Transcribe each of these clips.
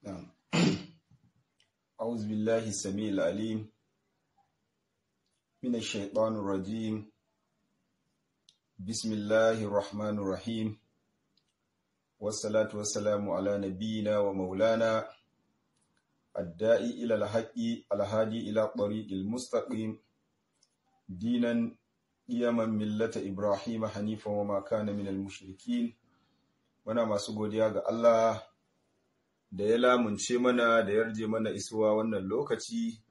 نعم أعوذ بالله السميع العليم من الشيطان الرجيم بسم الله الرحمن الرحيم والصلاة والسلام على نبينا ومولانا الداعي إلى الحق الهادي إلى طريق المستقيم دينا قيما ملة إبراهيم حنيفا وما كان من المشركين muna masu godiya ga Allah da ya lamunce mana da yarje mana isuwa wannan lokaci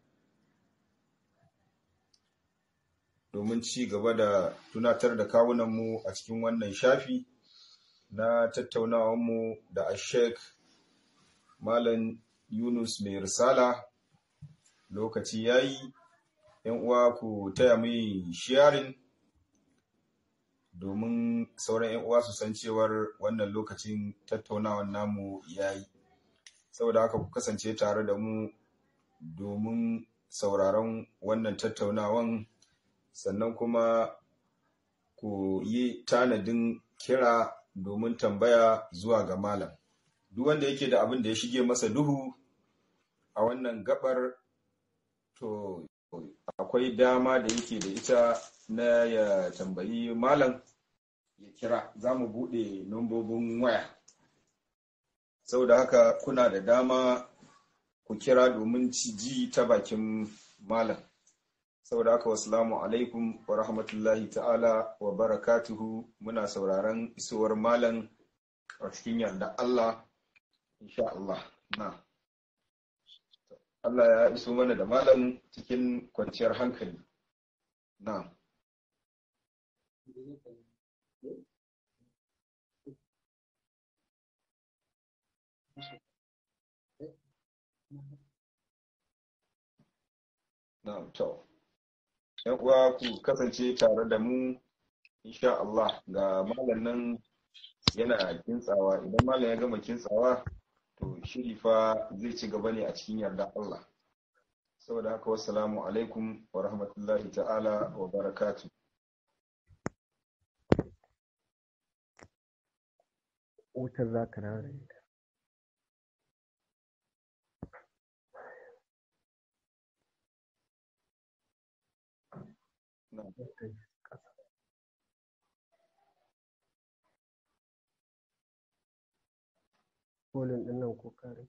domin ci gaba da tunatar da kawunanmu a cikin wannan shafi na tattaunawanmu da ashek malam yunus mai risala lokaci ya yi uwa ku taya mai sharing domin sauran 'yan uwa su san cewar wannan lokacin tattaunawan namu ya yi saboda haka ku kasance tare da mu domin sauraron wannan tattaunawan sannan kuma ku yi tanadin kira domin tambaya zuwa ga malam duk wanda yake da abin da ya shige masa duhu a wannan gabar to akwai dama da yake da ita na ya tambayi malam ya kira za mu buɗe nombobin waya saboda haka kuna da dama ku kira domin ji ta bakin malam saboda haka wasalamu alaikum wa rahmatullahi ta'ala wa barakatuhu muna sauraron isowar malam a cikin yarda Allah insha Allah na Allah ya iso mana da malam cikin kwanciyar hankali na Na'am to. ‘Yan uwa ku kasance tare da mu insha Allah ga malam nan yana kintsawa idan malam ya gama kintsawa to shiri fa zai ci gaba ne a cikin yarda Allah. Saboda haka wassalamu alaikum wa rahmatullahi ta'ala wa barakatu. Wutar za ka dawo da ita. Kolin ɗin nan ko kare.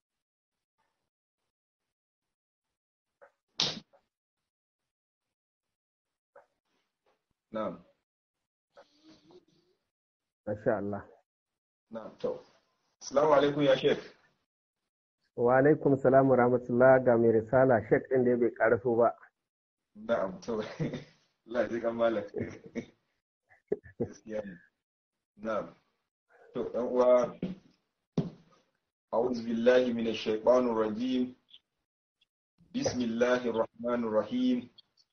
Na'am. Masha Allah. Na'am to. Assalamu alaikum ya Sheikh. Wa alaikum salam wa rahmatullah ga mai risala Sheikh ɗin da bai ƙaraso ba. Na'am to. Allah ya ji kan malam. Gaskiya ne. Na'am. To ɗan uwa أعوذ بالله من الشيطان الرجيم بسم الله الرحمن الرحيم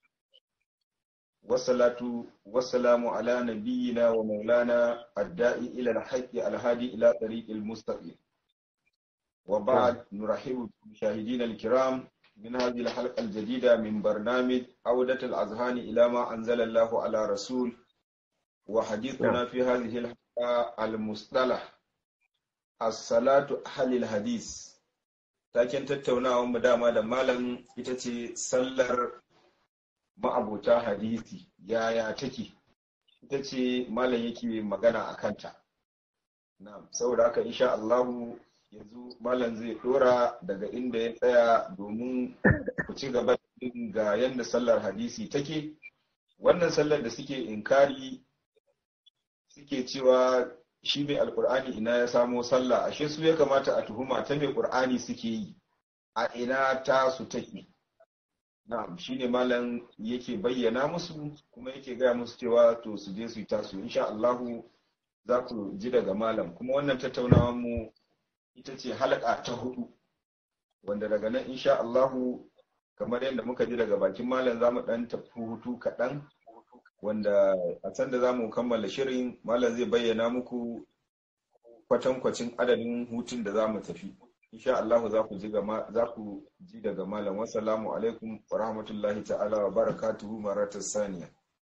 والصلاة والسلام على نبينا ومولانا الداعي إلى الحق الهادي إلى طريق المستقيم وبعد نرحب بالمشاهدين الكرام من هذه الحلقة الجديدة من برنامج عودة الأذهان إلى ما أنزل الله على رسول وحديثنا في هذه الحلقة المصطلح as-salatu ahlil hadis taken tattaunawar mu dama da malam ita ce sallar ma'abuta hadisi yaya take ita ce malam yake magana a kanta na'am saboda haka insha Allah yanzu malam zai dora daga inda ya tsaya domin ku ci gaba ga yadda sallar hadisi take wannan sallar da suke inkari suke cewa shi mai alkur'ani ina ya samo sallah ashe su ya kamata a tuhuma ta mai qur'ani suke yi a ina ta su take na'am shine malam yake bayyana musu kuma yake gaya musu cewa to su je su yi tasu insha Allah za ku ji daga malam kuma wannan tattaunawar mu ita ce halaka ta hudu wanda daga nan insha Allah kamar yadda muka ji daga bakin malam za mu dan tafi hutu kaɗan wanda a can da za mu kammala shirin malam zai bayyana muku kwatankwacin adadin hutun da za mu tafi insha Allah za ku ji za ku ji daga malam wassalamu alaikum wa rahmatullahi ta'ala wa barakatuhu maratar saniya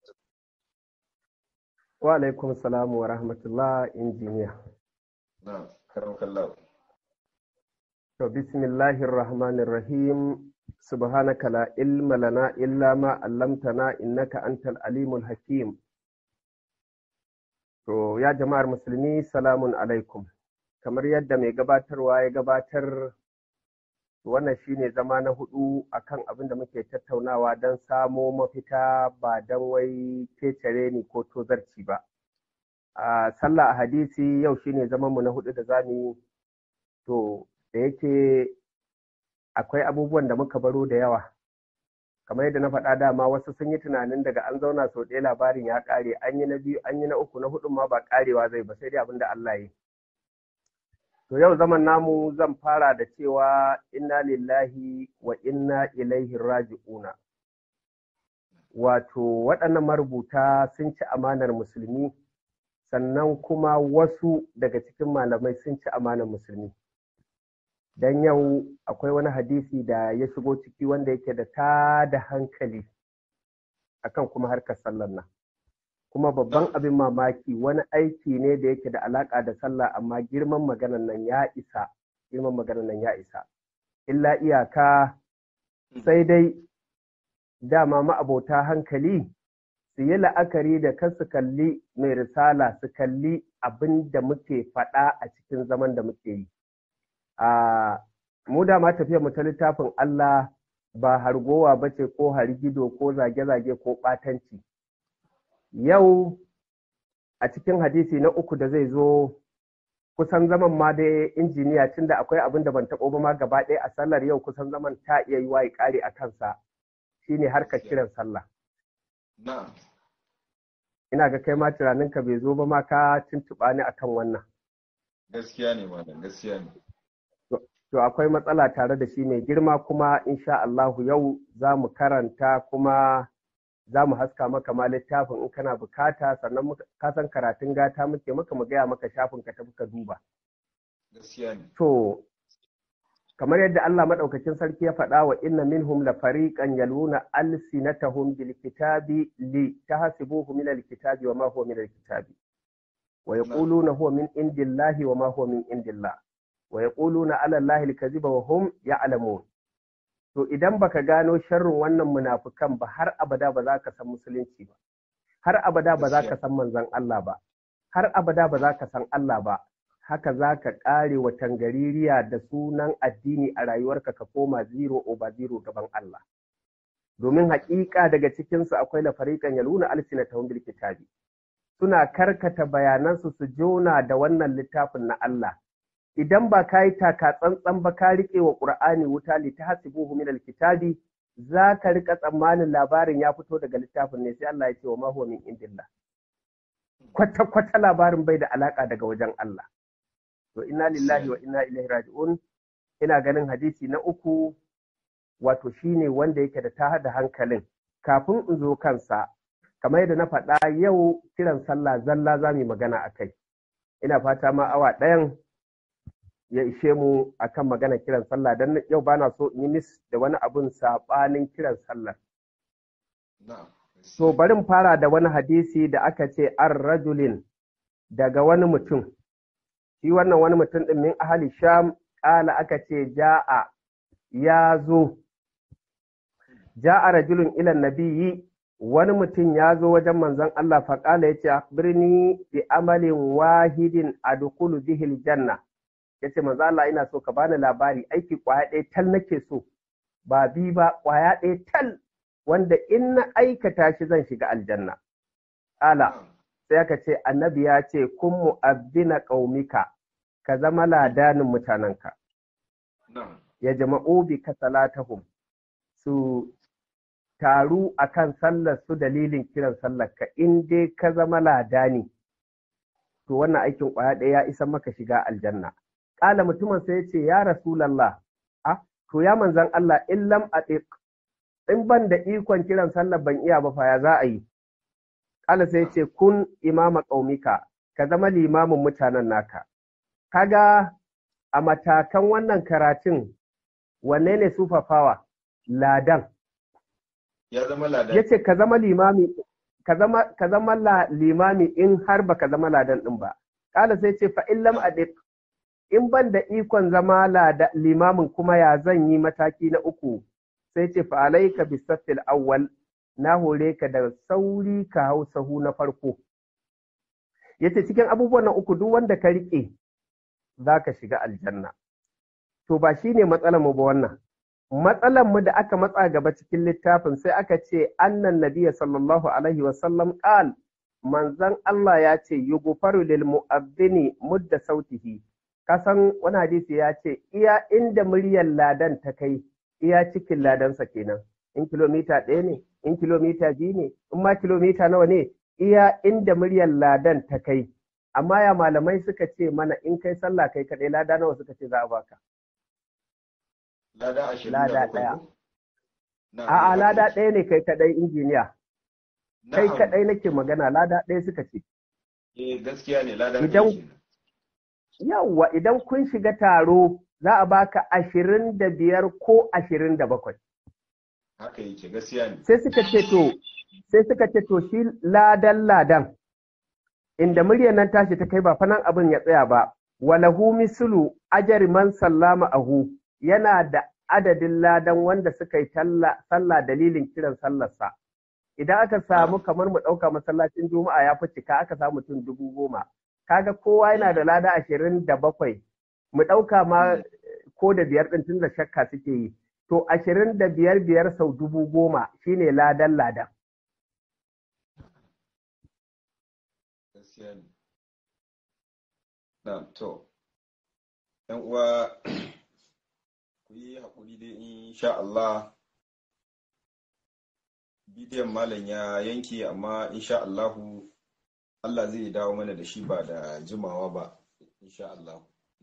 Wa alaikum salam wa rahmatullah injiniya. na karam kallahu To bismillahir rahmanir rahim subhanaka la ilma lana illa ma 'allamtana innaka antal alimul hakim. To ya jama'ar musulmi salamun alaikum. Kamar yadda mai gabatarwa ya gabatar wannan shine zama na hudu akan abin da muke tattaunawa don samo mafita ba don wai kecere ni ko tozarci ba. A sallah a hadisi yau shine zaman mu na hudu da zamu yi to da yake akwai abubuwan da muka baro da yawa kamar yadda na faɗa dama wasu sun yi tunanin daga an zauna sau ɗaya labarin ya ƙare an yi na biyu an yi na uku na hudun ma ba ƙarewa zai ba sai dai abin da Allah yi to yau zaman namu zan fara da cewa inna lillahi wa inna ilaihi raji'una wato waɗannan marubuta sun ci amanar musulmi sannan kuma wasu daga cikin malamai sun ci amanar musulmi don yau akwai wani hadisi da ya shigo ciki wanda yake da ta da hankali akan kuma harkar sallar nan kuma babban abin mamaki wani aiki ne da yake da alaka da sallah amma girman maganan nan ya isa girman maganan nan ya isa illa iyaka sai dai dama ma'abota hankali su yi la'akari da kan su kalli mai risala su kalli abin da muke faɗa a cikin zaman da muke yi a mu da ma tafiya mu ta littafin Allah ba hargowa ba ce ko hargido ko zage-zage ko ɓatanci. Yau a cikin hadisi na uku da zai zo kusan zaman ma dai injiniya tunda akwai abin da ban taɓo ba ma gaba ɗaya a sallar yau kusan zaman ta iya yi waye ƙare a kansa shine harkar kiran sallah. Ina ga kai ma tunaninka bai zo ba ma ka tuntuɓa ni akan wannan. Gaskiya ne malam gaskiya ne. to akwai matsala tare da shi mai girma kuma insha Allahu yau za mu karanta kuma za mu haska maka ma littafin in kana bukata sannan ka san karatun gata muke maka mu gaya maka shafin ka tafi ka duba. To kamar yadda Allah maɗaukakin sarki ya faɗa wa inna minhum la fariqan yaluna alsinatahum bil kitabi li tahsibuhu min al kitabi wa ma huwa min al kitabi wa yaquluna huwa min indillahi wa ma huwa min indillah wa yaquluna ala allahi alkaziba wa hum ya'lamun to idan baka gano sharrin wannan munafukan ba har abada ba za ka san musulunci ba har abada ba za ka san manzon Allah ba har abada ba za ka san Allah ba haka za ka ƙare wa tangaririya da sunan addini a rayuwarka ka koma zero over zero gaban Allah domin haƙiƙa daga cikinsu akwai lafariƙan yaluna alsinatahum bil kitabi suna karkata bayanansu su jona da wannan littafin na Allah idan ba ka yi taka tsantsan ba ka riƙe wa ƙur'ani wuta li ta hasibuhu min alkitabi za ka riƙa tsammanin labarin ya fito daga littafin ne sai Allah ya ce wa ma huwa min indillah kwata kwata labarin bai da alaka daga wajen Allah to inna lillahi wa inna ilaihi raji'un ina ganin hadisi na uku wato shine wanda yake da ta da hankalin kafin in zo kansa kamar yadda na faɗa yau kiran sallah zalla za mu yi magana a kai ina fata ma awa ɗayan ya ishe mu akan magana kiran sallah don yau ba na so in yi mis da wani abun saɓanin kiran sallah. So barin fara da wani hadisi da aka ce an rajulin daga wani mutum. Shi wannan wani mutum ɗin min ahali sham ƙala aka ce ja'a ya zo. Ja'a rajulun ilan nabiyyi wani mutum ya zo wajen manzon Allah faƙala ya ce birni bi amalin wahidin adkhulu bihil janna. ya ce manzo Allah ina so ka bani labari aiki kwaya ɗaya tal nake so ba bi ba kwaya ɗaya tal wanda in na aikata shi zan shiga aljanna ala sai aka ce annabi ya ce kun mu'abbina qaumika ka zama ladanin mutanenka ya jama'u bi ka salatahum su taru akan sallar su dalilin kiran sallar ka in dai ka zama ladani to wannan aikin kwaya ɗaya ya isa maka shiga aljanna Ƙala mutumin sai ya ce, Ya Rasulallah, a, to ya manzan Allah, in lam atiq in ban da ikon kiran sallar ban iya ba fa ya za a yi. Ƙala sai ya ce, Kun imama ƙaumika, ka zama limamin mutanen naka. Kaga a matakan wannan karatun, wanne ne sufafawa? Ladan. Ya zama ladan. Ya ce, Ka zama limami, ka zama, ka zama limami in har ba ka zama ladan ɗin ba. Ƙala sai ce, Fa in lam atiq in ban da ikon zama limamin kuma ya zan yi mataki na uku sai ce fa alaika bisaffil awwal na hore ka da sauri ka hau sahu na farko yace cikin abubuwan nan uku duk wanda ka rike za ka shiga aljanna to ba shine matsalar mu ba wannan matsalar mu da aka matsa gaba cikin littafin sai aka ce annan nabiyya sallallahu alaihi wasallam qal manzon Allah ya ce yughfaru lil mu'adhdhini mudda sautihi kasan wani hadisi ya ce iya inda muryar ladan ta kai iya cikin ladansa kenan in kilomita ɗaya ne in kilomita biyu ne in ma kilomita nawa ne iya inda muryar ladan ta kai amma ya malamai suka ce mana in kai sallah kai kaɗai lada nawa suka ce za a baka lada ashirin lada ɗaya a'a lada ɗaya ne kai kaɗai injiniya kai kaɗai nake magana lada ɗaya suka ce eh gaskiya ne lada idan yawwa idan kun shiga taro za a baka ashirin da biyar ko ashirin da bakwai haka yake gaskiya ne sai suka ce to sai suka ce to shi ladan ladan inda muryar nan tashi ta kai ba fanan abin ya tsaya ba walahu mislu ajari man sallama ahu yana da adadin ladan wanda suka yi sallah dalilin kiran sallarsa idan aka samu kamar mu ɗauka masallacin juma'a ya fi cika aka samu mutum dubu goma kaga kowa yana da lada ashirin da bakwai mu ɗauka ma ko da biyar ɗin tun da shakka suke yi to ashirin da biyar biyar sau dubu goma shine ladan ladan na to yan uwa ku yi haƙuri dai insha Allah bidiyon malam ya yanke amma insha Allahu Allah zai dawo mana da shi ba da jimawa ba insha Allah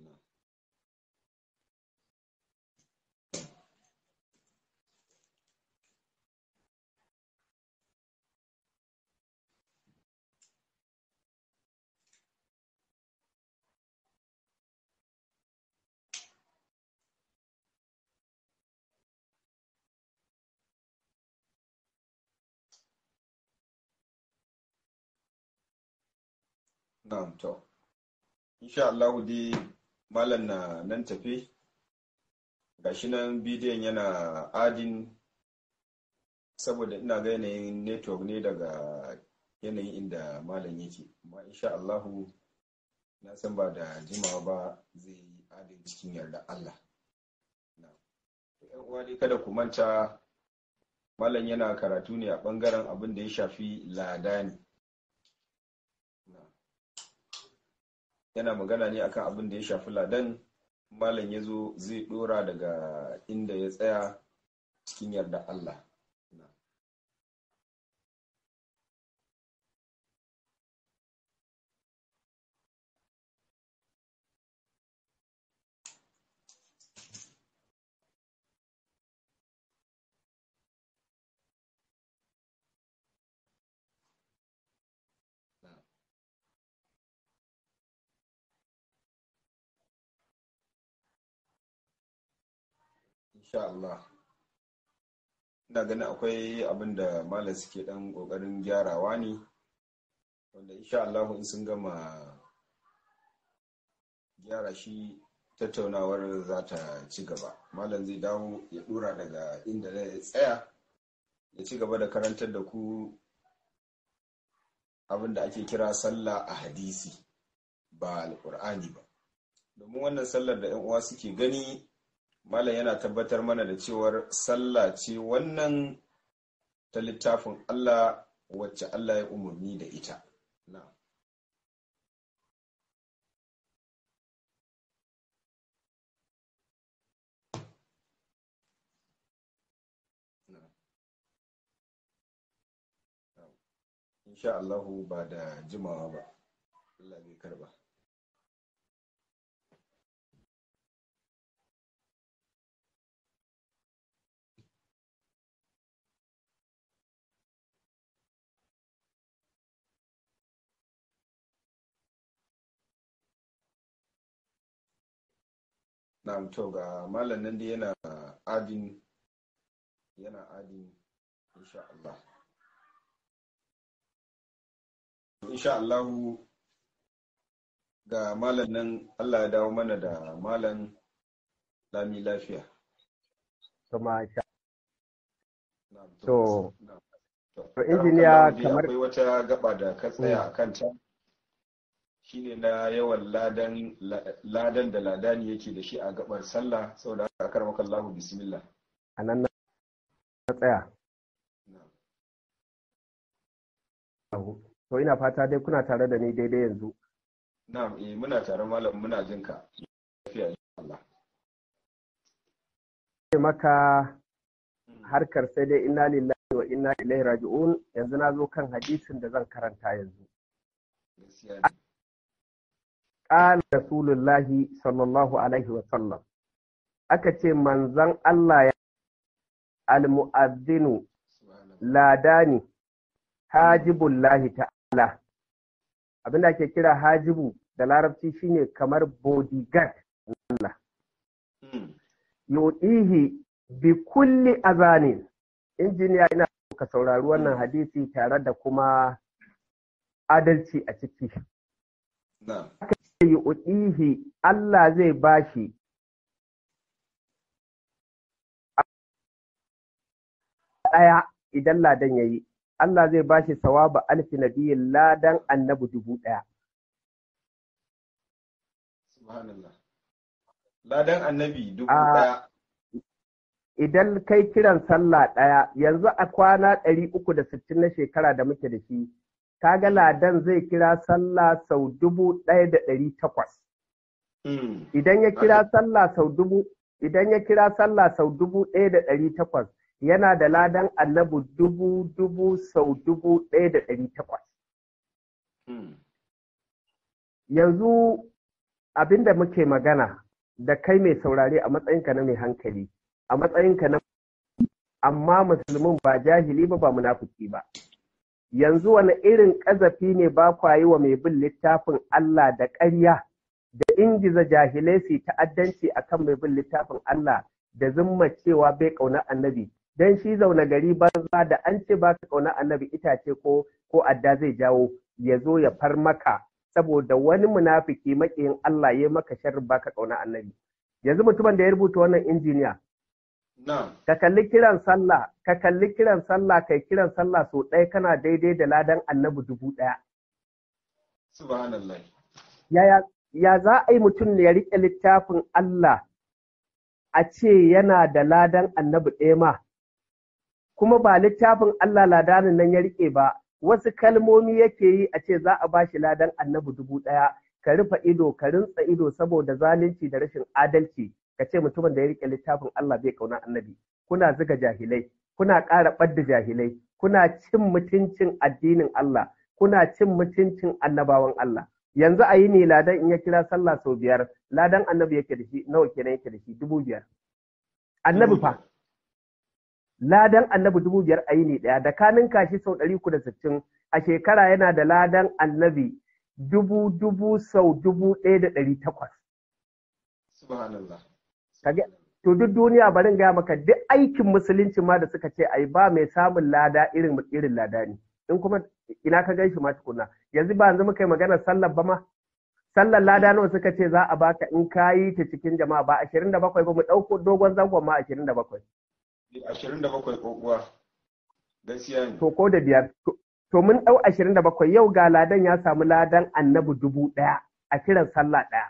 Na'am to. Insha Allah dai malam na nan tafe. Gashi nan bidiyon yana adin saboda ina ga yanayin network ne daga yanayin inda malam yake. Amma insha Allah na san ba da jimawa ba zai yi adin cikin yarda Allah. ‘Yan uwa dai kada ku manta malam yana karatu ne a ɓangaren abin da ya shafi ladani. yana magana ne akan abin da ya shafi ladan malam ya zo zai dora daga inda ya tsaya cikin yarda Allah insha Allah ina ganin akwai abin da malam suke dan kokarin gyarawa ne wanda insha Allah in sun gama gyara shi tattaunawar za ta ci gaba malam zai dawo ya dora daga inda ya tsaya ya ci gaba da karantar da ku abin da ake kira sallah a hadisi ba alkur'ani ba domin wannan sallar da 'yan uwa suke gani malam yana tabbatar mana da cewar sallah ce wannan ta littafin Allah wacce Allah ya umarni da ita na insha Allahu ba da jimawa ba Allah bai karba Na'am to ga malam nan dai yana adin yana adin insha Allah. Insha Allah ga malam nan Allah ya dawo mana da malam lami lafiya kuma sha Na'am, To, na'am. to, injiniya Karakallahu dai kamar- akwai wata gaba da ka tsaya a kanta shine na yawan ladan ladan da ladani yake da shi a gabar sallah saboda haka akar Allahu bismillah a nan na tsaya to ina fata dai kuna tare da ni daidai yanzu na'am eh muna tare malam muna jin ka lafiya insha Allah ce maka harkar sai dai inna lillahi wa inna ilaihi raji'un yanzu na zo kan hadisin da zan karanta yanzu gaskiya ne qala rasulullahi sallallahu alaihi wa sallam aka ce manzon Allah ya al-mu'adhdhinu subhanallah ladani hajibullahi ta'ala abinda ake kira hajibu da larabci shine kamar bodyguard Allah Mm. yudihi bi kulli azanin injiniya ina so ka saurari wannan hadisi tare da kuma adalci a ciki na'am yudihi Allah zai bashi ɗaya idan ladan yayi Allah zai bashi sawaba alfi nabiyyin ladan annabi dubu ɗaya subhanallah ladan annabi dubu Ah. daya idan kai kiran sallah ɗaya yanzu a kwana ɗari uku da sittin na shekara da muke da shi kaga ladan zai kira sallah sau dubu ɗaya da ɗari takwas Mm. idan ya kira sallah sau dubu idan ya kira sallah sau dubu ɗaya da ɗari takwas yana da ladan annabi dubu dubu sau dubu ɗaya da ɗari takwas Mm. yanzu abinda muke magana da kai mai saurare a matsayinka na mai hankali a matsayinka na amma musulmin ba jahili ba ba munafuki ba yanzu wani irin ƙazafi ne ba kwa yi wa mai bin littafin Allah da ƙarya da ingiza jahilai su yi ta'addanci akan mai bin littafin Allah da zumma cewa bai ƙauna annabi dan shi zaune gari banza da an ce ba ka ƙauna annabi itace ko ko adda zai jawo ya zo ya far maka saboda wani munafiki maƙiyin Allah ya maka sharri baka ƙauna annabi yanzu mutumin da ya rubuta wannan injiniya na'am ka kalli kiran sallah ka kalli kiran sallah kai kiran sallah so ɗaya kana daidai da ladan annabi dubu ɗaya subhanallah yaya ya za a yi mutum ya riƙe littafin Allah a ce yana da ladan annabi ɗaya ma kuma ba littafin Allah ladanin nan ya riƙe ba wasu kalmomi yake yi a ce za a ba shi ladan annabi dubu ɗaya ka rufe ido ka rintsa ido saboda zalunci da rashin adalci ka ce mutumin da ya riƙe littafin Allah bai kauna annabi kuna zuga jahilai kuna ƙara ɓadda jahilai kuna cin mutuncin addinin Allah kuna cin mutuncin annabawan Allah yanzu a yi ne ladan in ya kira sallah sau biyar ladan annabi yake da shi nawa kenan yake da shi dubu biyar annabi fa ladan annabi dubu biyar a yi ne ɗaya da kanin kashi sau ɗari uku da sittin a shekara yana da ladan annabi dubu dubu sau dubu ɗaya da ɗari takwas subhanallah Kage- to duk duniya barin gaya maka duk aikin musulunci ma da suka ce ai ba mai samun lada irin irin lada ne in kuma ina ka gan shi ma tukuna yanzu ba yanzu muka yi maganar sallar ba ma sallar lada nawa suka ce za a baka in ka yi ta cikin jama'a ba ashirin da bakwai ba mu ɗauko dogon zangon ma ashirin da bakwai ashirin da bakwai kokuwa gaskiya ne to ko da biyar To- to mun ɗau ashirin da bakwai yau ga ladan ya samu ladan annabi dubu ɗaya a kiran sallah ɗaya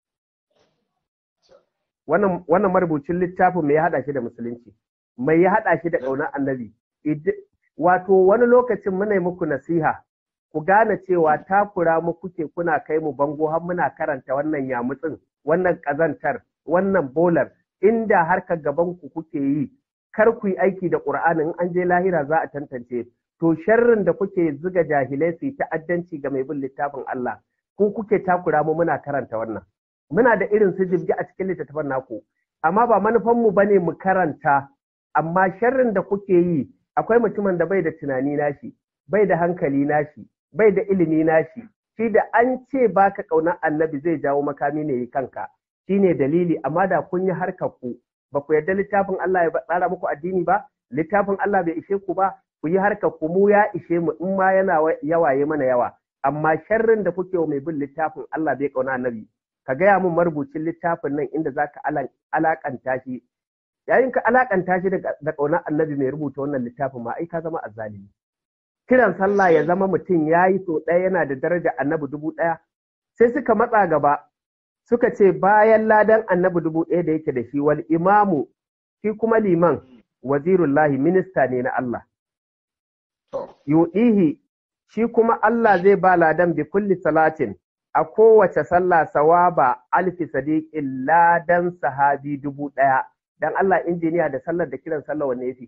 wannan wannan marubucin littafin mai ya haɗa shi da musulunci mai ya haɗa shi da ƙaunar annabi Id- wato wani lokacin muna yi muku nasiha ku gane cewa takura mu kuke kuna kai mu bango har muna karanta wannan yamutsin wannan ƙazantar wannan bolar inda harkar gaban ku kuke yi kar ku yi aiki da ƙur'ani in an je lahira za a tantance to sharrin da kuke zuga jahilai su yi ta'addanci ga mai bin littafin Allah ku kuke takura mu muna karanta wannan muna da irin su jibgi a cikin littattafan naku amma ba manufan mu bane mu karanta amma sharrin da kuke yi akwai mutumin da bai da tunani nashi bai da hankali nashi bai da ilimi nashi shi da an ce baka kauna annabi zai jawo makami ne yi kanka shine dalili amma da kun yi harkar ku ba ku yarda littafin Allah ya tsara muku addini ba littafin Allah bai ishe ku ba ku yi harkar ku mu ya ishe mu in ma yana yawaye mana yawa amma sharrin da kuke wa mai bin littafin Allah bai kauna annabi ka gaya min marubucin littafin nan inda zaka alakanta shi yayin ka alakanta shi da kauna annabi mai rubuta wannan littafin ma ai ka zama azzalimi kiran sallah ya zama mutum ya yi so ɗaya yana da daraja annabi dubu ɗaya sai suka matsa gaba suka ce bayan ladan annabi dubu ɗaya da yake da shi wal imamu shi kuma liman wazirullahi minista ne na Allah yuɗihi shi kuma Allah zai ba ladan bi kulli salatin a kowace sallah sawaba alfi sadiqin ladan sahabi dubu ɗaya dan Allah injiniya da sallar da kiran sallah wanne yafi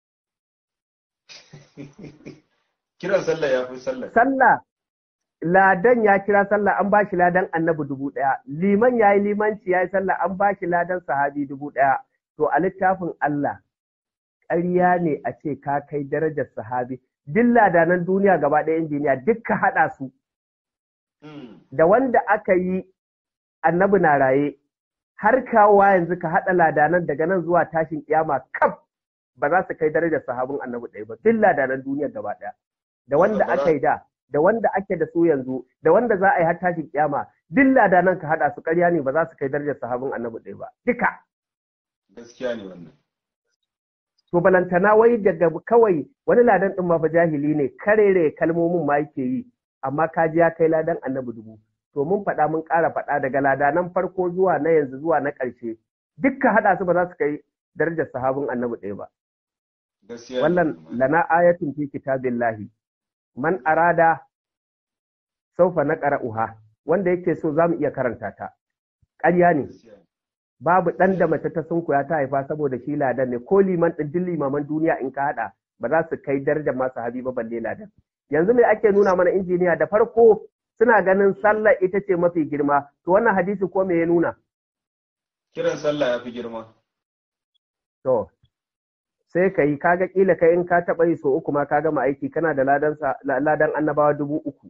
kiran sallah ya fi sallah sallah ladan ya kira sallah an bashi ladan annabi dubu ɗaya liman ya yi limanci ya yi sallah an bashi ladan sahabi dubu ɗaya to a littafin Allah ƙarya ne a ce ka kai darajar sahabi duk ladanan duniya gaba ɗaya injiniya duk ka haɗa su da wanda aka yi annabi na raye har kawowa yanzu ka haɗa ladanan daga nan zuwa tashin kiyama kaf ba za su kai darajar sahabin annabi ɗaya ba duk ladanan duniya gaba ɗaya da wanda aka yi da da wanda ake da su yanzu da wanda za a yi har tashin kiyama duk ladanan ka haɗa su ƙarya ne ba za su kai darajar sahabin annabi ɗaya ba duka gaskiya ne wannan to balantana wai daga kawai wani ladan ɗin ma fa jahili ne karere kalmomin ma yake yi amma ka ji ya kai ladan annabi dubu to mun faɗa mun ƙara faɗa daga ladanan farko zuwa na yanzu zuwa na ƙarshe dukka haɗa su ba za su kai darajar sahabin annabi ɗaya ba wallan lana ayatun fi kitabillahi man arada saufa na ƙara'uha wanda yake so za mu iya karanta ta ƙarya ne babu ɗan da mace ta sunkuya ta haifa saboda shi ladan ne ko liman ɗin duk limaman duniya in ka haɗa ba za su kai darajar masu habi ba balle ladan yanzu me ake nuna mana injiniya da farko suna ganin sallah ita ce mafi girma to wannan hadisi ko me ya nuna kiran sallah ya fi girma to sai ka yi kaga kila kai in ka taɓa yi so uku ma ka gama aiki kana da ladan ladan annabawa dubu uku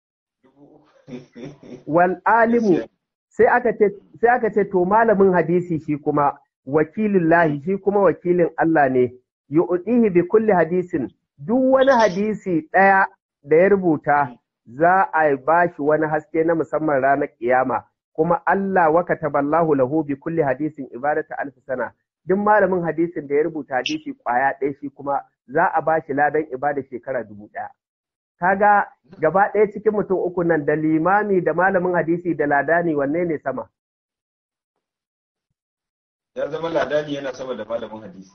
wal alimu sai aka ce sai aka ce to malamin hadisi shi kuma wakilin lahi shi kuma wakilin Allah ne yu'tihi bi kulli hadisin duk wani hadisi ɗaya da ya rubuta za a ba shi wani haske na musamman ranar kiyama kuma Allah wa kataballahu lahu bi kulli hadisin ibadata alf sana duk malamin hadisin da ya rubuta hadisi kwaya ɗaya shi kuma za a ba shi ladan ibada shekara dubu ɗaya kaga gaba ɗaya cikin mutum uku nan da limami da malamin hadisi da ladani wanne ne sama ya zama ladani yana sama da malamin hadisi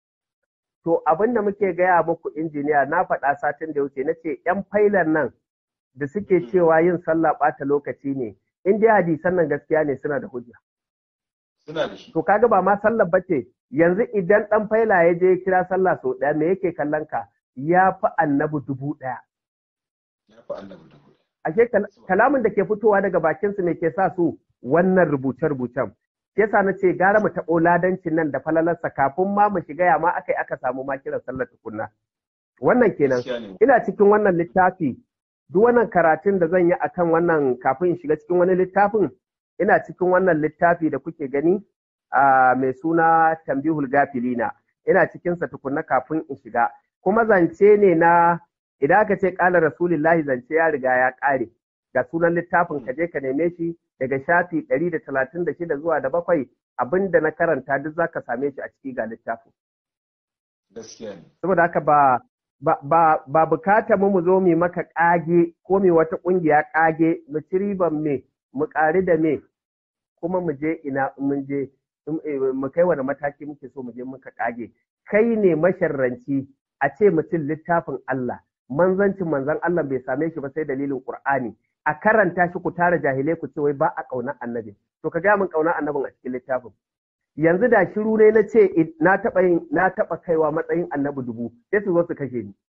to abin da muke gaya muku injiniya na faɗa satin da wuce na ce ‘yan failan nan da suke cewa yin sallah ɓata lokaci ne in dai hadisan nan gaskiya ne suna da hujja suna da shi to kaga ba ma sallah bace yanzu idan ɗan faila ya je kira sallah sau ɗaya me yake kallon ka ya fi annabi dubu ɗaya ya fi annabi dubu ashe kalamin da ke fitowa daga bakinsu ne ke sa su wannan rubuce-rubucen yasa na ce gara mu taɓo ladancin nan da falalarsa kafin ma mu shiga ya ma aka yi aka samu ma kiran sallar tukunna wannan kenan ina cikin wannan littafi duk wannan karatun da zan yi akan wannan kafin in shiga cikin wani littafin ina cikin wannan littafi da kuke gani a mai suna tambihul gafilina ina cikinsa tukunna kafin in shiga kuma zance ne na idan aka ce ƙala rasulillahi zance ya riga ya ƙare ga sunan littafin ka je ka neme shi daga shafi ɗari da talatin da shida zuwa da bakwai abin da na karanta duk za ka same shi a ciki ga littafin. Saboda haka ba ba ba bukata mu mu zo mu maka ƙage ko mu wata ƙungiya ƙage mu ci riban me mu ƙari da me kuma mu je ina mun je mu kai wani mataki muke so mu je muka ƙage kai ne masharranci a ce mutum littafin Allah manzancin manzan Allah bai same shi ba sai dalilin Qur'ani a karanta shi ku tara jahilai ku ce wai ba a ƙaunar annabi to ka ga min ƙaunar annabin a cikin littafin yanzu da shiru ne na ce na taɓa yin na taɓa kaiwa matsayin annabi dubu sai su zo su kashe ni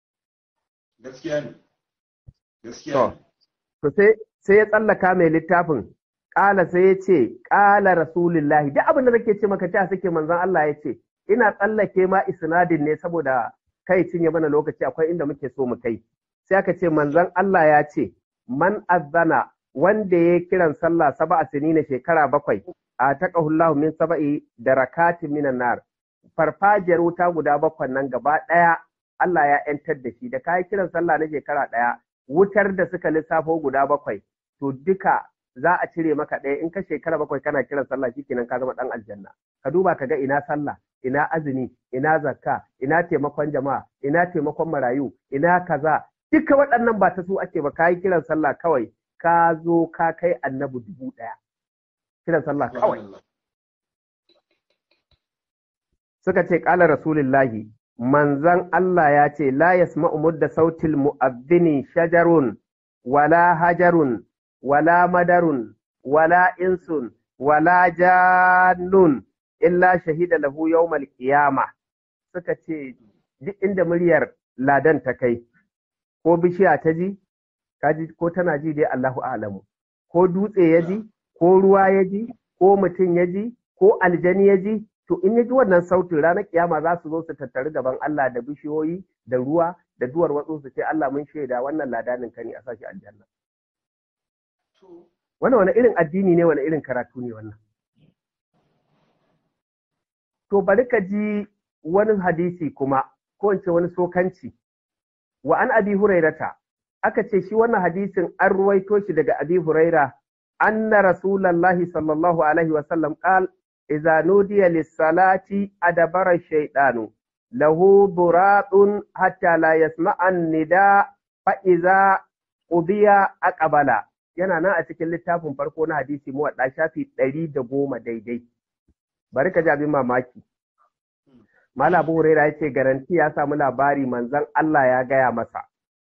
gaskiya ne gaskiya ne to sai sai ya tsallaka mai littafin ƙala sai ya ce ƙala rasulullahi duk abin da nake ce maka ta suke manzon Allah ya ce ina tsallake ma isnadin ne saboda kai cinye mana lokaci akwai inda muke so mu kai sai aka ce manzon Allah ya ce man azzana wanda ya kiran sallah saba'a sinina shekara bakwai a taqahullahu min saba'i da rakatin minan nar farfajiyar wuta guda bakwai nan gaba ɗaya Allah ya ‘yantar da shi da kayi kiran sallah na shekara ɗaya wutar da suka lissafo guda bakwai to duka za a cire maka ɗaya in ka shekara bakwai kana kiran sallah shikenan ka zama ɗan aljanna ka duba ka ga ina sallah ina azumi ina zakka ina taimakon jama'a ina taimakon marayu ina kaza duka waɗannan ba ta su ake ba ka yi kiran sallah kawai ka zo ka kai annabi dubu ɗaya kiran sallah kawai suka ce ƙala rasulullahi manzan Allah ya ce la yasma'u mudda sautil mu'azzini shajarun wala hajarun wala madarun wala insun wala jannun illa shahida lahu yawmal qiyama suka ce duk inda muryar ladan ta kai ko bishiya ta ji kaji ko tana ji dai Allahu a'lamu ko dutse ya ji ko ruwa ya ji ko mutum ya ji ko aljani ya ji to in ya ji wannan sautin ranar kiyama za su zo su tattari gaban Allah da bishiyoyi da ruwa da duwar watsu su ce Allah mun shaida wannan ladanin ka ne a sashi aljanna wannan wani irin addini ne wani irin karatu ne wannan to bari ka ji wani hadisi kuma ko in ce wani sokanci wa an abi hurairata aka ce shi wannan hadisin an ruwaito shi daga abi huraira anna rasulallahi sallallahu alaihi wa sallam qal idza nudiya lis-salati adabara ash-shaytanu lahu buratun hatta la yasma'a an-nida fa idza qudiya aqbala yana nan a cikin littafin farko na hadisi mu wadda shafi ɗari da goma daidai bari ka ji abin mamaki Malam Abu Huraira ya ce garanti ya samu labari manzon Allah ya gaya masa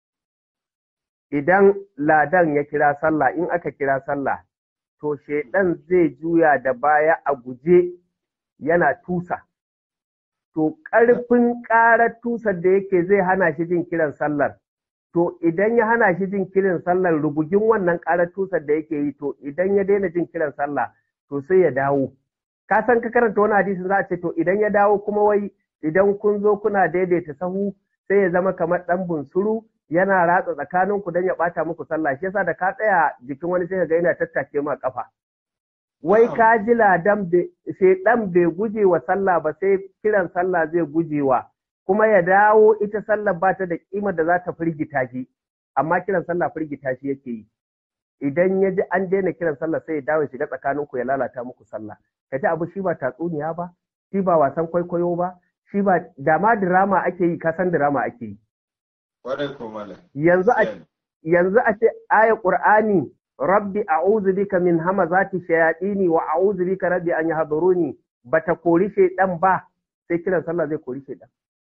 idan ladan ya kira sallah in aka kira sallah to shaidan zai juya da baya a guje yana tusa to ƙarfin ƙarar tusar da yake zai hana shi jin kiran sallar to idan ya hana shi jin kiran sallar rubugin wannan ƙarar tusar da yake yi to idan ya daina jin kiran sallah to sai ya dawo ka san ka karanta wani hadisin za a ce to idan ya dawo kuma wai idan kun zo kuna daidaita sahu sai ya zama kamar ɗan bunsuru yana ratsa tsakanin ku don ya ɓata muku sallah shi yasa da ka tsaya jikin wani sai ga yana tattake ma kafa wai ka ji ladan shedan bai guje wa sallah ba sai kiran sallah zai gujewa kuma ya dawo ita sallah ba ta da kimar da za ta firgita shi amma kiran sallah firgita shi yake yi idan ya ji an daina kiran sallah sai ya dawo shiga tsakanin ku ya lalata muku sallah ka ji abu shi ba tatsuniya ba shi ba wasan kwaikwayo ba shi ba dama dirama ake yi ka san dirama ake yi Yanzu a yanzu a ce aya Qur'ani Rabbi a'udhu bika min hamazati shayatini wa a'udhu bika rabbi an yahduruni bata kori shaydan ba sai kiran sallah zai kori shaydan.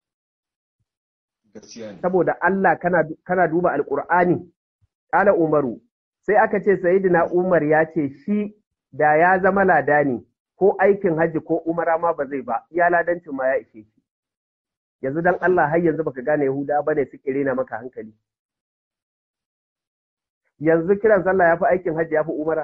Saboda Allah kana kana duba Alƙur'ani Ƙala Umaru sai aka ce Sayyidina Umar ya ce shi da ya zama ladani ko aikin hajji ko umara ma ba zai ba iya ladancin ma ya ishe shi. yanzu dan Allah har yanzu baka gane Yahuda ba ne suke rena maka hankali. Yanzu kiran sallah ya fi aikin hajji ya fi umara.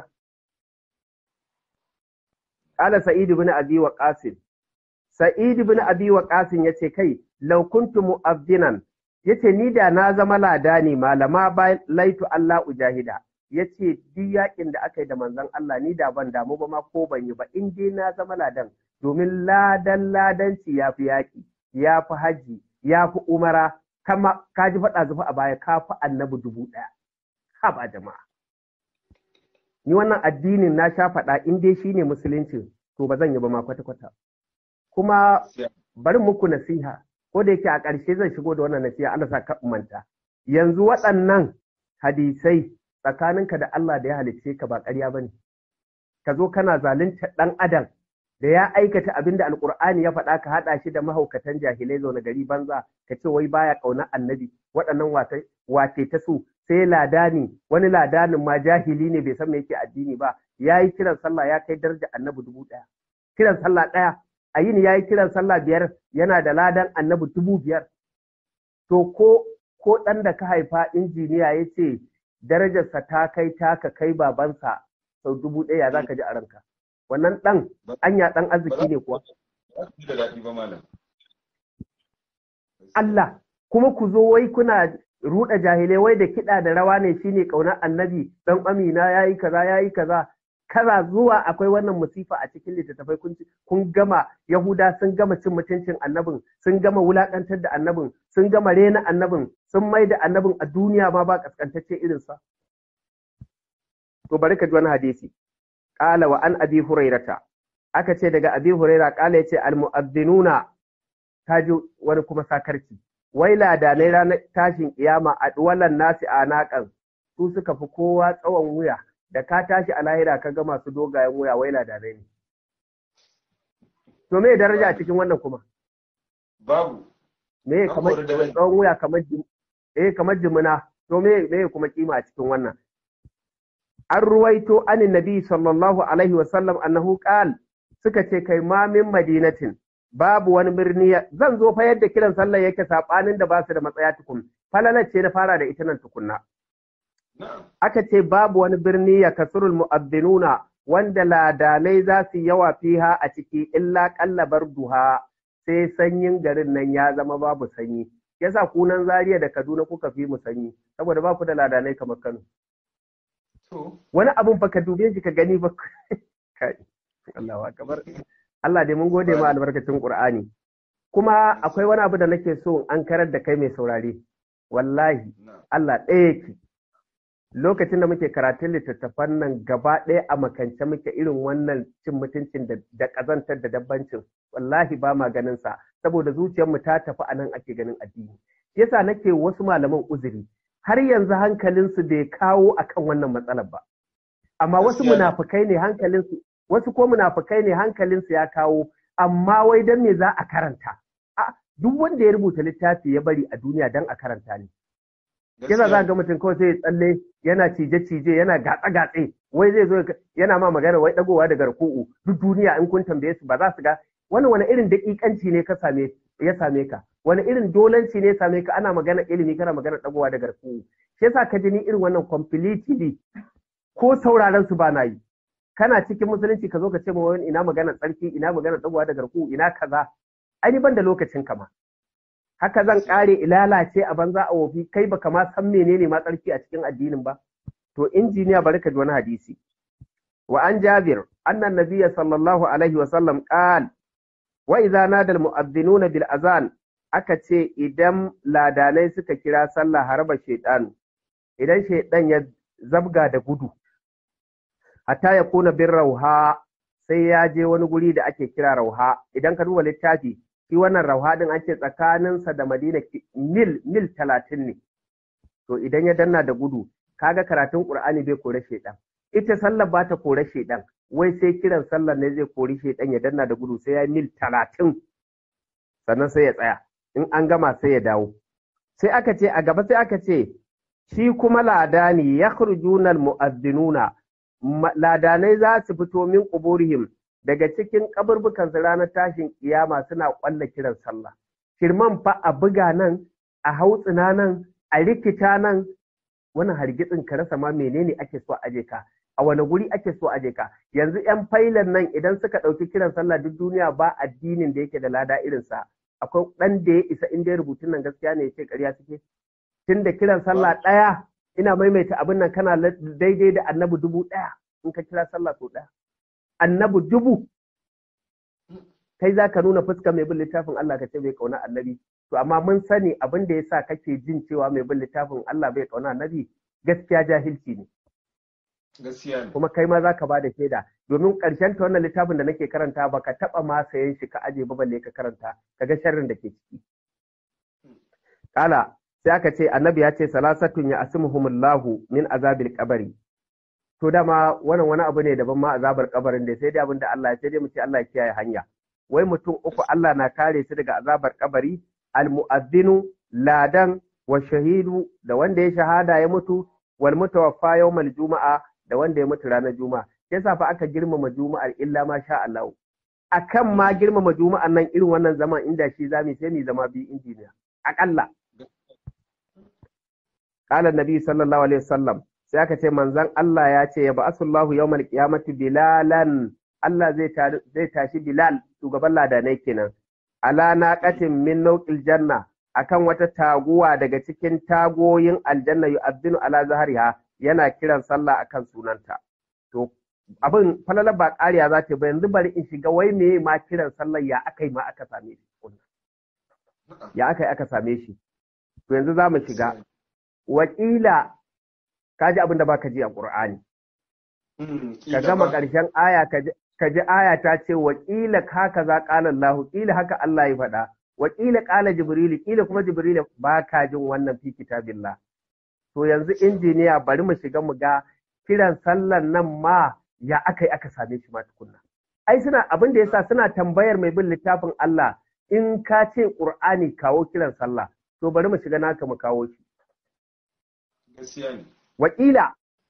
Ƙala Sa'id bin Abi wa Qasim. Sa'id bin Abi wa Qasim ya ce kai law kuntu mu'azzinan yace ni da na zama ladani malama ba laitu Allah ujahida yace duk yakin da aka yi da manzon Allah ni da ban damu ba ma ko ban yi ba in dai na zama ladan domin ladan ladanci ya fi yaƙi. ya fi haji ya fi umara kama ka ji faɗa zufa a baya ka fi annabi dubu ɗaya ha ba jama'a ni wannan addinin na sha faɗa in dai shine musulunci to ba zan yi ba ma kwata-kwata kuma bari muku nasiha ko da yake a ƙarshe zan shigo da wannan nasiha Allah sa ka manta yanzu waɗannan hadisai tsakaninka da Allah da ya halicce ka ba ƙarya bane ka zo kana zalunta ɗan adam da ya aikata abin da alkur'ani ya faɗa ka haɗa shi da mahaukatan jahilai zaune gari banza ka ce wai baya ƙaunar annabi waɗannan wace ta su sai ladani wani ladanin ma jahili ne bai san me yake addini ba ya yi kiran sallah ya kai daraja annabi dubu ɗaya kiran sallah ɗaya a yini ya yi kiran sallah biyar yana da ladan annabi dubu biyar to ko ko ɗan da ka haifa injiniya ya ce darajarsa ta kai taka kai babansa sau dubu ɗaya za ka ji a ranka wannan ɗan anya ɗan arziki ne kuwa. Allah kuma ku zo wai kuna ruɗa jahilai wai da kiɗa da rawa ne shine ƙaunar annabi ɗan amina ya yi kaza ya yi kaza kaza zuwa akwai wannan musifa a cikin littattafai kun kun gama yahuda sun gama cin mutuncin annabin sun gama wulakantar da annabin sun gama rena annabin sun mai da annabin a duniya ma ba kaskantacce irinsa to bari ka ji wani hadisi qala wa an abi hurairata aka ce daga abi huraira qala yace al mu'adhdhinuna ji wani kuma sakarci wai ladanai ranar tashin kiyama a duwalan nasi a naƙan su suka fi kowa tsawon wuya da ka tashi a lahira ka ga masu dogayen wuya wai ladanai ne to me daraja a cikin wannan kuma babu me kamar tsawon wuya kamar eh kamar jimina to me me kuma kima a cikin wannan an ruwaito anin nabi sallallahu alaihi wasallam annahu qal suka ce kai ma min madinatin babu wani birni zan zo fa yadda kiran sallar yake sabanin da ba su da matsaya tukun falalar ce na fara da ita nan tukunna aka ce babu wani birni ya kasurul mu'addinuna wanda ladanai za su yawa fiha a ciki illa kallabar duha sai sanyin garin nan ya zama babu sanyi yasa kunan Zaria da Kaduna kuka fi mu sanyi saboda ba ku da ladanai kamar Kano wani abun fa ka dube shi ka gani ba Allahu akbar Allah dai mun gode ma albarkacin Qur'ani kuma akwai wani abu da nake so an karar da kai mai saurare wallahi Allah ɗaya yake lokacin da muke karatun littattafan nan gaba ɗaya a makance muke irin wannan cin mutuncin da ƙazantar da dabbancin wallahi ba ma ganin sa saboda zuciyarmu ta tafi a nan ake ganin addini yasa nake wasu malaman uzuri har yanzu hankalinsu bai kawo akan wannan matsalar ba amma wasu munafukai ne hankalinsu wasu ko munafukai ne hankalinsu ya kawo amma wai dan me za a karanta a duk wanda ya rubuta littafi ya bari a duniya dan a karanta ne yana za ga mutum kawai sai ya tsalle yana cije-cije yana gatsa-gatse wai zai zo yana ma magana wai dagowa daga ruku'u duk duniya in kun tambaye su ba za su ga wani wani irin daƙiƙanci ne ka same ya same ka wani irin dolanci ne ya same ka ana magana ilimi kana magana dagowa daga ruku'u shi yasa ka ji ni irin wannan completely ko sauraron su ba na yi kana cikin musulunci ka zo ka ce ma wani ina magana tsarki ina magana dagowa daga ruku'u ina kaza ai ban da lokacin kama haka zan kare ilalace a banza a wofi kai baka ma san menene ma tsarki a cikin addinin ba to injiniya bari ka ji wani hadisi wa an jabir annan nabiyya sallallahu alaihi wa sallam qal wa idza nada al mu'adhdhinuna bil azan aka ce idan ladanai suka kira sallah harba shaytan idan shaydan ya zabga da gudu hatta ya kuna bin rauha sai ya je wani guri da ake kira rauha idan ka duba littafi shi wannan rauhadin an ce tsakaninsa da madina mil mil talatin ne to idan ya danna da gudu kaga karatun qur'ani bai kore shedan ita sallar ba ta kore shedan wai sai kiran sallar ne zai kori shedan ya danna da gudu sai ya mil talatin sannan sai ya tsaya in an gama sai ya dawo sai aka ce a gaba sai aka ce shi kuma ladani yakhrujuna almu'adhdhinuna ladanai za su fito min quburihim daga cikin kaburbukan su ranar tashin kiyama suna kwalla kiran sallah kirman fa a buga nan a hautsina nan a rikita nan wannan hargitsin ka rasa ma menene ake so aje ka a wani guri ake so aje ka yanzu yan failan nan idan suka ɗauki kiran sallah duk duniya ba addinin da yake da lada irinsa akwai ɗan da ya isa inda ya rubutun nan gaskiya ne ya ce ƙarya suke tun da kiran sallah ɗaya ina maimaita abin nan kana daidai da annabi dubu ɗaya in ka kira sallah sau ɗaya annabi dubu kai za ka nuna fuska mai bin littafin Allah ka ce bai kauna annabi to amma mun sani abin da yasa kake jin cewa mai bin littafin Allah bai kauna annabi gaskiya jahilci ne gaskiya ne kuma kai ma za ka ba da shaida domin ƙarshen ta wannan littafin da nake karanta ba ka taɓa ma sayan shi ka aje ba balle ka karanta ka ga sharrin da ke ciki kala sai aka ce annabi ya ce salasatun ya asimuhumullahu min azabil qabri to dama wannan wani abu ne daban ma azabar kabarin da sai dai abin da Allah ya sai dai mu ce Allah ya kiyaye hanya wai mutum uku Allah na kare su daga azabar kabari almu'azzinu ladan wa shahidu da wanda ya shahada ya mutu wal mutawaffa yawmal juma'a da wanda ya mutu ranar juma'a yasa fa aka girmama juma'ar illa ma sha Allah akan ma girmama juma'an nan irin wannan zaman inda shi zamu sai ni zama bi injiniya akalla qala nabi sallallahu alaihi wasallam sai aka ce manzon Allah ya ce ya ba'asullahu yawmal qiyamati bilalan Allah zai tashi Bilal shugaban ladanai kenan ala naqatin min nauqil janna akan wata taguwa daga cikin tagoyin aljanna yu'adhdhinu ala zahriha yana kiran sallah akan sunanta to abin falala ba ƙariya za ta ba yanzu bari in shiga wai me ma kiran sallar ya aka yi ma aka same shi ya aka yi aka same shi to yanzu za mu shiga wakila ka ji abin da baka ji a ƙur'ani ka gama ƙarshen aya ka ji aya ta ce wakila haka za ƙala Allah ƙila haka Allah ya faɗa wakila ƙala Jibrilu ƙila kuma Jibrilu ba ka jin wannan fi kitabillah to yanzu injiniya bari mu shiga mu ga kiran sallan nan ma ya aka yi aka same shi ma tukunna ai suna abin da yasa suna tambayar mai bin littafin Allah in ka ce Qur'ani kawo kiran sallah to bari mu shiga naka mu kawo shi wakila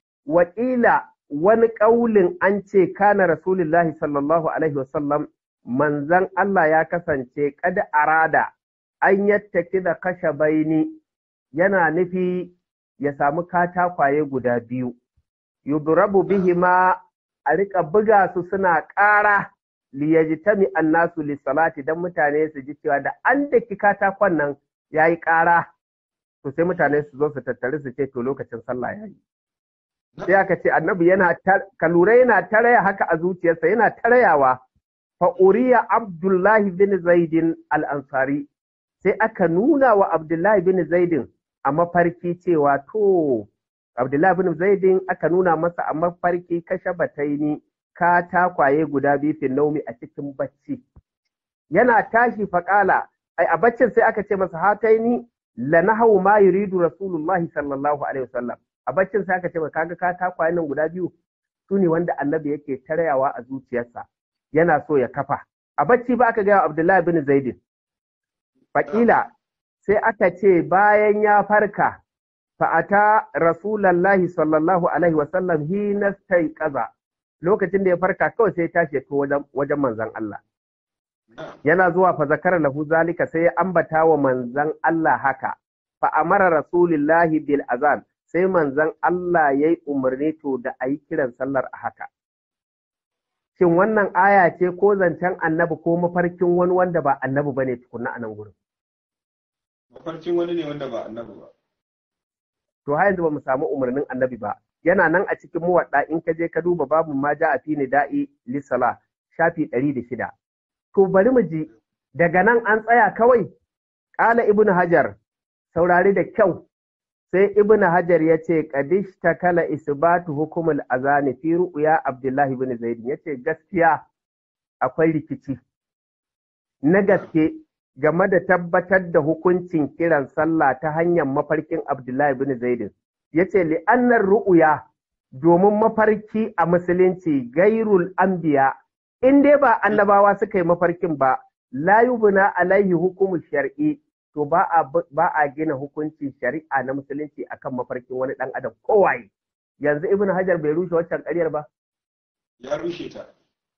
wakila wani ƙaulin an ce kana rasulullahi sallallahu alaihi wasallam manzan Allah ya kasance kada arada an yattaki da kashe baini yana nufi ya samu katakwaye guda biyu yudrabu bihima a rika buga su suna ƙara liyajtami annasu lissalati dan mutane su ji cewa da an daki katakon nan yayi ƙara to sai mutane su zo su tattare su ce to lokacin sallah yayi sai aka ce annabi yana ka lura yana taraya haka a zuciyarsa yana tarayawa fa uriya abdullahi bin zaidin al-ansari sai aka nuna wa abdullahi bin zaidin a mafarki cewa to abdullahi bin zaidin aka nuna masa a mafarki kashe bataini ka takwaye guda biyu fin naumi a cikin bacci yana tashi faƙala ai a baccin sai aka ce masa hataini la nahawu ma yuridu rasulullahi sallallahu alaihi wasallam a baccin sai aka ce masa kaga ka takwaye nan guda biyu su ne wanda annabi yake tarayawa a zuciyarsa yana so ya kafa a bacci ba aka gaya abdullahi bin zaidin faƙila sai aka ce bayan ya farka fa'ata rasulallahi sallallahu alaihi wasallam hina kaza lokacin da ya farka kawai sai tashi to wajen manzan Allah yana zuwa fa zakara lahu zalika sai ya ambata wa manzan Allah haka fa amara rasulillahi bil azan sai manzan Allah yayi umarni to da ayi kiran sallar a haka shin wannan aya ce ko zancen annabi ko mafarkin wani wanda ba annabi bane tukunna a nan gurin mafarkin wani ne wanda ba annabi ba to har yanzu ba mu samu umarnin annabi ba yana nan a cikin muwadda in ka je ka duba babu ma ja a fi da'i lisala shafi ɗari da shida to bari mu ji daga nan an tsaya kawai ƙala ibnu hajar saurari da kyau sai ibnu hajar ya ce kadish ta kala isbatu hukumul azani fi ru'ya abdullahi ibn zaid ya ce gaskiya akwai rikici na gaske game da tabbatar da hukuncin kiran sallah ta hanyar mafarkin Abdullahi bin Zaidin. Ya ce, li'annar ru'uya domin mafarki a musulunci gairul anbiya in dai ba annabawa suka yi mafarkin ba, la yubna alaihi hukumu shar'i to ba a, ba a gina hukuncin shari'a na musulunci akan mafarkin wani ɗan adam kowaye. Yanzu Ibn Hajar bai rushe waccan ƙaryar ba? Ya rushe ta.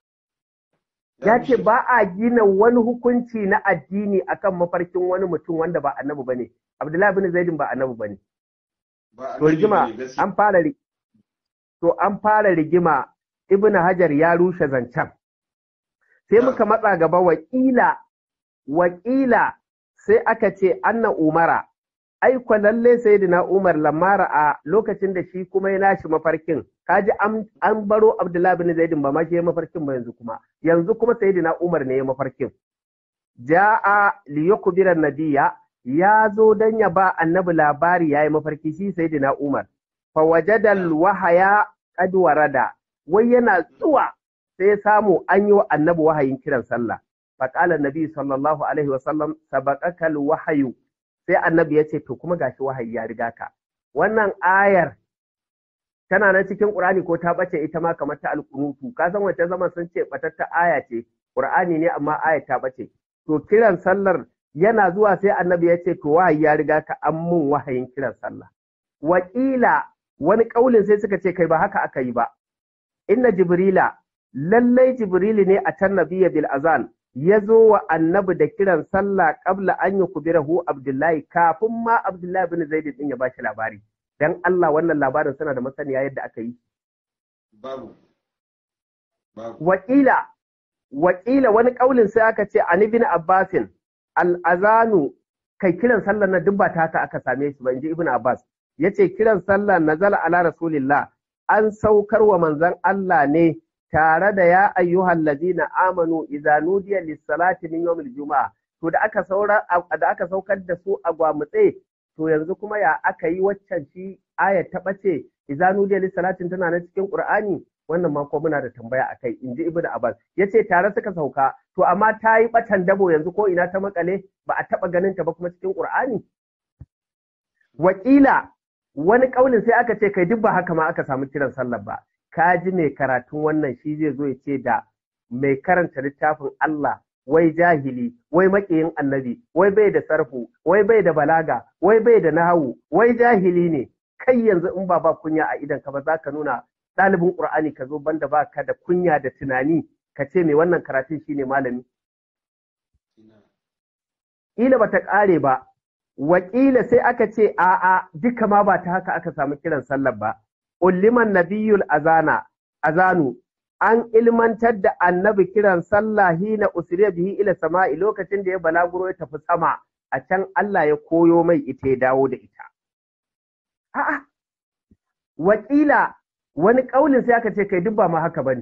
ya ce ba a gina wani hukunci na addini akan mafarkin wani mutum wanda ba annabi bane Abdullahi bin Zaidin ba annabi bane to rigima an fara to an fara rigima Ibn Hajar ya rushe zancen sai muka matsa gaba wakila wakila sai aka ce anna umara ai kwa lalle sayyidina Umar lamara a lokacin da shi kuma ya nashi mafarkin kaji an baro Abdullahi bin Zaidin ba ma shi mafarkin ba yanzu kuma yanzu kuma sayyidina Umar ne ya mafarkin ja'a li yukbira nabiyya ya zo dan ya ba annabi labari yayi mafarki shi sayyidina Umar fa wajada wahaya qad warada wai yana zuwa sai ya samu an yi wa annabi wahayin kiran sallah fa qala nabi sallallahu alaihi wasallam sabaqaka wahayu sai annabi ya ce to kuma gashi wahayi ya riga ka wannan ayar tana nan cikin Qur'ani ko ta bace ita ma kamar ta alƙunutu ka san wace zaman sun ce batatta aya ce Qur'ani ne amma ayar ta bace to kiran sallar yana zuwa sai annabi ya ce to wahayi ya riga ka an mun wahayin kiran sallah wakila wani kaulin sai suka ce kai ba haka aka yi ba inna jibrila lallai jibrili ne a can nabiyya bil azan ya zo wa annabi da kiran sallah qabla an yi kubirahu abdullahi kafin ma abdullahi bin zaid din ya ba shi labari dan Allah wannan labarin suna da masaniya yadda aka yi babu babu wakila wakila wani kaulin sai aka ce an ibn abbasin al azanu kai kiran sallar na duk ba ta haka aka same shi ba inji ibn abbas yace kiran sallar nazala ala rasulillah an saukar wa manzon Allah ne tare da ya ayyuhal ladina amanu idza nudiya lis-salati min yawmil juma'a to da aka saura da aka saukar da su a gwamutse to yanzu kuma ya aka yi waccan shi ayat ta bace idza nudiya lis-salati tana na cikin Qur'ani wannan ma ko muna da tambaya akai inji Ibn Abbas yace tare suka sauka to amma ta yi batan dabo yanzu ko ina ta makale ba a taba ganin ta ba kuma cikin Qur'ani wakila wani kaulin sai aka ce kai duk ba haka ma aka samu kiran sallar ba ka ji mai karatun wannan shi zai zo ya ce da mai karanta littafin Allah wai jahili wai maƙiyin annabi wai bai da sarfu wai bai da balaga wai bai da nahawu wai jahili ne kai yanzu in ba ba kunya a idan ka ba za ka nuna ɗalibin ƙur'ani ka zo banda ba ka da kunya da tunani ka ce mai wannan karatun shine malami ila bata ƙare ba wakila sai aka ce a'a duka ma ba ta haka aka samu kiran sallar ba ulliman nabiyul azana azanu an ilmantar da annabi kiran sallah hina usriya bihi ila sama'i lokacin da ya balaguro ya tafi sama a can Allah ya koyo mai ita ya dawo da ita a'a wakila wani kaulin sai aka ce kai duk ba ma haka bane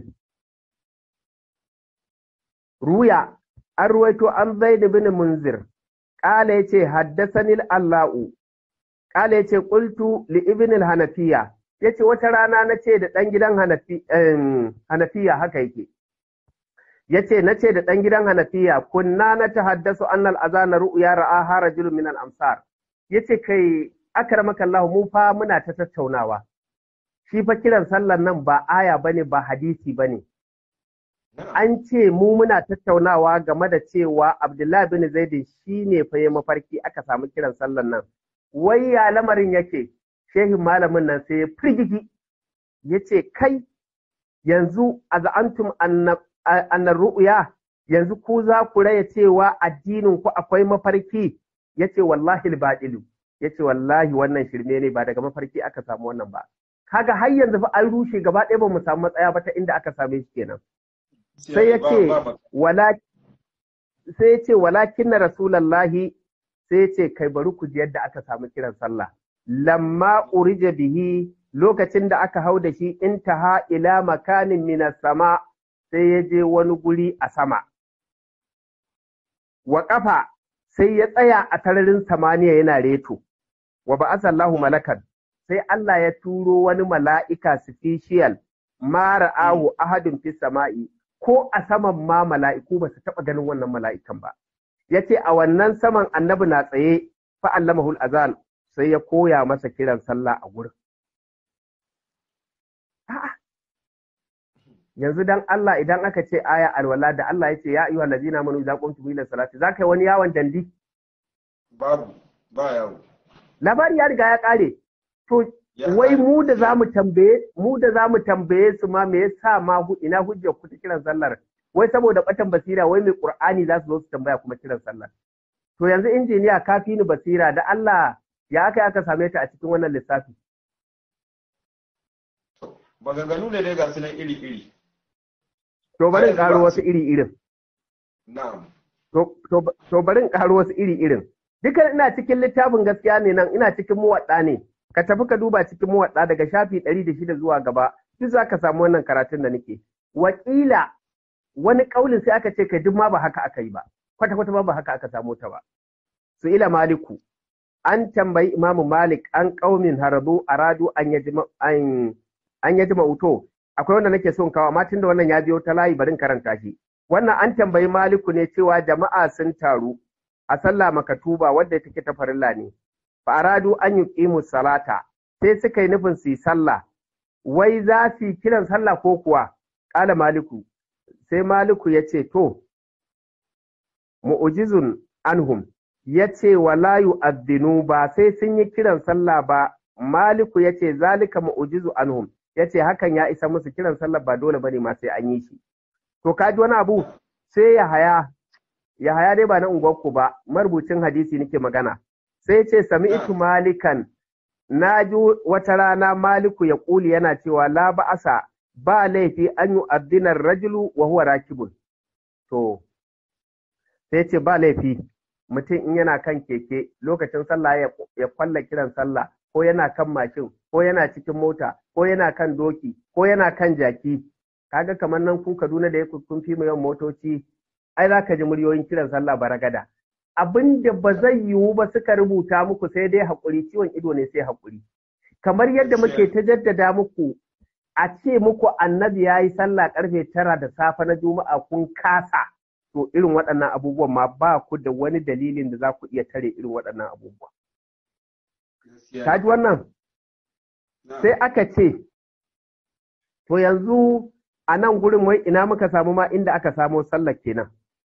ruya an ruwaito an zaid bin munzir qala yace haddathani allahu qala yace qultu li ibn al-hanafiya yace wata rana nace da dan gidan hanafi hanafiya haka yake yace nace da dan gidan hanafiya kunna na tahaddasu anna al-azana ru'ya ra'aha rajulun min al-amsar yace kai akramaka allah mu fa muna ta tattaunawa shi fa kiran sallar nan ba aya bane ba hadisi bane an ce mu muna tattaunawa game da cewa Abdullahi bin Zaidin shi ne fa ya mafarki aka samu kiran sallan nan. Wai ya lamarin yake, shehin malamin nan sai ya firgigi, ya ce kai yanzu a za'antum annar ru'uya yanzu ku za ku raya cewa addinin ku akwai mafarki ya ce wallahi baɗilu ya ce wallahi wannan shirme ne ba daga mafarki aka samu wannan ba. Kaga har yanzu fa an rushe gaba ɗaya ba mu samu matsaya ba ta inda aka same shi kenan. sai ya ce sai ya ce walakin na rasulallahi sai ya ce kai bari ku ji yadda aka samu kiran sallah lamma urija bihi lokacin da aka hau da shi intaha ila makanin minas sama sai ya je wani guri a sama wa kafa sai ya tsaya a tararin samaniya yana reto wa ba'asallahu malakan sai Allah ya turo wani mala'ika special ma ra'ahu ahadin fi sama'i ko a saman ma mala'iku ba su taɓa ganin wannan mala'ikan ba. Ya ce a wannan saman annabi na tsaye fa'allamahul azan sai ya koya masa kiran sallah a gurin. Yanzu dan Allah idan aka ce aya alwala da Allah ya ce ya ayyuhal ladina amanu idza qumtum ila salati za ka yi wani yawon dandi? Babu, ba yawo. Labari ya riga ya ƙare. To wai mu da za mu tambaye mu da za mu tambaye su ma me yasa ma ina hujjar ku ta kiran sallar wai saboda batan basira wai mai qur'ani za su zo su tambaya kuma kiran sallar to yanzu injiniya ka fi ni basira da Allah ya aka aka same ta a cikin wannan lissafi maganganu ne dai ga su nan iri iri to bari in karo wasu iri irin na'am to bari in karo wasu iri irin dukan ina cikin littafin gaskiya ne nan ina cikin muwadda ne ka tafi ka duba cikin muwadda daga shafi ɗari da shida zuwa gaba duk za ka samu wannan karatun da nake wakila wani ƙaulin sai aka ce kai duk ma ba haka aka yi ba kwata kwata ma ba haka aka samu ta ba su ila maliku an tambayi imamu malik an ƙaumin haradu aradu an yaji an yaji mauto akwai wanda nake son kawo amma tunda wannan ya biyo ta layi barin karanta shi wannan an tambayi maliku ne cewa jama'a sun taru a sallah makatuba wadda take ta farilla ne fa aradu an yuqimu salata sai suka yi nufin su yi sallah wai za su yi kiran sallah ko kuwa ƙala maliku sai maliku ya ce to mu'ujizun anhum ya ce wala yu'adhdhinu ba sai sun yi kiran sallah ba maliku ya ce zalika mu'ujizu anhum ya ce hakan ya isa musu kiran sallah ba dole bane ma sai an yi shi to kaji wani abu sai ya haya ya haya dai ba na unguwarku ba marubucin hadisi nake magana sai ce sami'tu malikan na ji wata rana maliku ya ƙuli yana cewa la ba'asa ba laifi an yi addinar rajulu wa huwa rakibun to sai ce ba laifi mutum in yana kan keke lokacin sallah ya kwalla kiran sallah ko yana kan mashin ko yana cikin mota ko yana kan doki ko yana kan jaki kaga kamar nan ku Kaduna da ya kun fi yawan motoci ai za ka ji muryoyin kiran sallah baragada abin da ba zai yiwu ba suka rubuta muku sai dai haƙuri ciwon ido ne sai haƙuri kamar yadda muke ta jaddada muku a ce muku annabi ya yi sallah karfe tara da safe na juma'a kun kasa to irin waɗannan abubuwan ma ba ku da wani dalilin da za ku iya tare irin waɗannan abubuwa. Ka ji wannan? Sai aka ce, to yanzu a nan gurin wai ina muka samu ma inda aka samo sallar kenan.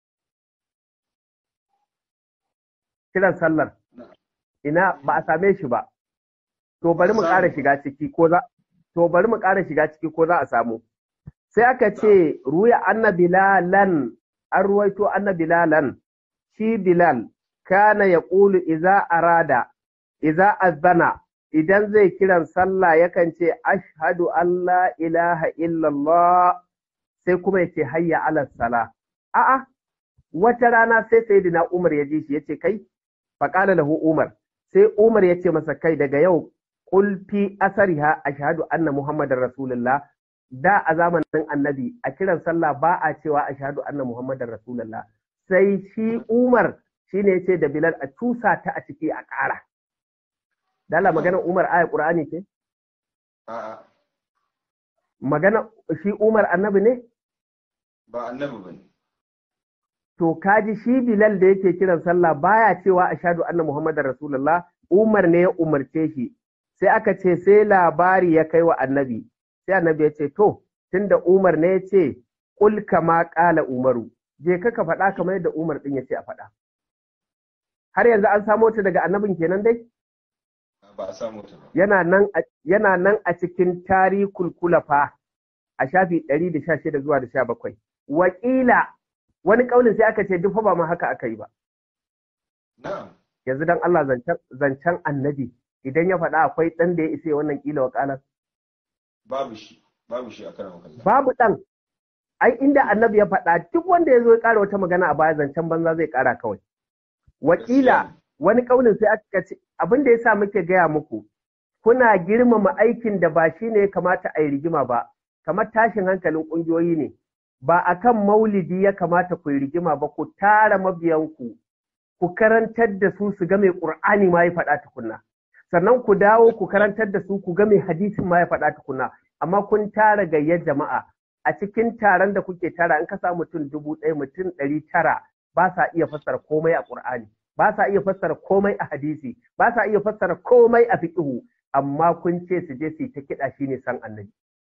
Kiran sallar. Ina ba a same shi ba. To bari mu ƙara shiga ciki ko za to bari mu ƙara shiga ciki ko za a samu. Sai aka ce ruya anna bilalan an ruwaito anna bilalan shi bilal kana ya ƙulu iza arada iza azana idan zai kiran sallah yakan ce ashhadu Allah ilaha illallah sai kuma ya ce hayya ala sala a'a wata rana sai sayyidina Umar ya ji shi yace kai faqala lahu Umar sai Umar ya ce masa kai daga yau qul fi asariha ashhadu anna muhammadar rasulullah da a zamanin annabi a kiran sallah ba a cewa ashhadu anna muhammadar rasulullah sai shi Umar shine yace da Bilal a tusa ta a ciki a ƙara dala magana Umar aya Qur'ani ce A'a, magana shi Umar annabi ne ba annabi ba ne. to kaji shi Bilal da yake kiran sallah baya cewa ashhadu anna muhammadar rasulullah Umar ne ya umarce shi sai aka ce sai labari ya kai wa annabi sai annabi ya ce to tunda Umar ne ya ce kul kama qala Umaru je ka ka faɗa kamar yadda Umar din ya ce a faɗa har yanzu an samo ta daga annabin kenan dai Ba a samu ta ba. yana nan a, yana nan a cikin tarikul kulafa a shafi 116 zuwa da 17 wakila wani kaulin sai aka ce duk fa ba ma haka aka yi ba Na'am. yanzu dan Allah zancen zancen annabi idan ya faɗa akwai ɗan da ya isa ya wannan kila wakalar Babu shi, babu shi a karan kallon. babu ɗan ai inda annabi ya faɗa duk wanda ya zo ya ƙara wata magana a baya zancen banza zai ƙara kawai wakila wani ƙaunin sai aka ce abin da ya sa muke gaya muku kuna girmama aikin da ba shi ne ya kamata a yi rigima ba kamar tashin hankalin ƙungiyoyi ne ba a kan maulidi ya kamata ku yi rigima ba ku tara mabiyanku ku karantar da su su ga mai ƙur'ani ma ya faɗa tukunna sannan ku dawo ku karantar da su ku ga mai hadisin ma ya faɗa tukunna amma kun tara gayyar jama'a a cikin taron da kuke tara in ka sa mutum dubu ɗaya mutum ɗari tara ba sa iya fassara komai a ƙur'ani ba sa iya fassara komai a hadisi ba sa iya fassara komai a fiqhu amma kun ce su je su yi ta kiɗa shine san annabi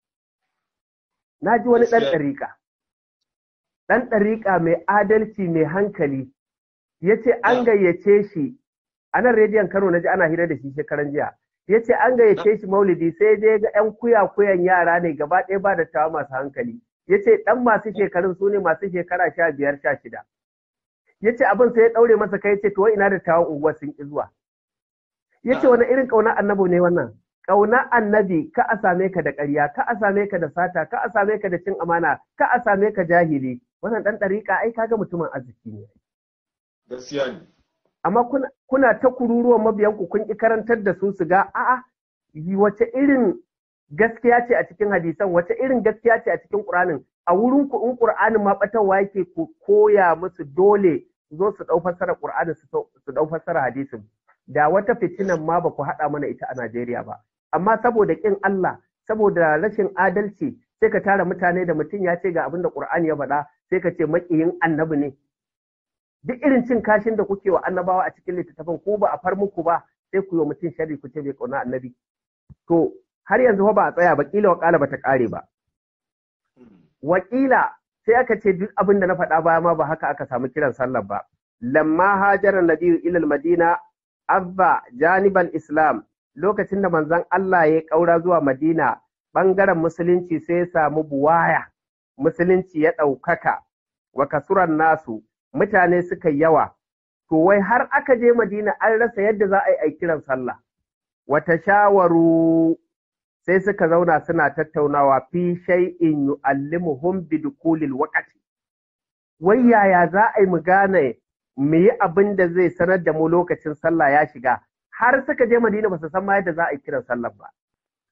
na ji wani ɗan Gaskiya. ɗariƙa ɗan ɗariƙa mai adalci mai hankali ya ce an Ah. gayyace shi a nan rediyon kano na ji ana hira da shi shekaran jiya ya ce an gayyace shi maulidi sai dai ga 'yan kuya-kuyan yara ne gaba ɗaya ba da tawa masu hankali ya ce ɗan masu shekarun su ne masu shekara sha biyar sha shida ya ce abin sai ya ɗaure masa kai ya ce to wai ina da tawon unguwa sun ƙi zuwa ya ce Ah. wani irin ƙauna annabi ne wannan ƙauna annabi ka a same ka da ƙarya ka a same ka da sata ka a same ka da cin amana ka a same ka jahili wannan ɗan ɗariƙa ai kaga mutumin arziki ne Gaskiya ne. amma kuna, kuna ta kururuwan mabiyanku kun ƙi karantar da su su ga a'a yi wace irin gaskiya ce a cikin hadisan wace irin gaskiya ce a cikin ƙur'anin a wurin ku in ƙur'anin ma ɓatarwa yake ku koya musu dole su zo su ɗau fassara ƙur'anin su ɗau- su ɗau fassara hadisin da wata fitinan ma ba ku haɗa mana ita a Najeriya ba amma saboda ƙin Allah saboda rashin adalci sai ka tara mutane da mutum ya ce ga abin da Ƙur'ani ya faɗa sai ka ce maƙiyin annabi ne duk irin cin kashin da kuke wa annabawa a cikin littattafan ko ba a far muku ba sai ku yi wa mutum sharri ku ce bai kauna annabi to har yanzu fa ba a tsaya ba kila wa kala bata kare ba Hmm. wakila sai aka ce duk abin da na faɗa baya ma ba haka aka samu kiran sallar ba lamma hajara nabiyyu ila madina azza janibal islam lokacin da manzon Allah ya kaura zuwa madina bangaren musulunci sai ya samu buwaya musulunci ya ɗaukaka wa kasuran nasu mutane suka yi yawa to wai har aka je madina an rasa yadda za a yi a kiran sallah wata shawaru sai suka zauna suna tattaunawa fi shay'in yu'allimuhum bi dukulil waqti wai yaya za a yi mu gane mu yi abin da zai sanar da mu lokacin sallah ya shiga har suka je madina ba su san ma yadda za a yi kiran sallah ba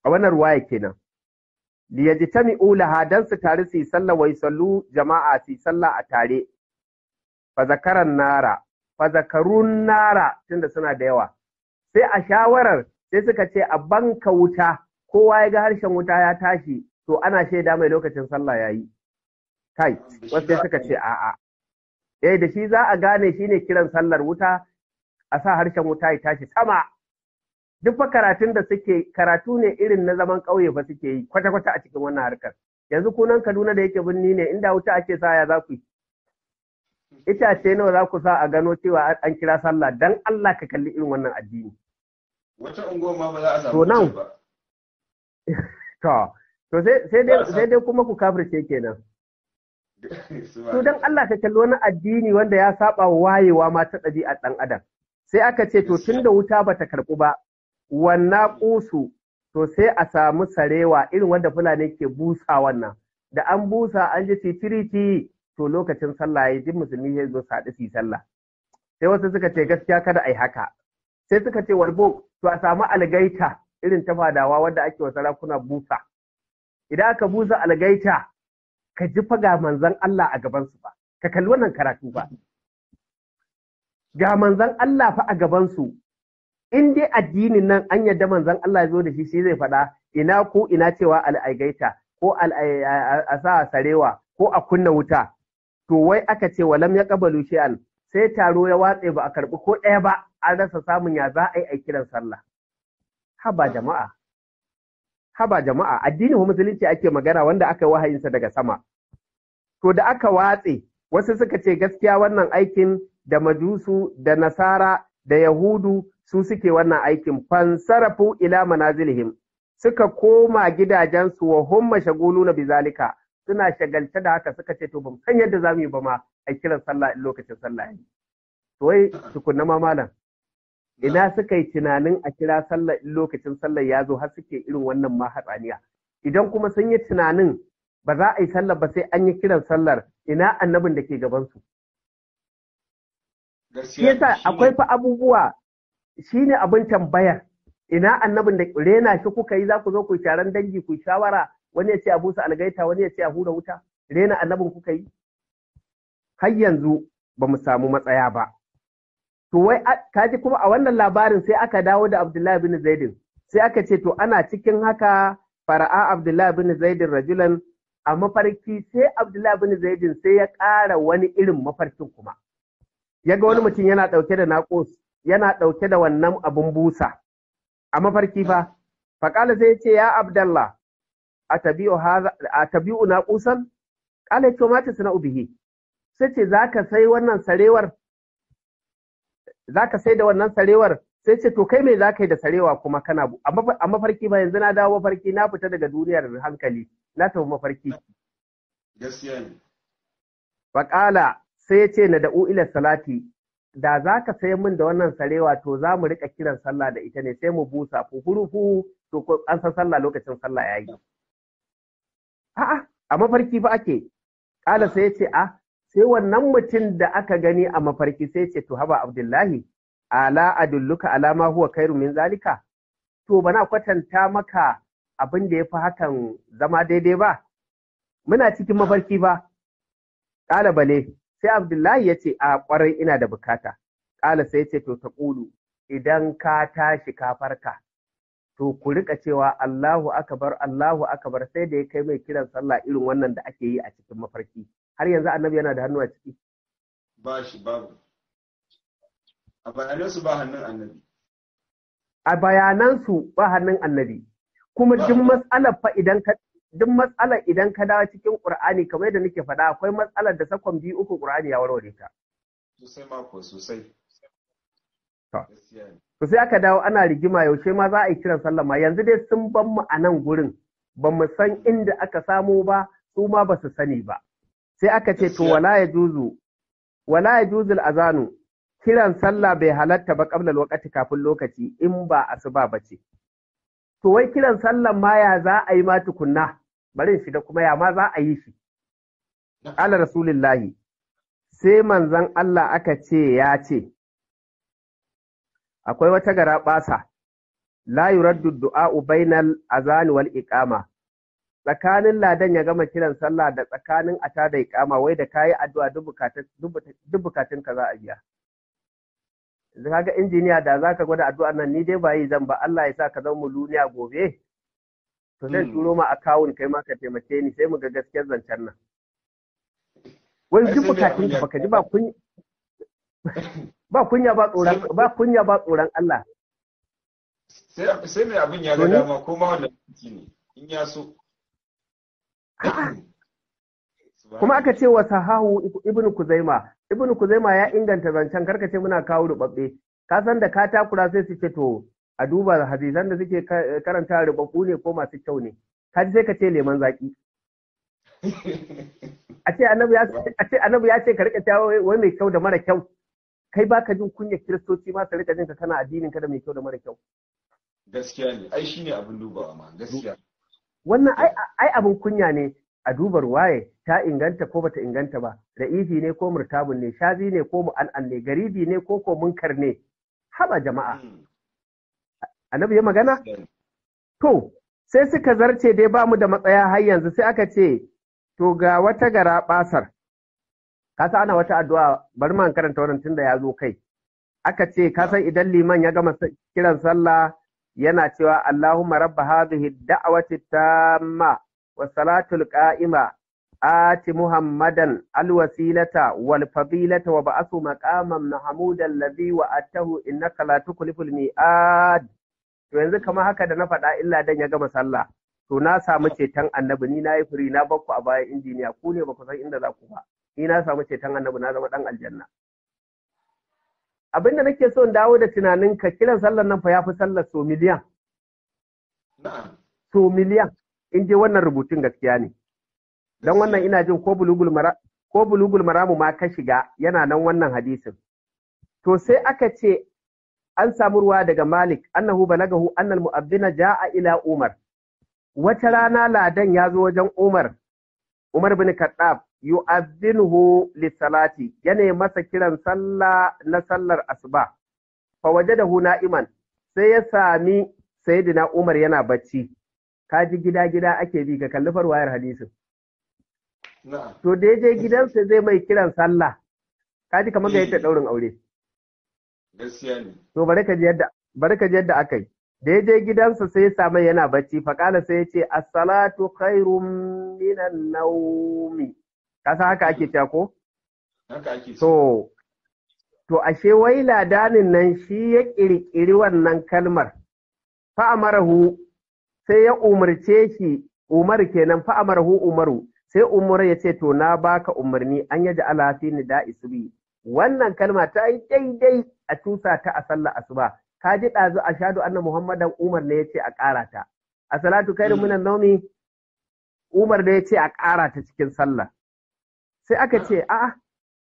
a wannan ruwaya kenan liyajtami'u laha dan su tare su yi sallah wai sallu jama'a su yi sallah a tare fa zakaran nara fa zakarun nara tunda suna da yawa sai a shawarar sai suka ce a banka wuta kowa ya ga harshen wuta ya tashi to ana shaida mai lokacin sallah yayi kai wasu sai suka ce a'a eh da shi za a gane shine kiran sallar wuta a sa harshen wuta ya tashi sama duk fa karatun da suke karatu ne irin na zaman ƙauye fa suke yi kwata-kwata a cikin wannan harkar yanzu kunan Kaduna da yake birni ne inda wuta ake sa ya za ku yi itace nawa za ku sa a gano cewa an kira sallah dan Allah ka kalli irin wannan addini wata unguwa ma ba za a To samu nan- wutar ba to to sai sai dai sai dai kuma ku kafirce kenan to dan Allah ka kalli wani addini wanda ya saba wa wayewa ma ta ɗabi'ar ɗan adam sai aka ce to tunda wuta bata karɓu ba wannan ƙusu to sai a samu sarewa irin wanda fulani ke busa wannan da an busa an ji titiriti to lokacin sallah ya ji musulmi ya zo saɗi su yi sallah sai wasu suka ce gaskiya kada a yi haka sai suka ce walbo to a samu algaita irin ta fadawa wanda ake wa sarakuna busa idan aka busa algaita ka ji fa ga manzon Allah a gabansu ba ka kalli wannan karatu ba ga manzon Allah fa a gabansu in dai addinin nan an yadda manzon Allah ya zo da shi shi zai faɗa ina ko ina cewa al'aigaita ko al'ai- a a sa sarewa ko a kunna wuta to wai aka ce walam ya kabalu shi'an sai taro ya watse ba a karɓi ko ɗaya ba an rasa samun ya za a yi a kiran sallah haba jama'a haba jama'a addinin musulunci ake magana wanda aka yi wahayinsa daga sama to da aka watse wasu suka ce gaskiya wannan aikin da majusu da nasara da yahudu su suke wannan aikin fansarafu ila manazilihim suka koma gidajensu wa hum mashaguluna bizalika suna shagalce da haka suka ce to ban san yadda zamu yi ba ma a kiran sallah in lokacin sallah yayi to wai tukunna ma malam ina suka yi tunanin a kira sallah in lokacin sallah ya zo har suke irin wannan ma hatsaniya idan kuma sun yi tunanin ba za a yi sallah ba sai an yi kiran sallar ina annabin da ke gabansu shi gaskiya yasa shine- akwai fa abubuwa shine abin tambayar ina annabin da rena shi kuka yi za ku zo ku yi taron dangi ku yi shawara wani ya ce a busa algaita wani ya ce a hura wuta rena annabin kuka yi har yanzu ba mu samu matsaya ba to wai a- kaji kuma a wannan labarin sai aka dawo da Abdullahi bin Zaidin sai aka ce to ana cikin haka fara'a Abdullahi bin Zaidin rajulan a mafarki sai Abdullahi bin Zaidin sai ya ƙara wani irin mafarkin kuma ya ga wani mutum yana ɗauke da naƙos yana ɗauke da wannan abun busa a mafarki fa faƙala sai ya ce ya abdallah a tabi'u haza- a tabi'u naƙusan ƙala ya ce mata suna ubihi sai ce za ka sai wannan sarewar za ka sai da wannan sarewar sai ce to kai me za ka yi da sarewa kuma kana bu- a mafa- a mafarki ba yanzu na dawo mafarki na fita daga duniyar hankali na tafi mafarki gaskiya ne Faƙala sai ya ce na da'u ila salati, da za ka sai min da wannan sarewa to za mu riƙa kiran sallah da ita ne sai mu busa fufurufu to ko an san sallah lokacin sallah ya yi. A'a, a mafarki fa ake. Ƙala sai ya ce, a, sai wannan mutum da aka gani a mafarki sai ya ce, to haba Abdullahi, ala adulluka alama huwa kairu min zalika. To bana kwatanta maka abin da ya fi hakan zama daidai ba. Muna cikin mafarki ba. Ƙala bale, sai Abdullahi ya ce, A ƙwarai ina da bukata. Ƙala sai ya ce, To, ta ƙulu, idan ka tashi ka farka, to ku riƙa cewa Allahu akabar, Allahu akabar sai da ya kai mai kiran sallah irin wannan da ake yi a cikin mafarki. Har yanzu annabi yana da hannu a ciki. ba shi babu a bayanansu ba hannun annabi A bayanansu ba hannun annabi. Kuma Ba- duk matsalar fa idan ka duk matsalar idan ka dawo cikin Ƙur'ani kamar yadda nake faɗa akwai matsalar da sakon biyu uku Ƙur'ani ya warware ta. sosai mako sosai To. gaskiya ne To sai aka dawo ana rigima yaushe ma za a yi kiran sallah ma yanzu dai sun ban mu a nan gurin ba mu san inda aka samo ba su ma ba su sani ba. Sai aka ce to Gaskiya. wala ya juzu wala ya juzul azanu kiran sallah bai halatta ba qabla lokaci kafin lokaci in ba asuba ba ce. To wai kiran sallah ma ya za a yi ma tukunna bari in shiga kuma ya ma za a yi shi. Ala Rasulillahi sai manzon Allah aka ce ya ce akwai wata gara ɓasa la yuraddu du'a'u bainal azan wal iqama tsakanin ladan ya gama kiran sallah da tsakanin ata da iqama wai da kayi addu'a duk bukatun duk bukatun ka za a biya yanzu kaga injiniya da zaka gwada addu'ar nan ni dai ba yi zan ba Allah ya sa ka zama muluniya gobe to zai turo ma akawun kai ma ka taimake ni sai mu ga gaskiyar zancen nan wai duk bukatun ka baka ji ba kun ba kunya ba tsoron ba kunya ba tsoron Allah sai mai abin ya ga dama ko ma wanda ne in ya so kuma aka ce wa sahahu ibnu kuzaima ibnu kuzaima ya inganta zancen karka ce muna kawo rubabbe ka san da ka takura sai su ce to a duba hadisan da suke karanta rubabbu ne ko masu kyau ne ka ji sai ka ce leman zaki a ce annabi ya a ce annabi ya ce ka rika tawo wai mai kyau da mara kyau kai baka jin kunya kiristoci ma su rika jin ka kana addinin ka da mai kyau da mara kyau gaskiya ne ai shine abin dubawa ma gaskiya wannan ai abin kunya ne a dubar waye ta inganta ko bata inganta ba ra'ifi ne ko murtabun ne shazi ne ko mu'an'an ne garibi ne ko ko munkar ne haba jama'a annabi ya magana to sai suka zarce dai ba mu da matsaya har yanzu sai aka ce to ga wata gara basar ka sa ana wata addu'a bari man karanta wannan tunda ya zo kai aka ce ka san idan liman ya gama kiran sallah yana cewa Allahumma rabba hadhihi da'wati tamma wa salatul qa'ima ati muhammadan alwasilata wal fadilata wa ba'athu maqaman mahmudan alladhi wa'atahu innaka la tukhliful mi'ad to yanzu kamar haka da na faɗa illa dan ya gama sallah to na samu ceton annabi ni nayi firi na bakku a bayan injiniya ku ne ba ku san inda za ku ba ni na samu ceton annabi na zama dan aljanna abinda nake so in dawo da tunaninka kiran sallar nan fa ya fi sallar so miliyan. So miliyan in je wannan rubutun gaskiya ne. Don wannan ina jin ko bulugul maramu ma ka shiga yana nan wannan hadisin. To sai aka ce an samu ruwa daga Malik annahu balagahu annal mu'abbina ja'a ila Umar. Wata rana ladan ya zo wajen Umar, Umar bin Khattab yu'adhinuhu lis-salati yana masa kiran sallah na sallar asuba fa wajadahu na'iman sai ya sami sayyidina Umar yana bacci kaji gida gida ake bi ka kalli farwayar hadisin to da je gidansa zai mai kiran sallah kaji kamar ga yadda daurin aure gaskiya ne to bari ka ji yadda bari ka ji yadda aka yi da ya je gidansa sai ya samu yana bacci faƙala sai ya ce as-salatu khairum minan naumi kasa haka ake cewa ko? Haka ake To, to ashe wai ladanin nan shi ya ƙirƙiri wannan kalmar, fa'amarahu sai ya umarce shi, Umar kenan fa'amarahu Umaru, sai Umar ya ce, To, na baka umarni an yaji alafi ni da isubi. Wannan kalma ta yi daidai a tusa ta a sallah asuba. Ka ji ɗazu a shaɗu anna Muhammadan Umar ne ya ce a ƙara ta. A salatu kai munan naumi, Umar ne ya ce a ƙara ta cikin sallah. sai aka ce a'a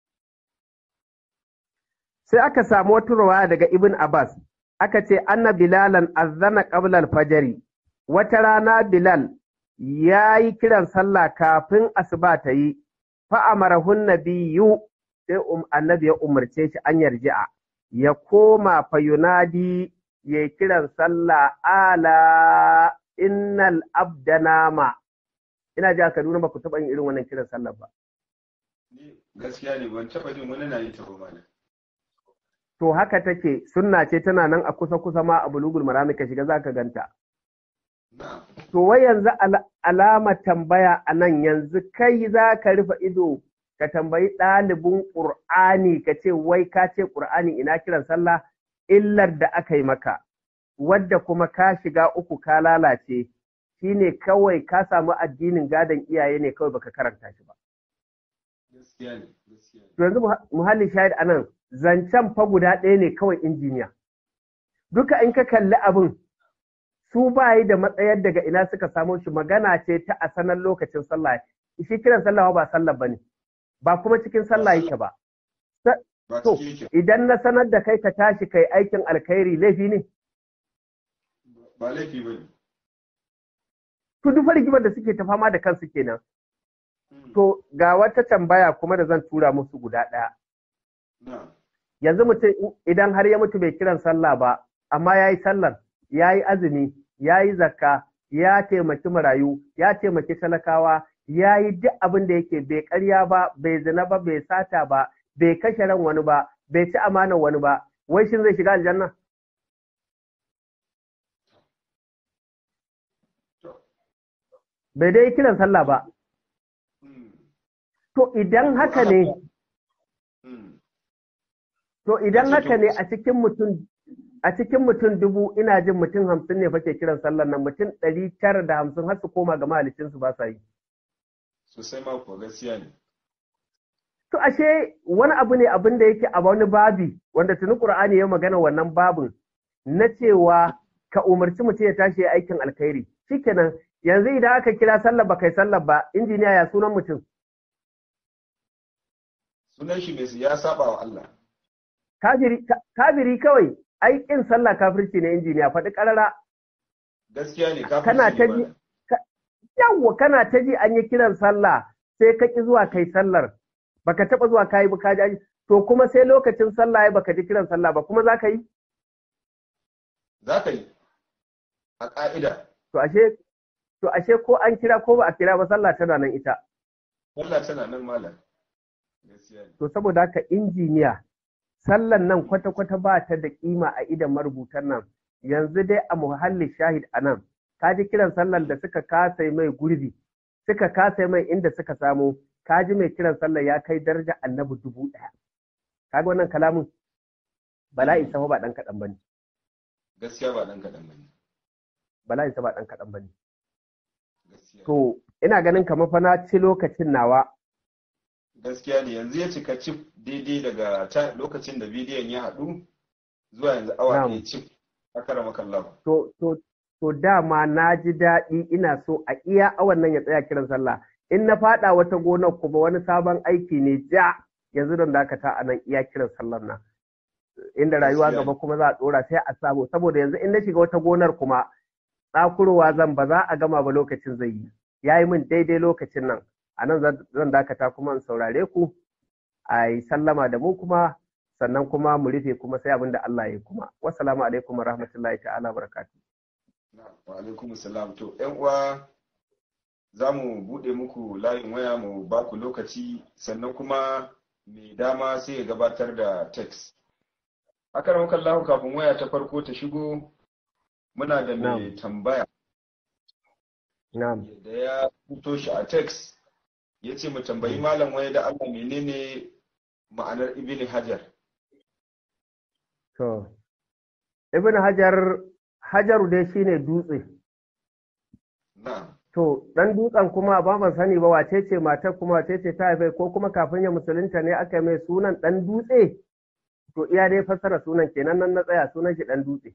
sai aka samu wata rawaya daga ibn abbas aka ce anna bilalan azzana qabla al-fajri wata rana bilal ya yi kiran sallah kafin asuba ta yi fa amarahun nabiyyu sai annabi ya umarce shi an yarji'a ya koma fa yunadi ya kiran sallah ala innal abdanama ina ji a Kaduna ba ku taɓa yin irin wannan kiran sallah ba gaskiya ne ban taba jin wani na yi ta ba to haka take sunna ce tana nan a kusa kusa ma a bulugul marami ka shiga zaka ganta to wai yanzu alama tambaya a nan yanzu kai za ka rufe ido ka tambayi ɗalibin ƙur'ani ka ce wai ka ce ƙur'ani ina kiran sallah illar da aka yi maka wadda kuma ka shiga uku ka lalace shine kawai ka samu addinin gadon iyaye ne kawai baka karanta shi ba To yanzu muhallin shahid a nan zancen fa guda ɗaya ne kawai injiniya. Duka in ka kalli abin su ba yi da matsayar daga ina suka samo shi magana ce ta a sanar lokacin sallah. Shi kiran sallah ba sallah ba ne, ba kuma cikin sallah yake ba. To, idan na sanar da kai ka tashi kai aikin alkhairi laifi ne? Ba laifi ba ne. To duk rigimar da suke ta fama da kansu kenan. To ga wata tambaya kuma da zan tura musu guda ɗaya. Yanzu mutum idan har ya mutu bai kiran sallah ba, amma ya yi sallar, ya yi azumi ya yi zakka ya taimaki marayu ya taimaki talakawa ya yi duk abin da yake bai karya ba bai zina ba bai sata ba bai kashe ran wani ba bai ci amanar wani ba wai shin zai shiga aljanna bai dai kiran sallah ba to idan haka ne to idan haka ne a cikin mutum a cikin mutum dubu ina jin mutum hamsin ne fake kiran sallar nan mutum ɗari tara da hamsin har su koma ga mahalicinsu ba sa yi. Sosai ma ko gaskiya ne. To ashe wani abu ne abin da yake a wani babi wanda tuni Qur'ani ya magana wannan babin na cewa ka umarci mutum ya tashi aikin alkhairi. Shikenan yanzu idan aka kira sallar ba kai sallar ba injiniya ya sunan mutum. Sunan shi mai ya saba wa Allah. Kafiri kawai ai kin sallah kafirci ne injiniya faɗi ƙarara. Gaskiya ne kafirci kana ta ji yawwa kana ta ji an yi kiran sallah sai ka ki zuwa kai sallar baka taɓa zuwa kayi ba ka ji to kuma sai lokacin sallah ya baka ji kiran sallah ba kuma za ka yi? Za ka yi a ƙa'ida. To ashe to ashe ko an kira ko ba a kira ba sallah tana nan ita. Sallah tana nan malam. To saboda haka injiniya sallan nan kwata-kwata ba ta da kima a idan marubutan nan yanzu dai a muhalli shahid a nan ka ji kiran sallan da suka kasa mai gurbi suka kasa mai inda suka samu ka ji mai kiran sallan ya kai daraja annabi dubu ɗaya kaga wannan kalamin bala'i sama ba ɗan kaɗan bane gaskiya ba ɗan kaɗan bane bala'i sama ba ɗan kaɗan bane to ina ganin kamar fa na ci lokacin nawa gaskiya ne yanzu ya cika cif daidai daga lokacin da bidiyon ya haɗu zuwa yanzu awa ɗaya cif a karama kallon. To, to, to dama na ji daɗi ina so a iya awan nan ya tsaya kiran sallah. In na faɗa wata gonar kuma wani sabon aiki ne ja yanzu don dakata a nan iya kiran sallar nan. Inda rayuwa gaba kuma za a ɗora sai a samu saboda yanzu in na shiga wata gonar kuma tsakurowa zan ba za a gama ba lokacin zai yi. Ya yi min daidai lokacin nan. a nan zan dakata kuma in saurare ku a yi sallama da mu kuma sannan kuma mu rufe kuma sai abin da Allah ya kuma wassalamu alaikum wa rahmatullahi ta'ala barakatu wa alaikum salam to yan uwa za mu buɗe muku layin waya mu ba ku lokaci sannan kuma mai dama sai ya gabatar da text haka da lahu kafin waya ta farko ta shigo muna da mai tambaya da ya fito shi a text ya ce mu tambayi malam wai da Allah menene ma'anar ibn hajar to ibn hajar hajaru dai shine dutse na to dan dutsen kuma ba ban sani ba wace ce matar kuma wace ce ta haife ko kuma kafin ya musulunta ne aka mai sunan dan dutse to iya dai fassara sunan kenan nan na tsaya sunan shi dan dutse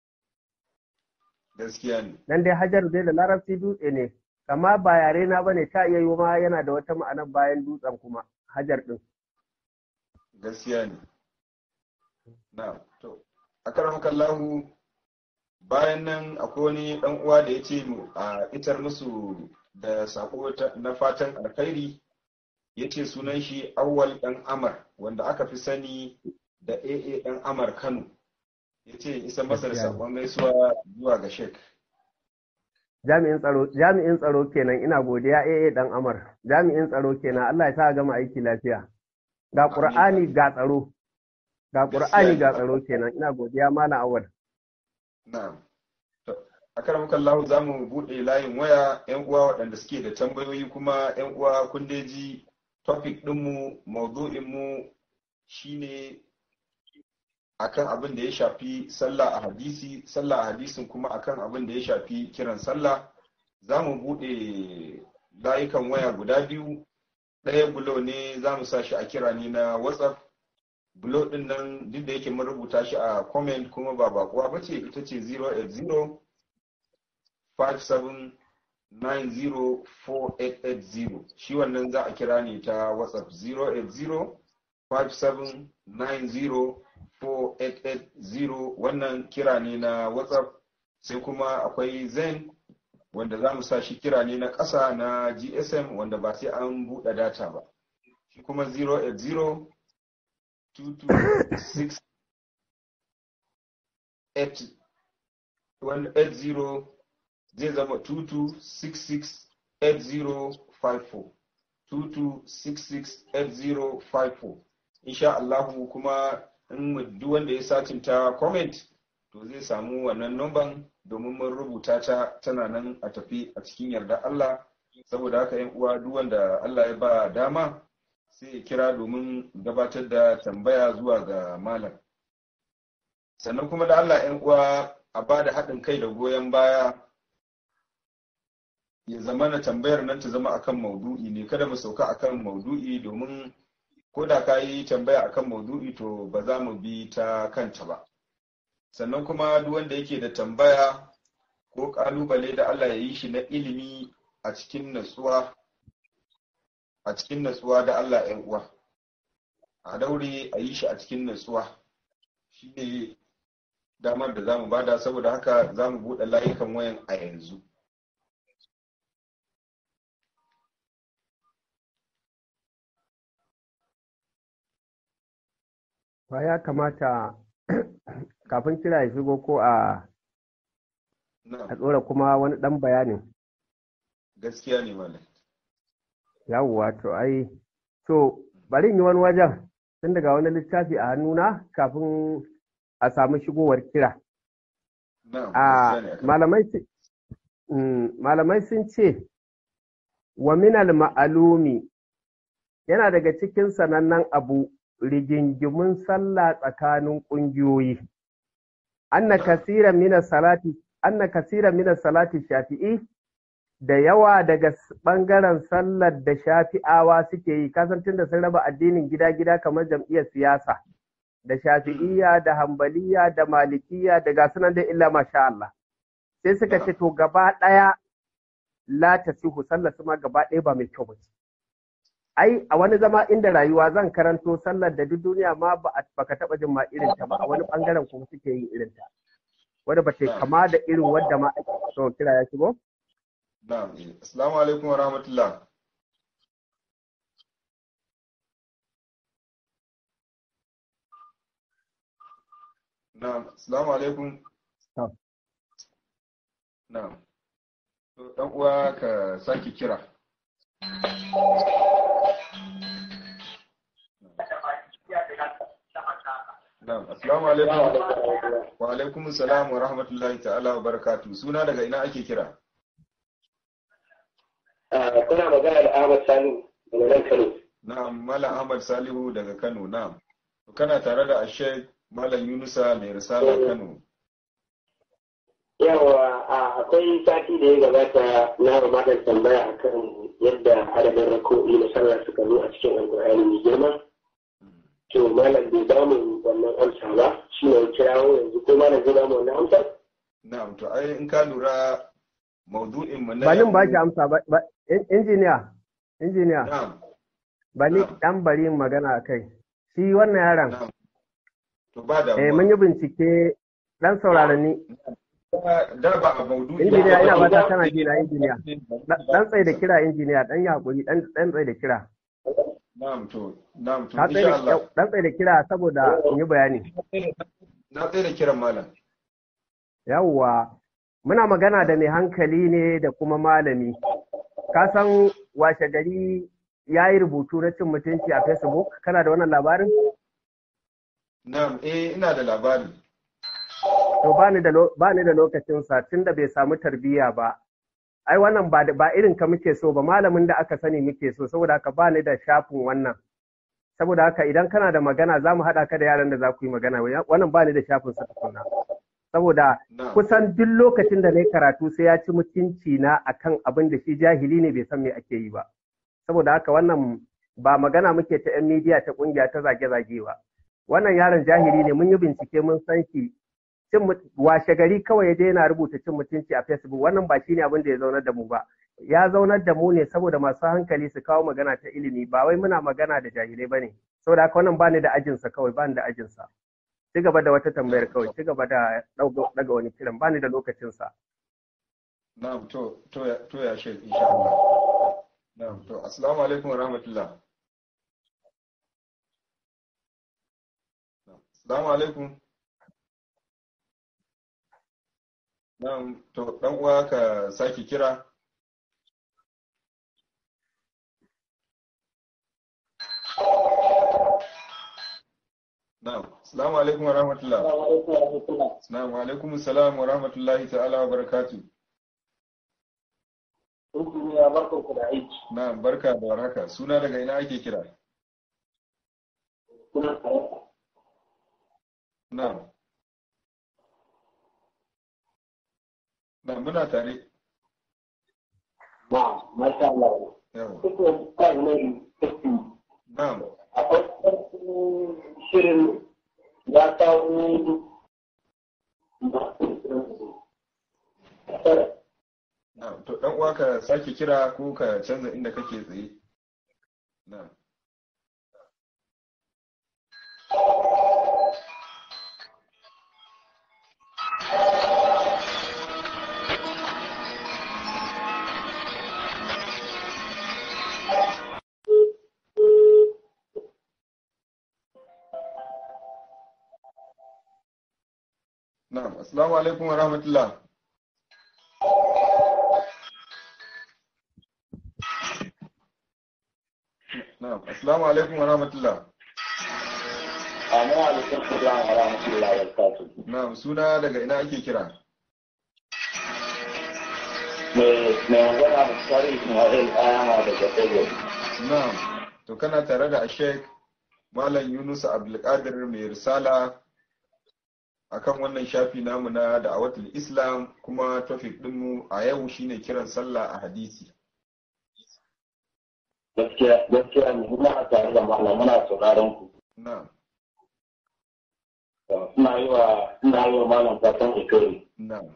gaskiya ne dan dai hajaru dai da larabci dutse ne amma ba yare na bane ta iya yi ma yana da wata ma'ana bayan dutsen kuma hajar din gaskiya ne na to akramakallahu bayan nan akwai wani dan uwa da ya ce mu a itar musu da sako na fatan alkhairi ya ce sunan shi awwal dan amar wanda aka fi sani da aa dan amar kano ya ce isa masa da sakon gaisuwa zuwa ga shek jami'in tsaro jami'in tsaro kenan ina godiya eh dan amar jami'in tsaro kenan Allah ya sa gama aiki lafiya ga qur'ani ga tsaro ga qur'ani ga tsaro kenan ina godiya malam awal na'am to akaram kallahu zamu bude layin waya yan uwa waɗanda suke da tambayoyi kuma yan uwa kun ji topic din mu maudu'in mu shine akan abin da ya shafi sallah a hadisi sallah a hadisin kuma akan abin da ya shafi kiran sallah za mu buɗe layukan waya guda biyu ɗaya bulo ne za mu sa shi a kira ne na whatsapp bulo ɗin nan duk da yake mun rubuta shi a comment kuma ba bakuwa ba ce ita ce 080 5790 shi wannan za a kira ne ta whatsapp 080 5790 4880 wannan kira ne na whatsapp sai kuma akwai zen wanda za mu sa shi kira ne na ƙasa na gsm wanda ba sai an buɗe data ba shi kuma 080 226 80 zai zama 22668054 22668054 insha Allahu kuma in duk wanda ya satin ta comment to zai samu wannan numban domin mun rubuta ta tana nan a tafi a cikin yarda Allah saboda haka yan uwa duk wanda Allah ya ba dama sai ya kira domin gabatar da tambaya zuwa ga malam sannan kuma da Allah yan uwa a ba da haɗin kai da goyon baya ya zama na tambayar nan ta zama akan maudu'i ne kada mu sauka akan maudu'i domin ko da ka yi tambaya akan maudu'i to ba za mu bi ta kanta ba sannan kuma duk wanda yake da tambaya ko kalubale da Allah ya yi shi na ilimi a cikin natsuwa a cikin natsuwa da Allah ‘yan uwa a daure a yi shi a cikin natsuwa shi ne damar da za mu bada saboda haka za mu buɗe layukan wayan a yanzu ba ya kamata kafin kira ya shigo ko a a tsora kuma wani ɗan bayanin gaskiya ne malam yawwa to ai to bari yi wani wajen tun daga wani littafi a hannuna kafin a samu shigowar kira a malamai sun ce wa minal ma'alumi yana daga cikin sanannen abu rigingimun sallah tsakanin ƙungiyoyi anna kasira minas salati anna kasira minas salati shafi'i da yawa daga ɓangaren sallar da shafi'awa suke yi kasantin da sun raba addinin gida-gida kamar jam'iyyar siyasa da shafi'iyya da hambaliya da malikiya da gasu nan da illa masha Allah sai suka ce to gaba ɗaya la ta sihu sallar su ma gaba ɗaya ba mai kyau ba ce ai a wani zama inda rayuwa zan karanto sallar da duk duniya ma ba ka taɓa jin ma irin ta ba a wani ɓangaren kuma suke yin irin ta wadda ba ta kama da irin wadda ma ake so kira ya shigo Na'am. Assalamu alaikum wa rahmatullah. Na'am. Assalamu alaikum. Na'am. To dan uwa ka saki kira. Na'am. Assalamu alaikum. Wa alaikum assalam wa rahmatullahi ta'ala wa barakatuh. Suna daga ina ake kira? kuna magana da Ahmad Salihu daga nan Kano. Na'am, Malam Ahmad Salihu daga Kano, na'am. Kana tare da Ashek Malam Yunusa mai risala Kano. Yawa akwai sati da ya gabata na malam tambaya akan yadda adadin rako'i na sallah suka zo a cikin alkur'ani mai girma. To malam bai ba mu wannan amsa ba, shi ne kirawo yanzu ko malam zai ba mu wannan amsa? Na'am, to ai in ka lura maudu'in mu na Balin ba shi amsa ba, injiniya, injiniya. Na'am. Bani dan bari magana a kai. Shi wannan yaron. To ba da Eh mun yi bincike dan saurarani. Da ba a maudu'i Injiniya ina ba ta kana ji na injiniya. Dan tsaye da kira injiniya dan ya hakuri dan dan tsaye da kira. Na'am to, na'am to Ka insha Allah. tsaye dan tsaye da kira saboda in yi bayani. Na tsaye da kiran malam. Yawwa muna magana da mai hankali ne da kuma malami. Ka san washe gari ya yi rubutu na cin mutunci a Facebook, kana da wannan labarin? Na'am, eh ina da labari. To ba ni da lokacinsa tun da bai samu tarbiyya ba. Ai wannan ba, ba irin ka muke so ba, malamin da aka sani muke so, saboda haka ba ni da shafin wannan. Saboda haka idan kana da magana za mu haɗa ka da yaran da za ku yi magana, wannan ba ni da shafin sa tukuna. Saboda kusan duk lokacin da na yi karatu sai ya ci mutunci na akan abin da shi jahili ne bai san me ake yi ba. saboda haka wannan ba magana muke ta 'yan midiya ta kungiya ta zage-zage ba wannan yaron jahili ne mun yi bincike mun san shi cin washe gari kawai ya je yana rubuta cin mutunci a facebook wannan ba shine abin da ya zaunar da mu ba ya zaunar da mu ne saboda masu hankali su kawo magana ta ilimi ba wai muna magana da jahilai bane saboda haka wannan bani da ajinsa kawai bani da ajinsa ci gaba da wata tambayar kawai ci gaba da daga wani kiran bani da lokacinsa na'am to to to ya shek insha Allah Na'am, to assalamu alaikum wa rahmatullah. Assalamu alaikum. Na'am, to dan uwa ka sake kira. Na'am. Assalamu alaikum wa rahmatullah. Assalamu alaikum assalam wa rahmatullahi ta'ala wa barakatuh. ya barkan ku da aiki Na'am, barka da warhaka. Suna daga ina ake kira? kuna tare Na'am. Na'am, muna tare. na masha Allah Yawa. kuka kai ne kuka Na'am. a farkon shirin ya kawo Na'am, to dan uwa ka sake kira ko ka canza inda kake tsaye. Na'am. Na'am, assalamu alaikum wa rahmatullah. Na'am, assalamu alaikum wa rahmatullah. Amma alaikum salam wa rahmatullahi wa barakatuh. Na'am, suna daga ina ake kira? Me me magana Mustari Ismail Ayama daga Togo. Na'am, to kana tare da Sheikh Malam Yunus Abdulkadir mai risala akan wannan shafi namu na da'awatul Islam kuma topic ɗinmu a yau shine kiran sallah a hadisi. Gaskiya gaskiya ne muna tare da malam muna sauraron ku. Na'am, Ina yi wa ina yi wa malam fatan alkhairi na'am.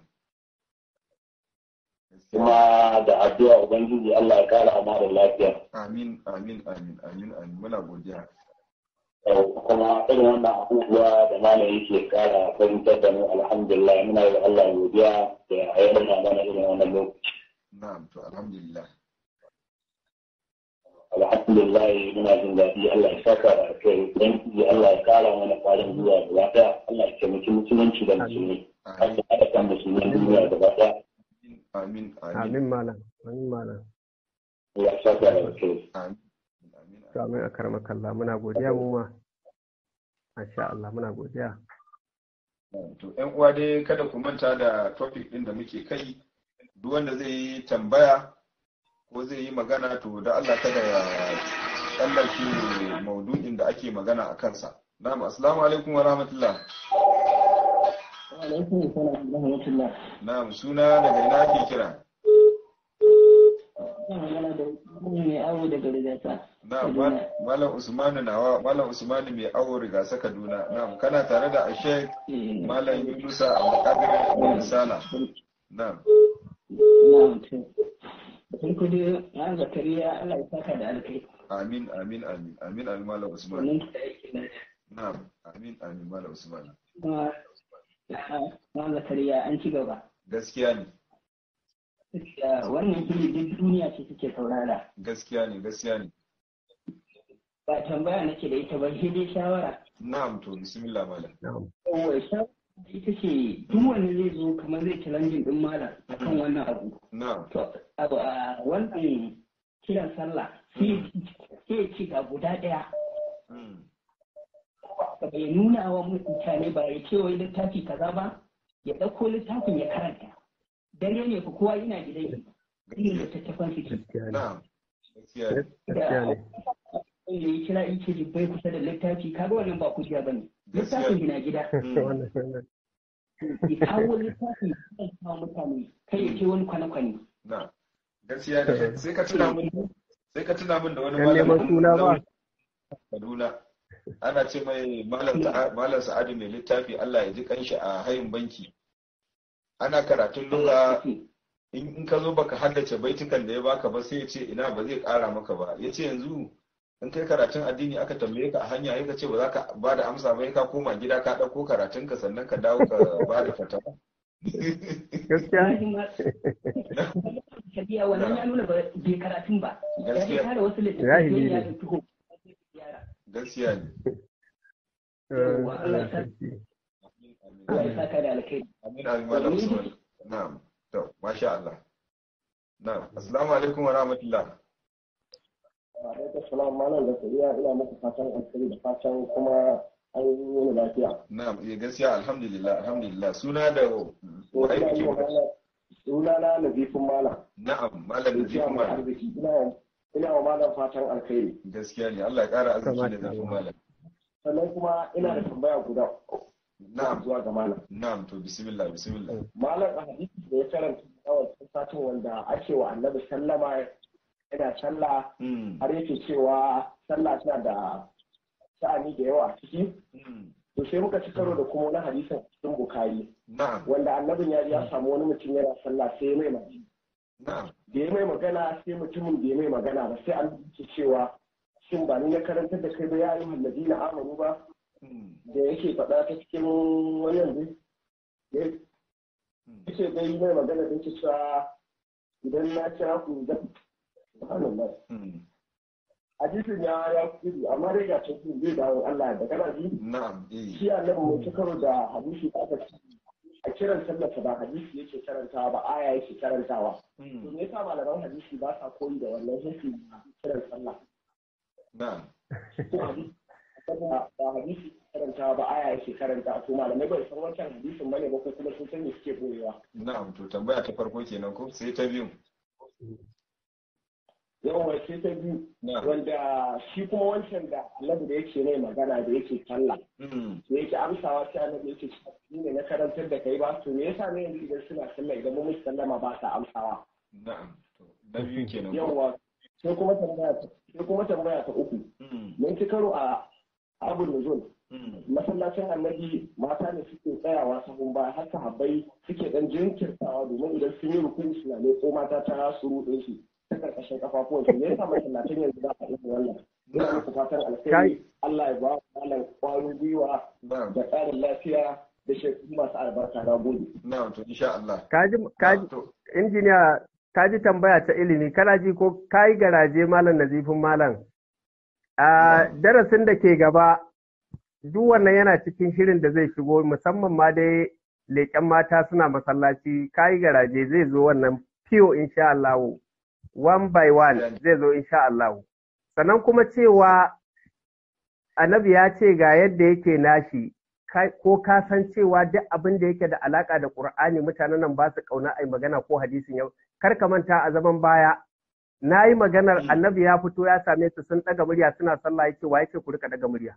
kuma da addu'a ubangiji Allah ya kara amara lafiya. Amin, amin, amin, amin, amin. Muna godiya. kuma irin wannan abubuwa da malam yake kara fahimtar da mu alhamdulillah muna yi wa Allah godiya da ya nuna mana irin wannan lokaci. Na'am, to alhamdulillah. alhamdulillah muna jin daɗi Allah ya saka da alkhairi dan ji Allah ya kara mana kwarin zuwa gaba ɗaya Allah ya taimaki musulunci da musulmi Amin, Allah ya haɗa kan musulmin duniya gaba ɗaya amin, amin, Amin malam. Amin malam. Allah ya saka da alkhairi amin, amin. To amin a karmakalla muna godiya mu ma. Masha Allah muna godiya. To, ‘yan uwa dai kada ku manta da topic ɗin da muke kai, duk wanda zai yi tambaya ko zai yi magana to da Allah kada ya tsallake maudu'in da ake magana a kansa. Na'am, assalamu alaikum wa rahmatullah. alaikum salam wa rahmatullah Na'am, suna daga ina ake kira? ina magana da mai awo daga rigata Na'am, Mal- Malam Usmanu nawa, Malam Usmanu mai awo rigasa Kaduna. Na'am, kana tare da Ashek Malam Yunusa Abdulkadir Ibn Sala. Na'am, na mutum farko dai ya zakariya Allah ya saka da alkai amin, amin, amin, amin, amin, Malam Usman. wannan da yake nan Na'am, amin, amin, Malam Usman. kuma ma zakariya an ci gaba Gaskiya ne, Da wannan fili duk duniya ce suke saurara gaskiya ne, gaskiya ne. ba tambaya nake da ita ba sai dai shawara Na'am, to bismillah malam. Na'am. kawai shawara ita ce duk wanda zai zo kamar zai challenging din malam akan wannan abu Na'am, to abu a wannan kiran sallah sai ya ci ga guda ɗaya mm, ka bai nuna wa mutane ba ya ce wai littafi kaza ba ya ɗauko littafin ya karanta dare ne ku kowa yana gidan shi irin littattafan su ke Gaskiya ne. na'am, gaskiya ne. Gaskiya ne. wanda ya kira in ce bai kusa da littafi kaga wannan ba kujiya ba ne Gaskiya. littafin yana gida Wannan wannan. ya kawo littafin ya kawo mutane kai ya ce wani kwane-kwane Na'am, gaskiya ne. Sai ka tuna min, sai ka tuna min da wani Yan neman suna ba. Kaduna. Ana ce mai malam Sa'a- Malam Sa'adu mai littafi Allah ya ji kanshi a hayin banki. Ana karatun lugha in in ka zo baka haddace baitukan da ya baka ba sai ya ce ina ba zai kara maka ba ya ce yanzu in kai karatun addini aka tambaye ka a hanya ya ce ba za ka ba da amsa ba ya ka koma gida ka ɗauko karatun ka sannan ka dawo ka ba da fatawa Gaskiya ne. Shabiya wannan ya nuna ba bai karatun ba. Ya Gaskiya. dai kare wasu Zahiri littattafai ne. ya ɗauki ko. gaskiya ne Eh, Allah sarki. Allah ya saka da alkai. amin amin malam usman na'am to masha Allah na'am assalamu alaikum wa rahmatullah alaikum salam malam da kuriya ina muku fatan alkhairi da fatan kuma an yi lafiya na'am eh gaskiya alhamdulillah alhamdulillah suna da wai muke magana suna na nazifin malam na'am malam da Gaskiya zai mai malam arziki ina ina wa malam fatan alkhairi gaskiya ne Allah ya kara arziki da Kamata zafin Allah. malam sannan kuma ina da tambaya guda na'am zuwa ga malam na'am to bismillah bismillah malam a hadisi da ya karanta a wancan satin wanda ake wa annabi sallama yana sallah mm har yake cewa sallah tana da sha'ani da yawa a ciki mm to sai muka ci karo da kuma wani hadisin a cikin bukari na'am wanda annabin ya ji ya samu wani mutum yana sallah sai ya mai magana na'am da ya mai magana sai mutumin da ya mai magana ba sai an ce cewa shin ba ni na karantar da kai ba ya yi hallazi na amanu ba mm da yake faɗa ta cikin wani yanzu ya mm ce dai mai magana da yake cewa idan na kira ku da subhanallah mm hadisin ya ya kudu amma dai ga cikin zai dawo Allah da kana ji na'am eh shi annabi mun ci karo da hadisi da aka ci a kiran sallarsa ba hadisi yake karantawa ba aya yake karantawa to mm me yasa malaman hadisi ba sa koyi da wannan hadisi kiran sallah na'am ko hadisi ba hadisi karantawa ba aya yake karanta to malamai bai san wancan hadisin bane ba ko kuma sun san me suke boyewa na'am to tambaya ta farko kenan ko sai ta biyu yawan sai ta biyu na'am wanda shi kuma wancan da annabi da yake mai magana da yake sallah mm da yake amsawa sai annabi yake cewa ni ne na karantar da kai ba to me yasa ne yanzu idan suna sallah idan mun musu sallama ba sa amsawa na'am to na biyu kenan ko yawa sai kuma tambaya ta sai kuma tambaya ta uku mm mun ci karo a abul nuzul mm masallacin annabi mata ne suke tsayawa sahun baya har sahabbai suke dan jinkirtawa domin idan sun yi rukuni suna ne ko mata ta suru din su ta karkashin kafafuwan su ne yasa masallacin yanzu za a yi wannan ina muku fatan alkhairi Allah ya ba ku malam kwarin gwiwa na'am da ƙarin lafiya da shekaru masu albarka na gode. na'am to insha Allah kaji kaji to injiniya kaji tambaya ta ilimi kana ji ko kayi garaje malam nazifin malam a darasin da ke gaba duk wannan yana cikin shirin da zai shigo musamman ma dai leƙen mata suna masallaci kayi garaje zai zo wannan fiyo insha Allah one by one zai zo insha Allah sannan kuma cewa annabi ya ce ga yadda yake nashi ka- ko ka san cewa duk abin da yake da alaka da Qur'ani mutanen nan ba su kauna ai magana ko hadisin yau kar ka manta a zaman baya na yi maganar Mm. annabi ya fito ya same su sun ɗaga murya suna sallah yake wa yake ku rika ɗaga murya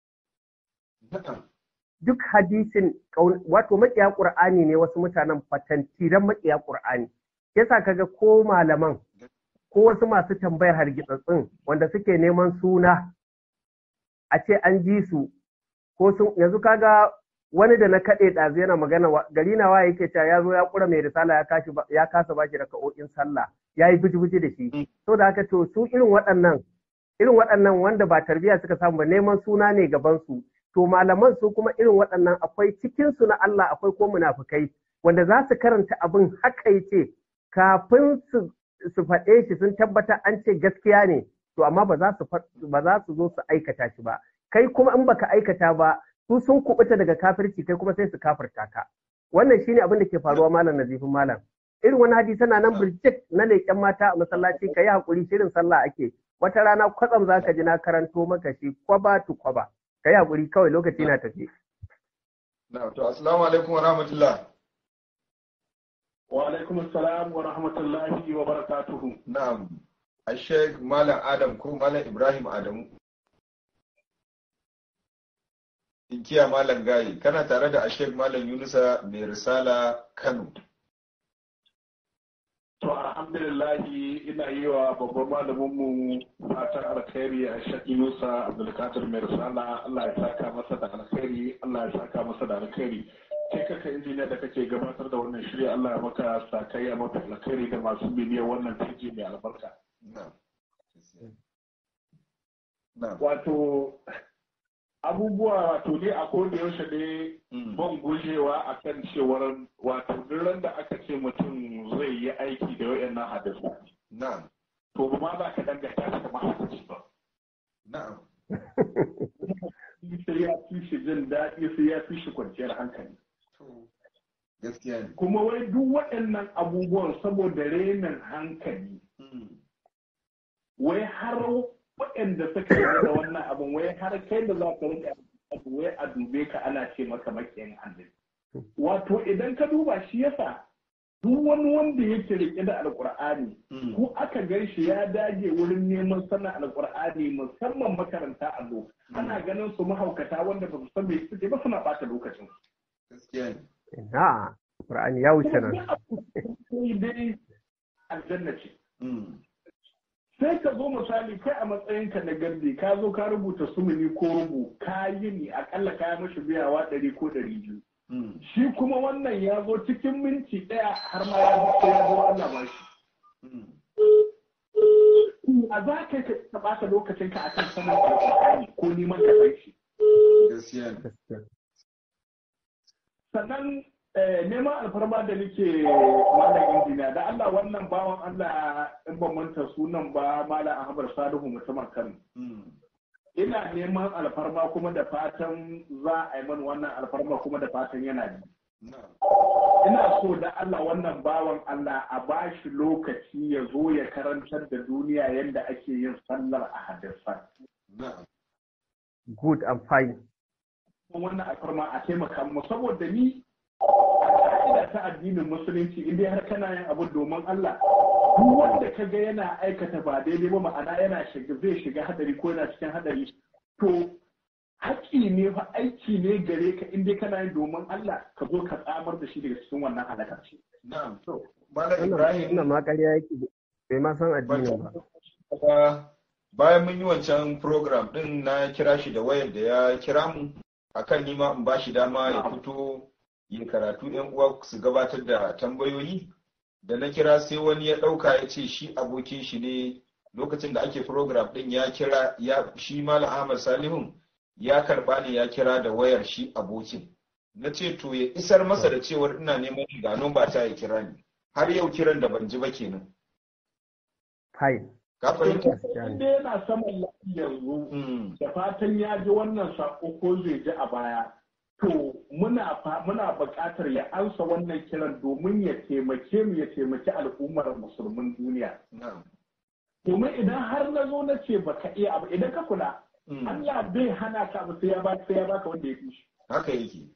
na'am duk hadisin kaun- wato maƙiya Qur'ani ne wasu mutanen fatantiran maƙiya Qur'ani yasa kaga ko malaman ko wasu masu tambayar hargitsatsin wanda suke neman suna a ce an ji su ko sun yanzu kaga wani da na kaɗe ɗazu yana magana wa- gari na waye yake cewa ya zo ya ƙura mai risala ya kashi ba- ya kasa ba shi raka'o'in sallah ya yi biji-biji da shi to da haka to su irin waɗannan irin waɗannan wanda ba tarbiyya suka samu ba neman suna ne gaban su to malaman su kuma irin waɗannan akwai cikin su na Allah akwai ko munafukai wanda za su karanta abin haka yace kafin su su faɗe shi sun tabbatar an ce gaskiya ne to amma ba za su fa- ba za su zo su aikata shi ba kai kuma in baka aikata ba su sun kubuta daga kafirci kai kuma sai su kafirta ka wannan shine abin da ke faruwa malam nazifin malam irin wani hadisi na nan birjik na leƙen mata a masallaci ka yi haƙuri shirin sallah ake wata rana kwatsam za ka ji na karanto maka shi kwaba tu kwaba ka yi haƙuri kawai lokaci na tafi na'am to assalamu alaikum wa rahmatullah Wa alaikum salam wa rahmatullahi wa barakatuhu. na'am Sheikh Malam Adam ko Malam Ibrahim Adamu Inkiya Malam Gayi kana tare da Sheikh Malam Yunusa mai risala Kano To alhamdulillahi ina yi wa babban malaminmu fatan alkhairi a shaƙi Musa Abdulkadir mai risala Allah ya saka masa da alkhairi Allah ya saka masa da alkhairi kai kaka injiniya da kake gabatar da wannan shirya Allah ya maka sakayya mafi alkhairi da masu bibiyar wannan fiji mai albarka. na'am na'am Wato abubuwa wato ne a koda yaushe ne Mm. ban gujewa a kan cewar wato duk ran da aka ce mutum zai yi aiki da wayannan hadisi na'am to ba ma za ka danganta shi kamar hadisi ba. na'am sai ya fi shi jin daɗi sai ya fi shi kwanciyar hankali. to gaskiya ne kuma wai duk waɗannan abubuwan saboda renin hankali Mm. wai har waɗanda suka yi da wannan abin wai har kai da za ka rika abu wai a dube ka ana ce maka makiyan annabi wato idan ka duba shi yasa duk wani wanda yake rike da alkur'ani Mm. ko aka gan shi ya dage wurin neman sanin alkur'ani musamman makaranta allo ana ganin su mahaukata wanda ba su san me suke ba suna bata lokacin gaskiya ne ina Qur'ani ya wuce nan sai dai aljanna ce Mm. sai ka zo misali kai a matsayinka na gardi ka zo ka rubuta sumuni ko rubu ka yi ni akalla ka yi mashi biyawa ɗari ko ɗari biyu Mm. shi kuma wannan ya zo cikin minti ɗaya har ma ya zo ya zo Allah ba shi Mm. a za ka ka ɓata lokacin ka akan sanin alƙur'ani ko neman ka san shi gaskiya ne gaskiya sannan eh, neman alfarma da nake malam injiniya da Allah wannan bawan Allah in ban manta sunan ba malam Ahmad Salihu mutumin Kano Mm. ina neman alfarma kuma da fatan za a yi mana wannan alfarma kuma da fatan yana ji na'am ina so da Allah wannan bawan Allah a ba shi lokaci ya zo ya karantar da duniya yadda ake yin sallar a hadisan na'am good and fine kuma wannan alfarma a taimaka mu saboda ni a ka'ida ta addinin musulunci in dai har kana yin abu domin Allah duk wanda ka ga yana aikata ba daidai ba ma'ana yana shiga zai shiga hadari ko yana cikin hadari to haƙƙi ne fa aiki ne gare ka in dai kana yin domin Allah ka zo ka tsamar da shi daga cikin wannan halakar ce na'am to malam wannan ibrahim wannan ma ƙarya yake bai ma san addinin ba Kuma bayan mun yi wancan program din na kira shi da wayar da ya kira mu akan nima in ba shi dama ya fito yin karatu yan uwa su gabatar da tambayoyi da na kira sai wani ya ɗauka ya ce shi abokin shi ne lokacin da ake program din ya kira ya shi malam ahmad salihun ya karba ne ya kira da wayar shi abokin na ce to ya isar masa da cewar ina neman ga ba ta ya kira ni har yau kiran da ban ji ba kenan fine ka fahimta in dai yana saman lafiya yanzu Mm. da fatan ya ji wannan sako ko zai ji a baya to muna fa- muna buƙatar ya ansa wannan kiran domin ya taimake mu ya taimaki al'ummar musulmin duniya Na'am. domin idan har na zo na ce baka iya abu idan ka kula Mm. Allah bai hana ka abu sai ya ba sai ya baka wanda ya fi shi Haka yake.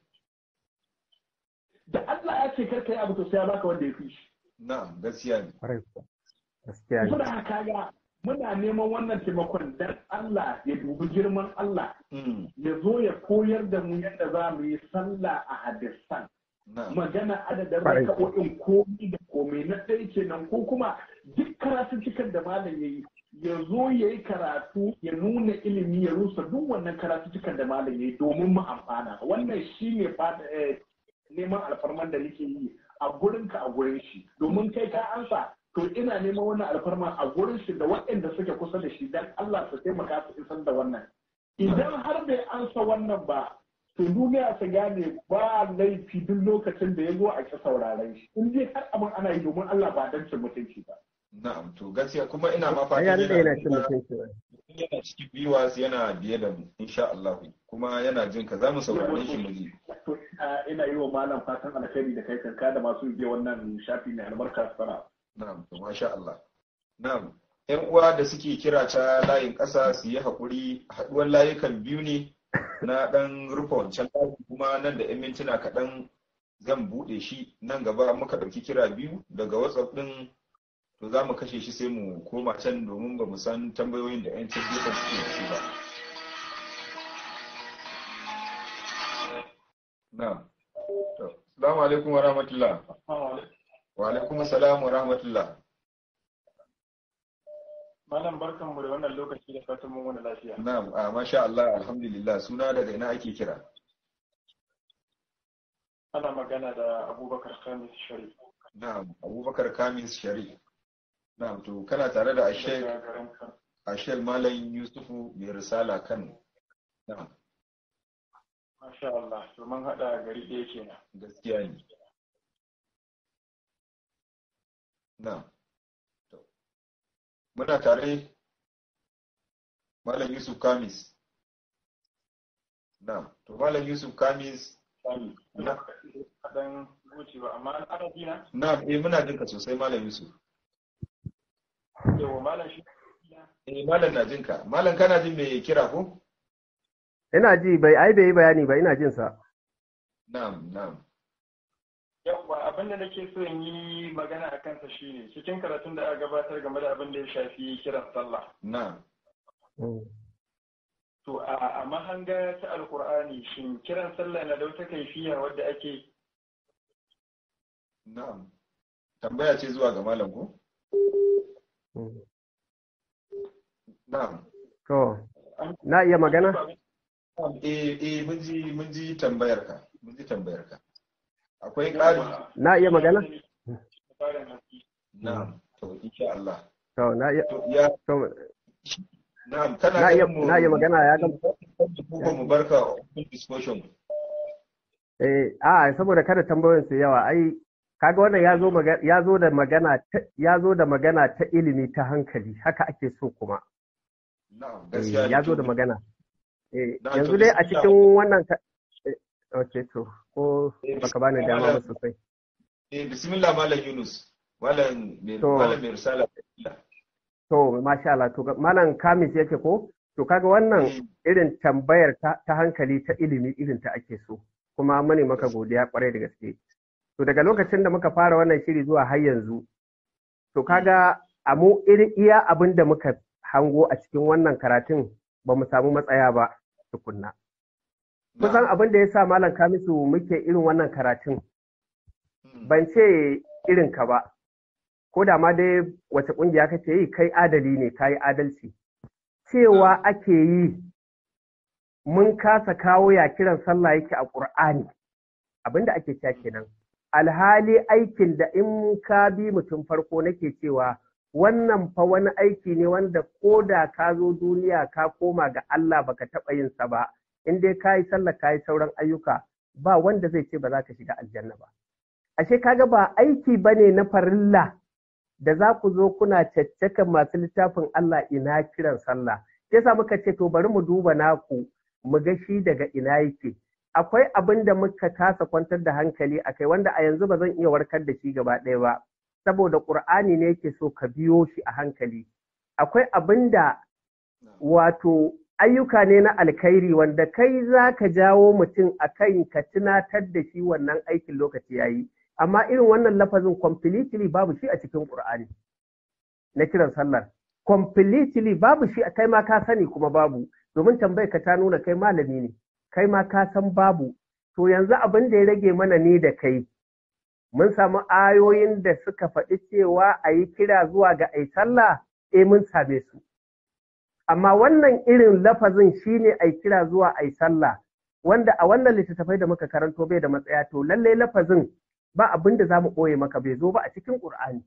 da Allah ya ce kar ka yi abu to sai ya baka wanda ya fi shi Na'am, gaskiya ne. kwarai kuwa. gaskiya ne muna haka ga muna neman wannan taimakon dan Allah ya dubi girman Allah Mm. ya zo ya koyar da mu yadda za mu yi sallah a hadisan Na'am. magana adadin Kwarai. raka'o'in komi da komai na ɗaya kenan ko kuma duk karatun cikin da malam ya yi ya zo ya yi karatu ya nuna ilimi ya rusa duk wannan karatu cikin da malam ya yi domin mu amfana wannan shi ne neman alfarman da nake yi a gurinka a gurin shi domin kai ka ansa to ina neman wannan alfarma a gurin shi da waɗanda suke kusa da shi dan Allah su taimaka su isar da wannan idan har bai ansa wannan ba to duniya ta gane ba laifi duk lokacin da ya zo a ƙi sauraren shi in dai har abin ana yi domin Allah ba dan cin mutunci ba Na'am, to gaskiya kuma ina ma ai ya fatan daɗe yana cin mutunci ba. yana cikin viewers yana biye da mu insha Allah kuma yana jin ka zamu saurare shi mu ji. to ina- ina yi wa malam fatan alkhairi da kai kanka da masu biye wannan shafi mai albarka sana Na'am, to masha Allah. Na'am. ‘Yan uwa da suke kira ta layin ƙasa su yi haƙuri haɗuwar layukan biyu ne na ɗan rufe wancan layi kuma nan da ‘yan mintuna kaɗan zan buɗe shi nan gaba muka ɗauki kira biyu daga WhatsApp ɗin to za mu kashe shi sai mu koma can domin ba mu san tambayoyin da ‘yan can gefen suke da shi ba. Na'am. To, Assalamu alaikum wa rahmatullah. Wa alaikum assalam wa rahmatullah. Malam barkan mu da wannan lokaci da fatan mun wani lafiya. Na'am, a masha Allah, alhamdulillah. Suna daga ina ake kira? Ana magana da Abubakar Khamis Sharif. Na'am, Abubakar Kamis Sharif. Na'am, to kana tare da Ashel daga garin Kano. Ashel Malam Yusufu mai risala kan. Na'am, Masha Allah, to mun haɗa gari ɗaya kenan. gaskiya ne. Na'am. To, Muna tare Malam Yusuf Kamis. Na'am, to Malam Yusuf Kamis Sani, Na. kaɗan wuce ba amma ana jina na'am eh muna jinka sosai malam Yusuf yawa malam shi eh malam na jinka malam kana jin me kira ko ina ji bai ai bai yi bayani ba ina jin sa na'am na'am yawa abin da nake so in yi magana a kansa shine cikin karatun da aka gabatar game da abin da ya shafi kiran sallah na'am to a mahanga ta alkur'ani shin kiran sallah na da wata kaifiya wadda ake na'am tambaya ce zuwa ga malam ko na'am to na iya magana eh eh mun ji mun ji tambayar ka mun ji tambayar ka akwai ƙari na iya magana na'am to insha Allah to na iya to ya to na'am kana na iya ganin mu na iya magana ya gama ko mu barka open discussion eh a saboda kada tambayoyin su yawa ai kaga wannan ya zo maga- ya zo da magana ta ya zo da magana ta ilimi ta hankali haka ake so kuma na'am Eh, gaskiya ne ya zo to da magana eh Na, yanzu to dai a bismillah. cikin wannan ka- eh, okay to ko Eh, baka bani dama ba malam. sosai eh bismillah malam Yunus malam mai To. malam mai risala to masha Allah to ga- malam kamis yake ko to kaga wannan Eh, irin tambayar ta, ta hankali ta ilimi irin ta ake so kuma mune maka godiya kwarai da gaske to daga lokacin da muka fara wannan shiri zuwa har yanzu to kaga a mu irin iya abin da muka hango a cikin wannan karatun ba mu samu matsaya ba tukunna kusan na'am. abin da ya sa malam kamisu muke irin wannan karatun Mm, ban ce irin ka ba ko da ma dai wace kungiya kake yi kai adali ne kai adalci cewa ake yi mun kasa kawo ya kiran sallah yake a ƙur'ani abinda ake cewa kenan alhali aikin da in ka bi mutum farko nake cewa wannan fa wani aiki ne wanda ko da ka zo duniya ka koma ga Allah baka taɓa yin sa ba in dai ka yi sallah ka yi sauran ayyuka ba wanda zai ce ba za ka shiga aljanna ba ashe kaga ba aiki bane na farilla da za ku zo kuna caccakan masu littafin Allah ina kiran sallah yasa muka ce to bari mu duba naku mu ga shi daga ina yake akwai abin da muka kasa kwantar da hankali a kai wanda a yanzu ba zan iya warkar da shi gaba ɗaya ba saboda ƙur'ani ne yake so ka biyo shi a hankali akwai abin da wato ayyuka ne na alkhairi wanda kai za ka jawo mutum a kan ka tunatar da shi wannan aikin lokaci ya yi amma irin wannan lafazin completely babu shi a cikin ƙur'ani na kiran sallar completely babu shi kai ma ka sani kuma babu domin tambayar ka ta nuna kai malami ne kai ma ka san babu to yanzu abin da ya rage mana ne da kai mun samu ayoyin da suka faɗi cewa a yi kira zuwa ga ai sallah eh mun same su amma wannan irin lafazin shine ai kira zuwa ai sallah wanda a wannan littattafai da muka karanto bai da matsaya to lallai lafazin ba abin da za mu ɓoye maka bai zo ba a cikin ƙur'ani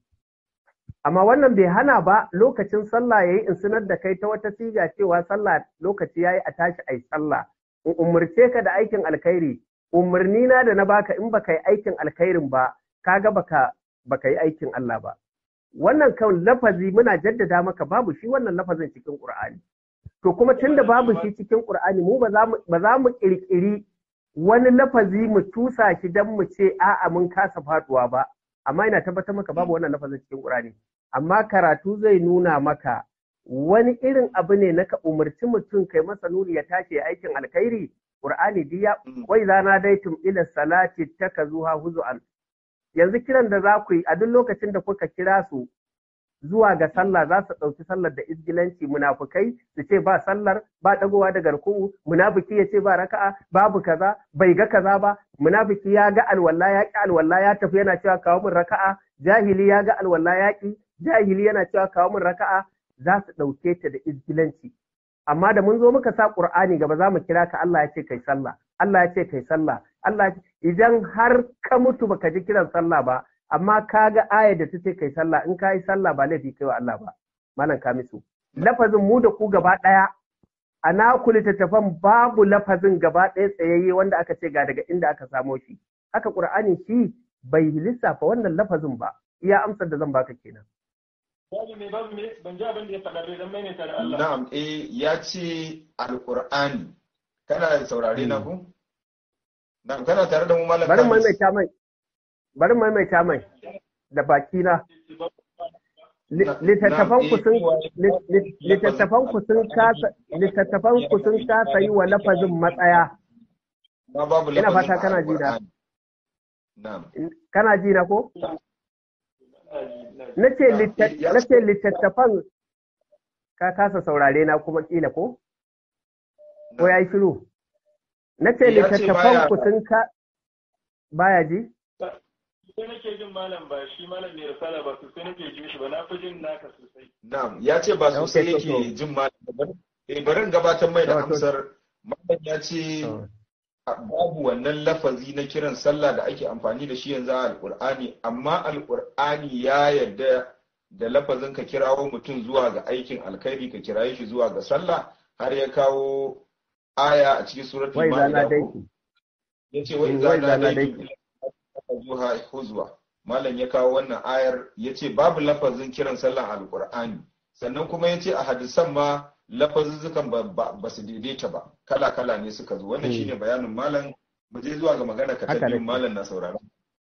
amma wannan bai hana ba lokacin sallah yayi in sanar da kai ta wata siga cewa sallah lokaci yayi a tashi ai sallah in umurce ka da aikin alkhairi umarni na da na baka in baka yi aikin alkhairin ba kaga baka baka yi aikin Allah ba wannan kan lafazi muna jaddada maka babu shi wannan lafazin cikin Qur'ani to kuma tunda babu shi cikin Qur'ani mu ba za mu ba za mu kirkiri wani lafazi mu tusa shi dan mu ce a'a mun kasa faduwa ba amma ina tabbatar maka babu wannan lafazin cikin Qur'ani amma karatu zai nuna maka wani irin abu ne na ka umarci mutum kai masa nuni ya tashi aikin alkhairi Qur'ani diya wai zana daitum ila salati takazuha huzu'an yanzu kiran da za ku yi a duk lokacin da kuka kira su zuwa ga sallah za su ɗauki sallar da izgilanci munafukai su ce ba sallar ba ɗagowa da garku'u munafiki ya ce ba raka'a babu kaza bai ga kaza ba munafiki ya ga alwala ya ƙi alwala ya tafi yana cewa kawo min raka'a jahili ya ga alwala ya ƙi jahili yana cewa kawo min raka'a za su ɗauke ta da izgilanci amma da mun zo muka sa Qur'ani gaba za mu kira ka Allah ya ce kai sallah Allah ya ce kai sallah Allah idan har ka mutu baka ji kiran sallah ba amma ka ga ayar da ta ce kai sallah in ka yi sallah ba laifi kai wa Allah ba malam kamisu lafazin mu da ku gaba ɗaya a naku littattafan babu lafazin gaba ɗaya tsayayye wanda aka ce ga daga inda aka samo shi haka Qur'ani shi bai lissafa wannan lafazin ba iya amsar da zan baka kenan babu me babu me ban ji abin da ya faɗa bai dan maimaita da Allah Na'am, eh ya ce Alƙur'ani. Kana saurare na ku? Na'am, kana tare da mu malam bari Kamis? maimaita mai bari maimaita mai da baki na littattafan ku sun littattafan ku sun kasa littattafan ku sun kasa yi wa lafazin matsaya ma babu ina fata kana ji na kana ji na ko nace littattafan ka kasa saurare na kuma kila ko ko ya yi shiru nace littattafan ku sun ka baya ji sai nake jin malam ba shi malam mai risala ba sosai nake jin shi ba na fi jin naka sosai na'am ya ce ba sosai yake jin malam eh barin gabatar mai da amsar malam ya ce babu wannan lafazi na kiran sallah da ake amfani da shi yanzu a alkur'ani amma alkur'ani ya yarda da lafazin ka kirawo mutum zuwa ga aikin alkhairi ka kiraye shi zuwa ga sallah har ya kawo aya a cikin suratul ma'ida yace wa idza nadaytum zuha huzwa malam ya kawo wannan ayar yace babu lafazin kiran sallah alkur'ani sannan kuma yace a hadisan ma lafazuzzukan ba su daidaita ba kala-kala ne suka zo wannan shine bayanin malam mu je zuwa ga magana ka ta malam na saurara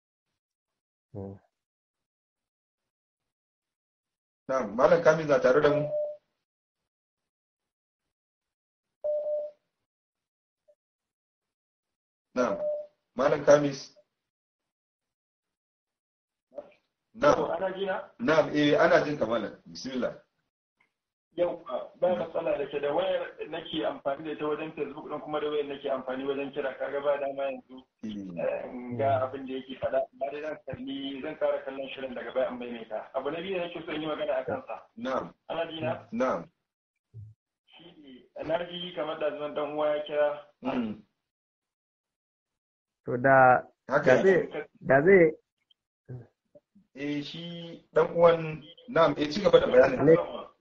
na malam kamin na tare da mu na malam kamis na na eh ana jin ka malam bismillah yau ba matsala da ke da wayar nake amfani da ita wajen facebook din kuma da wayar nake amfani wajen kira kaga ba dama yanzu ga abin da yake faɗa amma dai zan kalli zan kara kallon shirin daga bayan maimaita abu na biyu da nake so in yi magana a kansa na'am ana jina na'am shi ne na ji kamar da zuwan dan uwa ya kira to da da zai da zai eh shi dan uwan na'am eh ci gaba da bayanin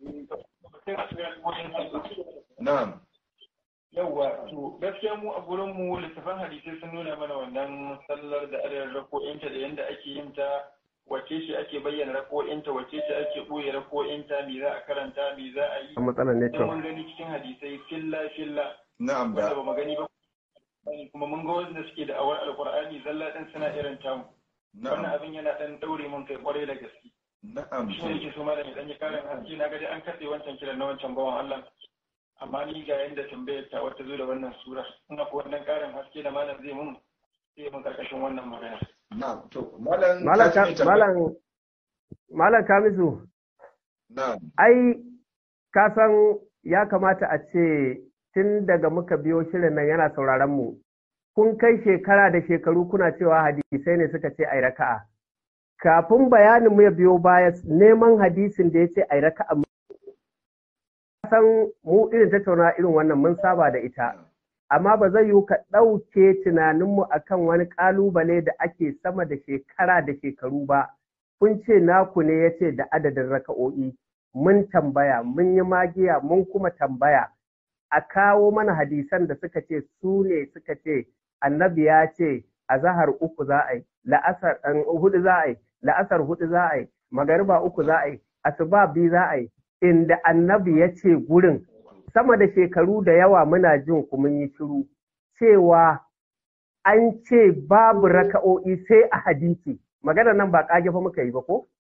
Na'am. Yawwa, to gaskiya mu a gurin mu littafan hadisai sun nuna mana wannan sallar da adadin rako'inta da yadda ake yin ta wace ce ake bayyana rako'inta wace ce ake ɓoye rako'inta me za a karanta me za a yi. A matsalar ne to. mun gani cikin hadisai filla filla. Na'am da. Wanda ba mu gani ba. Kuma mun ga wanda suke da awar alkur'ani zalla ɗin suna irin tamu. Wannan abin yana ɗan ɗaure mun kai kwarai da gaske. Na'am. Shi ne yake so malam ya ɗanyi ƙarin haske na gadi an katse wancan kiran na wancan bawan Allah. Amma ni ga yanda tambayar ta wata zo da wannan sura. Ina ko wannan ƙarin haske da malam zai mun sai mun karkashin wannan magana. Na'am. To malam malam malam Kamisu. Na'am. Ai ka san ya kamata a ce tun daga muka biyo shirin nan yana sauraron mu. Kun kai shekara da shekaru kuna cewa hadisai ne suka ce ai raka'a. kafin bayanin mu ya biyo baya neman hadisin da ya ce a raka a san mu irin tattauna irin wannan mun saba da ita amma ba zai yiwu ka ɗauke tunaninmu akan wani ƙalubale da ake sama da shekara da shekaru ba kun ce naku ne ya ce da adadin raka'o'i mun tambaya mun yi magiya mun kuma tambaya a kawo mana hadisan da suka ce su ne suka ce annabi ya ce a zahar uku za a yi la'asar hudu za a yi la'asar hudu za a yi magariba uku za a yi asuba biyu za a yi inda annabi ya ce gurin sama da shekaru da yawa muna jin ku mun yi shiru cewa an ce babu raka'o'i sai a hadisi magana nan ba kage fa muka yi ba ko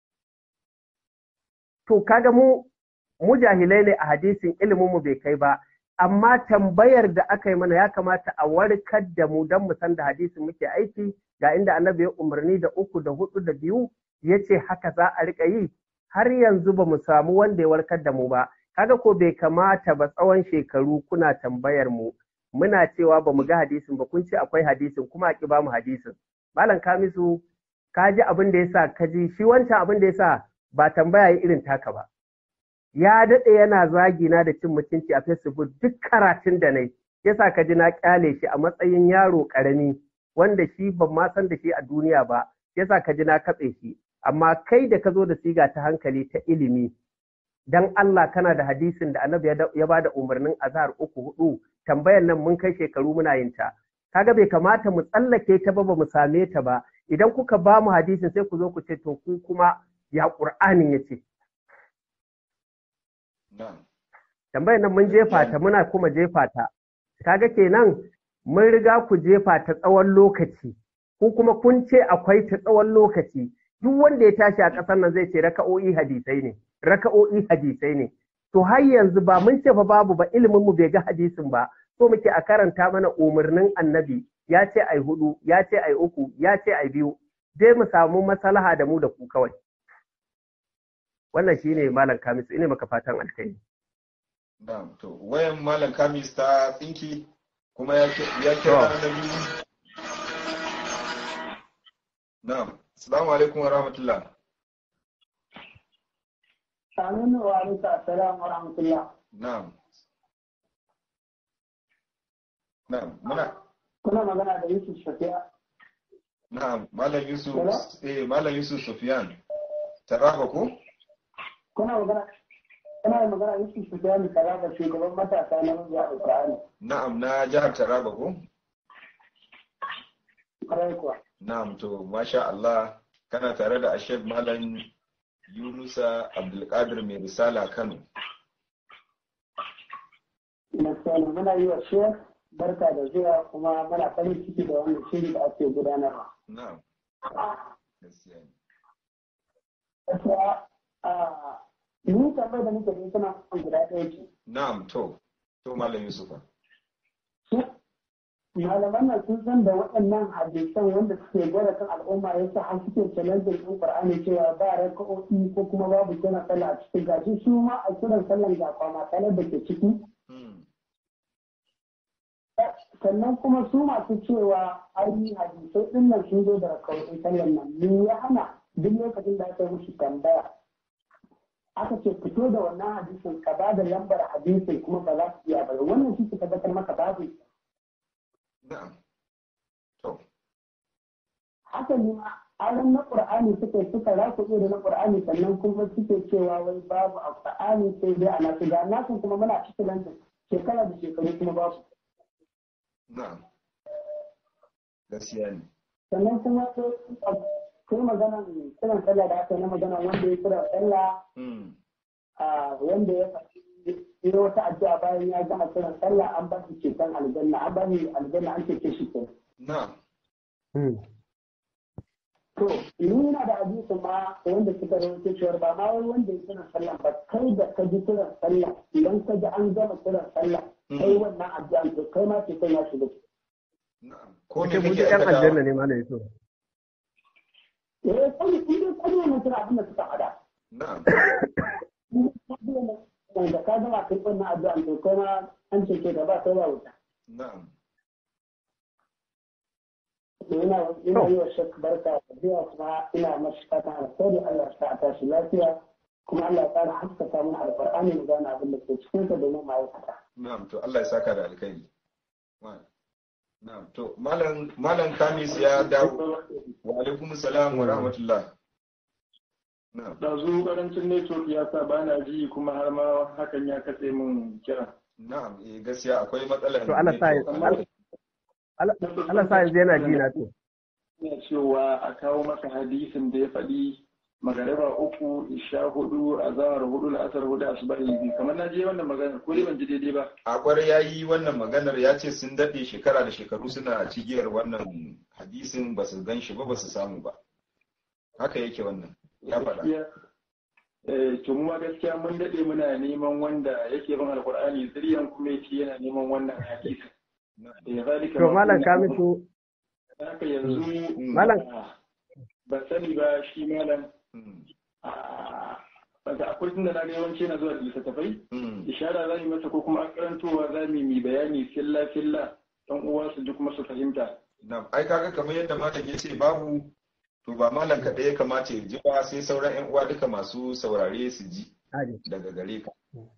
to kaga mu mu jahilai ne a hadisin ilimin mu bai kai ba amma tambayar da aka yi mana ya kamata a warkar da mu don mu san da hadisin muke aiki ga inda annabi ya umarni da uku da hudu da biyu ya ce haka za a rika yi har yanzu ba mu samu wanda ya warkar da mu ba kaga ko bai kamata ba tsawon shekaru kuna tambayar mu muna cewa ba mu ga hadisin ba kun ce akwai hadisin kuma a ki ba mu hadisin malam kamisu ka ji abin da yasa ka ji shi wancan abin da yasa ba tambaya yi irin taka ba ya daɗe yana zagina da cin mutunci a facebook duk karatun da nai yasa ka ji na kyale shi a matsayin yaro ƙarami wanda shi ban ma san da shi a duniya ba yasa ka ji na katse shi amma kai da ka zo da siga ta hankali ta ilimi dan Allah kana da hadisin da annabi ya ba da umarnin azhar uku hudu tambayar nan mun kai shekaru muna yin ta kaga bai kamata mu tsallake ta ba ba mu same ta ba idan kuka ba mu hadisin sai ku zo ku ce to ku kuma ya qur'anin yace tambayar nan mun jefa ta muna kuma jefa ta kaga kenan mun riga ku jefa ta tsawon lokaci ko kuma kun ce akwai ta tsawon lokaci duk wanda ya tashi a ƙasar nan zai ce raka'o'i hadisai ne raka'o'i hadisai ne to har yanzu ba mun ce fa babu ba ilimin mu bai ga hadisin ba so muke a karanta mana umarnin annabi ya ce ai hudu ya ce ai uku ya ce ai biyu dai mu samu maslaha da mu da ku kawai wannan shine malam kamis ine maka fatan alkai na'am to wayan malam kamis ta tsinki kuma ya ya kira na biyu na'am assalamu alaikum wa rahmatullah Aminu wa alaikum assalam wa rahmatullah. na'am na'am muna Kuna magana da Yusuf Shafi'a. na'am malam yusuf Hello? eh malam yusuf sufyan taraba ko Kuna magana Kuna da magana Yusuf Shafi'a ne kaza da shugaban matasa na mabiya Alƙur'ani. na'am na jihar taraba ko Kwarai kuwa. na'am to masha Allah kana tare da ashek malam yunusa abdulkadir mai risala kano Gaskiya ne muna yi wa Sheikh barka da zuwa kuma muna farin ciki da wannan shiri da ake gudanarwa. na'am gaskiya ne Gaskiya a ni tambayar da nake da ita na guda ɗaya ce. na'am to to malam yusufa malaman nan sun san da waɗannan hadisan wanda suke gwada kan al'umma ya sa har suke challenge ɗin Qur'ani cewa ba raka'o'i ko kuma babu kiran sallah a cikin gashi su ma a kiran sallan ga kwama salar da ke ciki Hmm. sannan kuma su masu cewa ai hadisai ɗin nan sun zo da raka'o'in sallan nan me ya hana duk lokacin da aka yi musu tambaya aka ce fito da wannan hadisin ka ba da lambar hadisin kuma ba za su iya ba wannan shi ke tabbatar maka babu na'am to haka ne ma aron na ƙur'ani suka suka raku da na ƙur'ani sannan kuma suke cewa wai babu a ƙur'ani sai dai a nasu ga nasu kuma muna cikin lantin shekara da shekaru kuma babu na'am gaskiya ne sannan kuma sai sai magana kiran sallah da aka yi na magana wanda ya kira sallah Hmm. a wanda ya faɗi yi wata addu'a bayan ya gama kiran sallah an ba shi ceton aljanna an ba shi aljanna an cece shi kenan na'am To, ni yana da hadisin ma wanda suka rawaito cewar ba ma wai wanda ya kiran sallah ba kai da ka ji kiran sallah idan ka ji an gama kiran sallah kai wannan addu'a to kai ma ce kai ya shiga. na'am ko Ko me mu kake yan aikata aljanna ne malam yusuf Eh, kai in dai kai ne mutum abin da suka faɗa. na'am Da ka gama kai wannan addu'a to kai ma an ce ke da ba kai ba wuta. na'am To ina ina yi wa shak barka da zuwa kuma ina mashi fatan alkhairi Allah ya sa a tashi lafiya kuma Allah ya ƙara haskaka mana alƙur'ani mu gane abin da ke cikin sa domin ma'aikata. na'am to Allah ya saka da alkhairi Wa- na'am to malam malam kamis ya dawo wa alaikum salam wa rahmatullah na'am ɗazu ƙarancin network ya sa ba na ji kuma har ma hakan ya katse min kira. na'am eh gaskiya akwai matsalar To Allah sa ya- network. Allah Allah sa yanzu yana ji na to Ina cewa a kawo masa hadisin da ya faɗi magariba uku isha hudu azahar hudu la'asar hudu asubahi biyu kamar na je wannan magana ko dai ban ji daidai ba a kwarai ya yi wannan maganar ya ce sun daɗe shekara da shekaru suna cigiyar wannan hadisin ba su gan shi ba ba su samu ba haka yake wannan ya faɗa Gaskiya, eh, to mu ma gaskiya mun daɗe muna neman wanda yake bin alkur'ani zuriyan kuma yake yana neman wannan hadisi eh zalika to ma malam kunna- kamisu haka yanzu malam ah, ban sani ba shi malam Mm, ah, daga akwai tunda na ga yawanci na zuwa da littattafai mm, ishara za mu yi masa ko kuma an karantowa za mu yi bayani filla filla dan uwa su ji kuma su fahimta na'am. ai kaga kamar yadda malam ya ce babu to ba malam kaɗai ya kamata ya ji ba sai sauran 'yan uwa duka masu saurare su ji Hadi. daga gare ka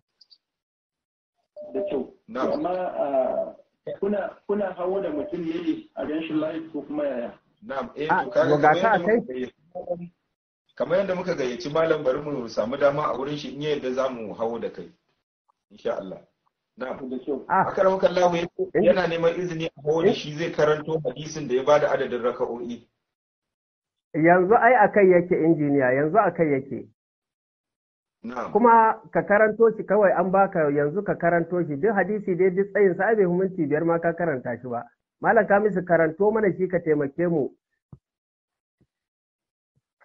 da kyau Na'am. To amma ah, kuna kuna hawo da mutum ne a ganshin live ko kuma yaya na'am eh Ah, to kaga to ga kamar ka yadda kai? muka gayyaci- kamar yadda muka gayyaci malam bari mu samu dama a wurin shi in ya yadda za mu hawo da kai insha Allah na'am da kyau ah Akaramaka Allah yana neman izini a hawo da shi zai karanto hadisin da ya bada adadin raka'o'i yanzu ai akai yake injiniya yanzu akai yake na'am kuma ka karanto shi kawai an baka yanzu ka karanto shi duk hadisi dai duk tsayin sa ai bai minti biyar ma ka karanta shi ba malam kamisu karanto mana shi ka taimake mu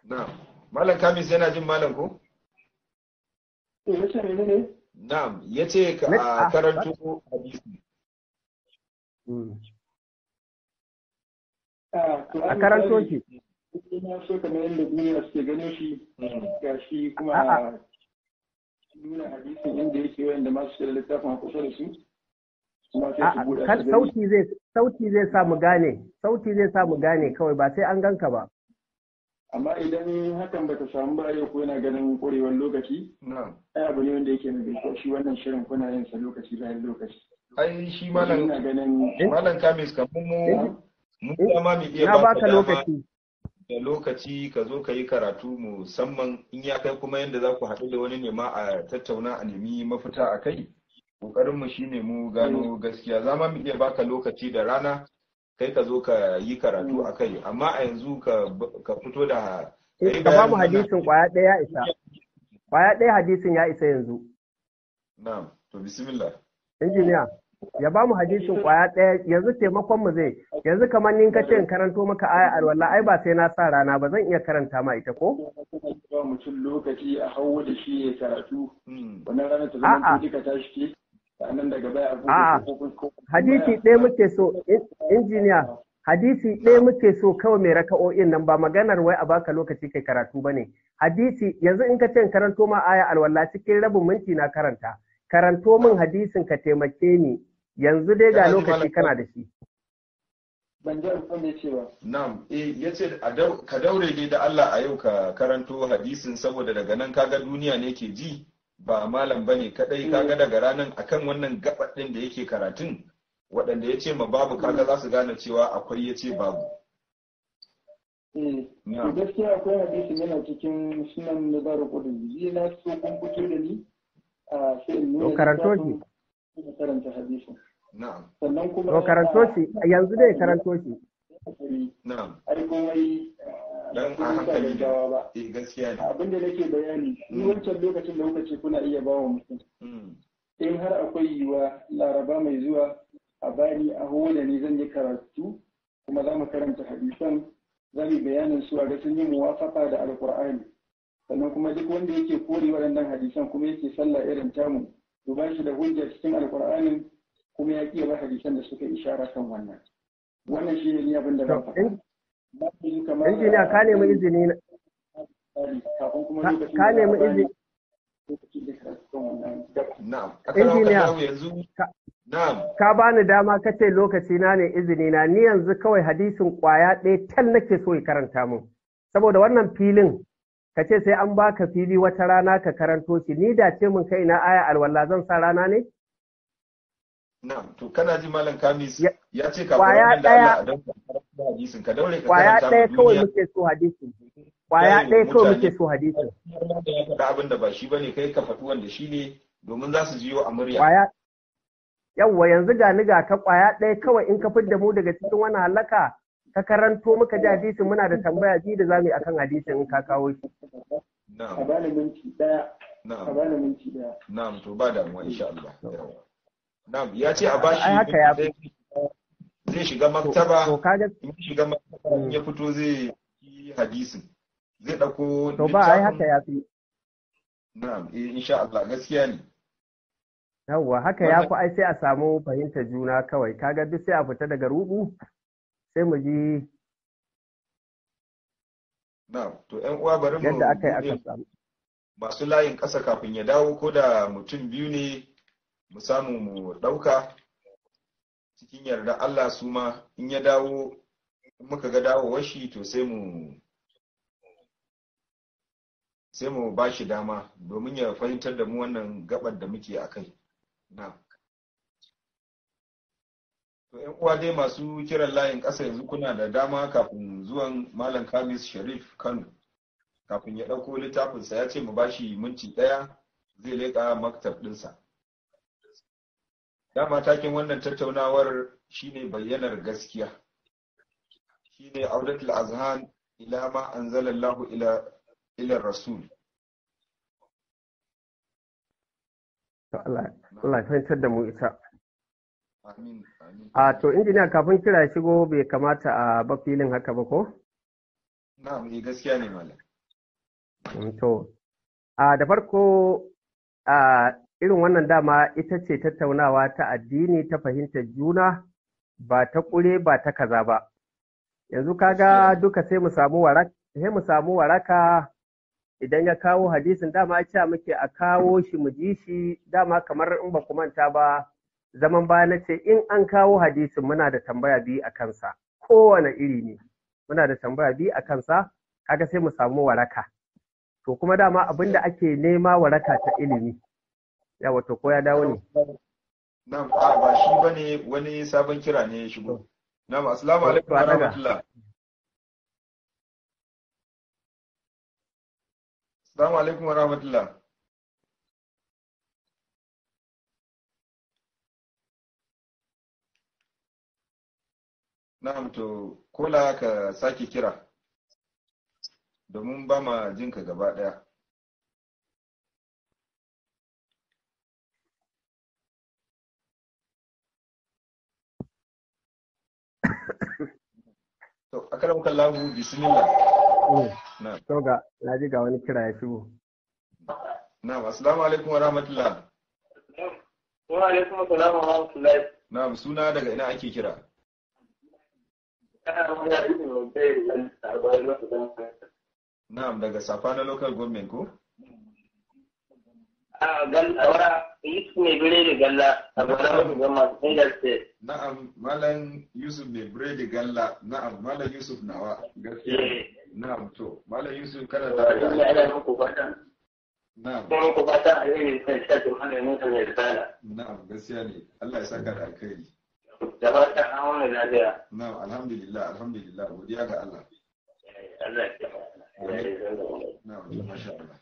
na'am malam kamis yana jin malam ko Eh, yace ne ne? na'am yace ka Ne- a ah, karanto hadisi Mm. Ah, to a an karanto misali, shi ina so kamar yadda duniya suke ganin shi ga shi kuma A'a. nuna hadisin inda yake wanda masu shi da littafin a kusa da su kuma sai su A'a, buɗe kar su gani. sauti zai sauti zai sa mu gane sauti zai sa mu gane kawai ba sai an ganka ba amma idan hakan bata samu ba yau ko yana ganin ƙwarewar lokaci na'am ai abu ne wanda yake mai kyau shi wannan shirin kuna yin sa lokaci bayan lokaci ai shi ina malam ganin malam kamis kamar mu mun dama mu iya na baka baka dama lokaci da lokaci ka zo ka yi karatu musamman in ya kai kuma yadda za ku haɗu da wani ne ma a tattauna a nemi mafita a kai ƙoƙarinmu shi ne mu gano gaskiya za ma mu iya baka lokaci da rana kai ka zo ka yi karatu a kai amma a yanzu ka ka fito da ka yi ka ba mu bayanin wannan- hadisin kwaya ɗaya ya isa kwaya ɗaya hadisin ya isa yanzu na'am to bismillah injiniya ya ba mu hadisin kwaya ɗaya yanzu taimakon mu zai yanzu kamar ni ka ce in karanto maka aya alwala ai ba sai na sa rana ba zan iya karanta ma ita ko ba mutum lokaci a hawo da shi ya karatu Hmm. wannan ranar ta A'a. zama ko duka tashi ke sannan daga baya abu A'a. hadisi ɗaya muke so in- injiniya hadisi ɗaya muke so kawai mai raka'o'in nan ba maganar wai a baka lokaci kai karatu ba ne hadisi yanzu in ka ce in karanto ma aya alwala cikin rabin minti na karanta karanto min hadisin ka taimake ni yanzu dai ga Kana ji lokaci malam? kana da shi ban ji abin da ya ce ba Na'am, eh yace a dau- ka daure dai da Allah a yau ka karanto hadisin saboda daga nan kaga duniya ne ke ji ba malam bane kadai kaga daga ranan akan wannan gabar din da yake karatun waɗanda ya ce ma babu kaga za su gane cewa akwai ya ce babu. eh to Na'am. gaskiya akwai hadisin yana cikin sunan na zaru kudin zai na so kun fito da ni a sai in nuna To, karanto littafin, kuma karanta hadisin Na'am. sannan kuma to karanto shi yanzu dai karanto shi shi Na'am. ai komai Dan a ba hankali ne. gaggawa ba Eh gaskiya ne. abin da nake bayani ni Mm. wancan lokacin da kuka ce kuna iya bawa mutum Mm. in har akwai yiwuwa laraba mai zuwa a bani a da ni zan yi karatu kuma za mu karanta hadisan za mu yi bayanin su a ga sun yi muwafaka da alkur'ani sannan kuma duk wanda yake kore waɗannan hadisan kuma yake sallah irin tamu to ba shi da hujja cikin alkur'anin kuma ya ƙi ba hadisan da suka ishara kan wannan wannan shi ne ni abin da zan To, faɗa in- Na fi kamar- injiniya ka nemi izini na- kafin kuma ka- lokacin ka da za a nemi bani izini lokacin da karatu kan wannan gaba. Na'am. Injiniya. Aka yanzu. Ka- Na'am. ka bani dama ka ce lokaci na ne izini na ni yanzu kawai hadisin kwaya ɗaya tal nake so ya karanta mun saboda wannan filin ka ce sai an baka fili wata rana ka karanto shi ni da ce mun kai na aya alwala zan sa rana ne Na'am. To kana ji malam Kamis Ya- ya ce ka Kwaya nan da ɗaya. Allah a dan karanta hadisin ka daure ka kwaya karanta ma ɗaya kawai duniya. muke so hadisin kwaya Yayi wa ɗaya kawai mutane muke so hadisin har ma da ya faɗa abin da ba shi bane kai ka faɗi wanda shi ne domin za su jiyo a murya. kwaya yawwa yanzu ga ni ga ka kwaya ɗaya kawai in ka fidda mu daga cikin wannan halaka ka karanto muka ji hadisin muna da tambaya ji da zamu yi akan hadisin in ka kawo shi a Na'am, bani minti ɗaya a na'am, bani minti ɗaya na'am, to ba damuwa insha Allah. Yawa. Na'am, ya ce a bashi Ai, haka ya zai zai shiga to maktaba, kaga in ya shiga maktaba in ya fito zai yi hadisin. Zai ɗauko to ba ai haka ya fi Na'am, eh insha Allah gaskiya ne. yawwa haka ya fi ai sai a samu fahimtar juna kawai kaga duk sai a fita daga rubu sai mu ji Na'am, to ƴan uwa bari mu yadda aka yi buɗe aka samu masu layin ƙasa kafin ya dawo ko da mutum biyu ne mu samu mu ɗauka cikin yarda Allah su ma in ya dawo in muka ga dawowar shi to sai mu sai mu ba shi dama domin ya fahimtar da mu wannan gabar da muke a kai na to yan uwa dai masu kiran layin ƙasa yanzu kuna da dama kafin zuwan malam kamis sharif kano kafin ya ɗauko littafinsa ya ce mu ba shi minti ɗaya zai leƙa maktab ɗinsa dama takin wannan tattaunawar shine bayyanar gaskiya shine audatul azhan ila ma anzalallahu ila ila rasul to Allah Allah ya fahimtar da mu ita amin amin a to injiniya kafin kira ya shigo bai kamata a ba filin haka ba ko na'am eh gaskiya ne malam To, a da farko a irin wannan dama ita ce tattaunawa ta addini ta fahimtar juna ba ta ƙure ba ta kaza ba. Yanzu kaga duka sai mu samu waraka, sai mu samu waraka idan ya kawo hadisin dama cewa muke a kawo shi mu ji shi dama kamar in ba ku manta ba zaman baya na ce in an kawo hadisin muna da tambaya biyu a kansa kowane iri ne muna da tambaya biyu a kansa kaga sai mu samu waraka to kuma dama abin da ake nema waraka ta ilimi ya wato ko ya dawo ne Na'am, a ba shi bane wani sabon kira ne ya shigo. Na'am, assalamu alaikum wa rahmatullah. Assalamu alaikum wa rahmatullah. Na'am to kola ka sake kira domin ba ma jinka gaba ɗaya. To, akaram kallahu bismillah. Na'am. to ga na ji ga wani kira ya shigo Na'am, assalamu alaikum wa rahmatullah. Wa alaikum assalam wa rahmatullahi. Na'am, suna daga ina ake kira? Ana magana da ibn Mubarak dan Arba'in wasu dan Na'am, daga Safa na local government ko? a galla wara Yusuf mai bire da galla a bara wasu dan masu Niger State. Na'am, Malam Yusuf mai biredi galla. Na'am, Malam Yusuf nawa. Gaskiya. Eh, Na'am, to, Malam Yusuf kana da da ina ina muku fata. Na'am, Kuma muku fata a yi kan shaɗin malamin sa mai risala. na'am, gaskiya ne. Allah ya saka da alkhairi. Da fatan an wani lafiya. Na'am, alhamdulillah, alhamdulillah. Godiya ga Allah. Allah ya kiyaye. Na'am, to, masha Allah.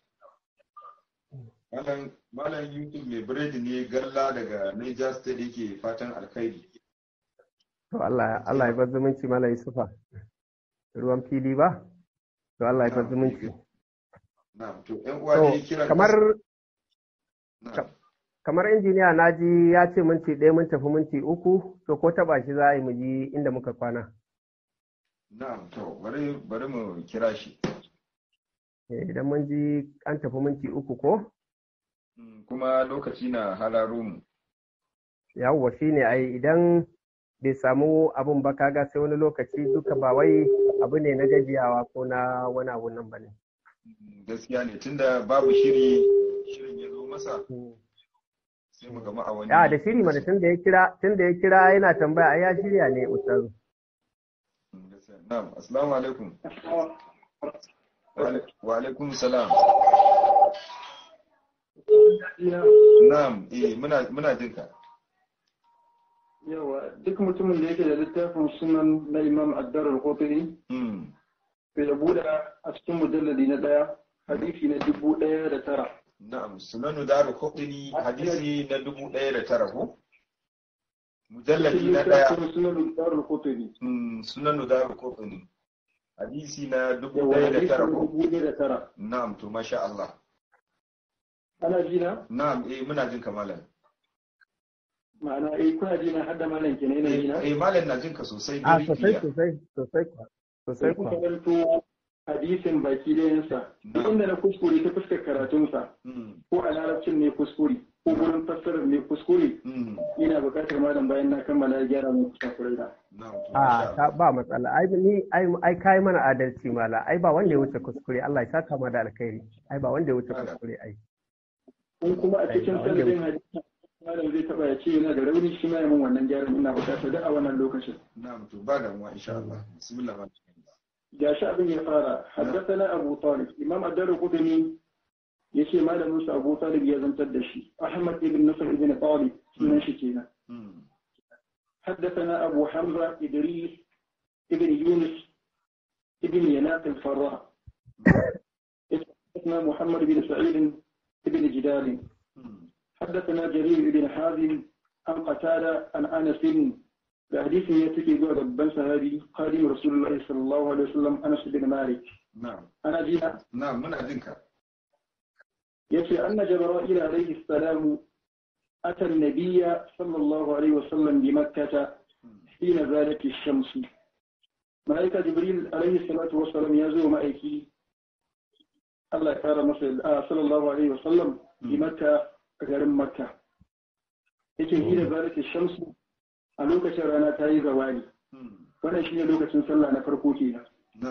Malam Malam Yusuf mai biredi ne galla daga Niger State yake fatan alkhairi. to Allah Allah ya bar zumunci mala Yusufa ruwan fili ba to Allah ya bar zumunci Na'am, to ƴan uwa to ne kira kamar Na'am. kamar injiniya na ji ya ce minti ɗaya mun tafi minti uku to ko taɓa shi za a yi mu ji inda muka kwana Na'am, to bari bari mu kira shi. Eh, idan mun ji an tafi minti uku ko Mm, Kuma lokaci na hararo mu. yawwa shi ne ai idan bai samu abun ba kaga sai wani lokaci duka ba wai abu ne na gajiyawa ko na wani abu nan ba ne Mm, Gaskiya ne tunda babu shiri shirin ya zo masa sai mu gama a wani. ya da shiri mana tun da ya kira tun da ya kira yana tambaya ai ya shirya ne ustaz Mm, gaskiya. Na'am, assalamu alaikum. Wa alai- Wa alaikum salam. Na'am, eh muna muna jin ka. yawa duk mutumin da yake da littafin sunan na imam addarar kotuni Mm, to ya buɗe a cikin mujalladi na ɗaya hadisi na dubu ɗaya da tara Na'am, sunanu daru kotuni hadisi na dubu ɗaya da tara ko? Mujalladi na ɗaya. littafin sunan addarar kotuni Mm, sunanu daru kotuni hadisi na dubu yawa ɗaya da hadisi tara na ko? dubu ɗaya da tara Na'am, to masha Allah. ana ji na Na'am, eh muna jin ka malam. ma'ana eh kuna ji na hadda malam kenan yana ji na Eh malam na jin ka sosai a very sosai clear. sosai sosai kuwa sosai sai kuka kuwa karanto hadisin baki ɗayansa duk Na'am. inda na kuskure ta fuskar karatunsa Mm, ko a larabcin ne kuskure ko gurin fassarar ne kuskure mm, ina buƙatar malam bayan na kammala ya gyara mun kusakurai da Na'am, to a masha ta Allah. ba matsala ai ni ai ai kai mana adalci mala ai ba wanda ya wuce kuskure Allah ya saka ma da alkhairi ai ba wanda ya wuce kuskure ai in kuma a cikin Ai, wanda sanadin hadisi malam zai taba ya ce yana da rauni shi ma ya mun wannan gyaran ina buƙatar duk a wannan lokacin Na'am, to ba damuwa insha Allah. Bismillah. malam. ga shi abin ya fara haddathana Abu Talib Imam Ad-Darqutni yace malamin sa Abu Talib ya zantar da shi Ahmad ibn Nasr ibn Talib sunan shi kenan Mm, حدثنا أبو حمزة إدريس ابن يونس ابن يناق الفراء حدثنا محمد بن سعيد بن جدال mm, حدثنا جرير بن حازم عن قتادة عن أنس بحديث يتكي بن صحابي قادم رسول الله صلى الله عليه وسلم أنس بن مالك Na'am, أنا جينا na'am muna jin ka. يتي أن جبرائيل عليه السلام أتى النبي صلى الله عليه وسلم بمكة حين زالت الشمس ملائكة جبريل عليه الصلاة والسلام يزور مأيكي Allah ya kara masa sallallahu alaihi wasallam bi makka a garin makka yake yi da zalika shamsu a lokacin rana ta yi zawali wannan shine lokacin sallah na farko kenan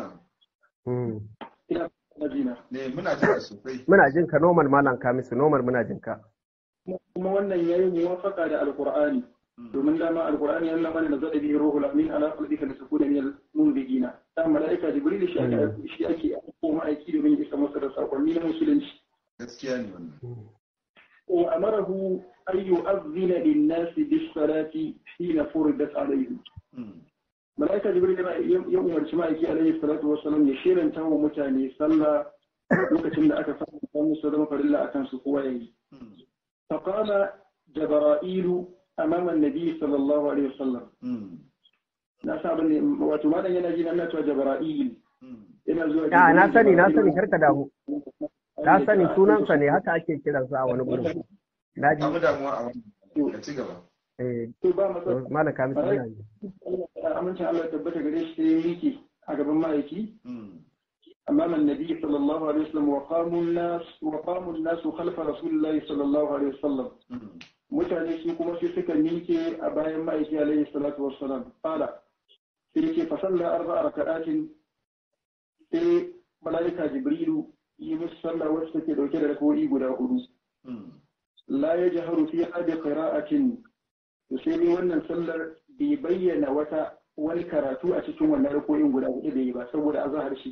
ina majina ne muna jin sosai muna jin ka normal malam kamisu normal muna jin ka kuma wannan yayi muwafaqa da alqur'ani domin dama alqur'ani yana mana da zada bihi ruhul amin ala qalbika litakuna min al-munzigina dan malaika jibril shi ake shi ake ko ma'aiki domin ya isa masa da sakonni na musulunci gaskiya ne wannan wa amarahu an yu'adhdhina lin-nas bis-salati hina furidat alayhim malaika jibril ya umarci ma'aiki alayhi salatu wassalam ya shiranta wa mutane sallah lokacin da aka fara musu zama farilla akan su kowa yayi فقام جبرائيل أمام النبي صلى الله عليه وسلم ناسا بني wato malam yana ji nan cewa Jabra'il ina zuwa ya na sani na sani karka damu na sani sunansa ne haka ake kiransa a wani gurin na ji abu damuwa a wannan ka ci gaba eh to ba matsala malam kamisu yana ji amincin Allah ya tabbata gare shi sai yake a gaban ma'aiki أمام النبي صلى الله عليه وسلم وقاموا الناس وقاموا الناس خلف رسول الله صلى الله عليه وسلم mutane su kuma sai suka miƙe a bayan ma'aiki alaihi salatu wassalam fala sai yake fasalla arba raka'atin sai malaika jibrilu yi musu sallah wacce take dauke da rakoi guda hudu la yajharu fi hadi qira'atin to sai ni wannan sallar bai bayyana wata wani karatu a cikin wannan rakoin guda hudu da yi ba saboda azhar shi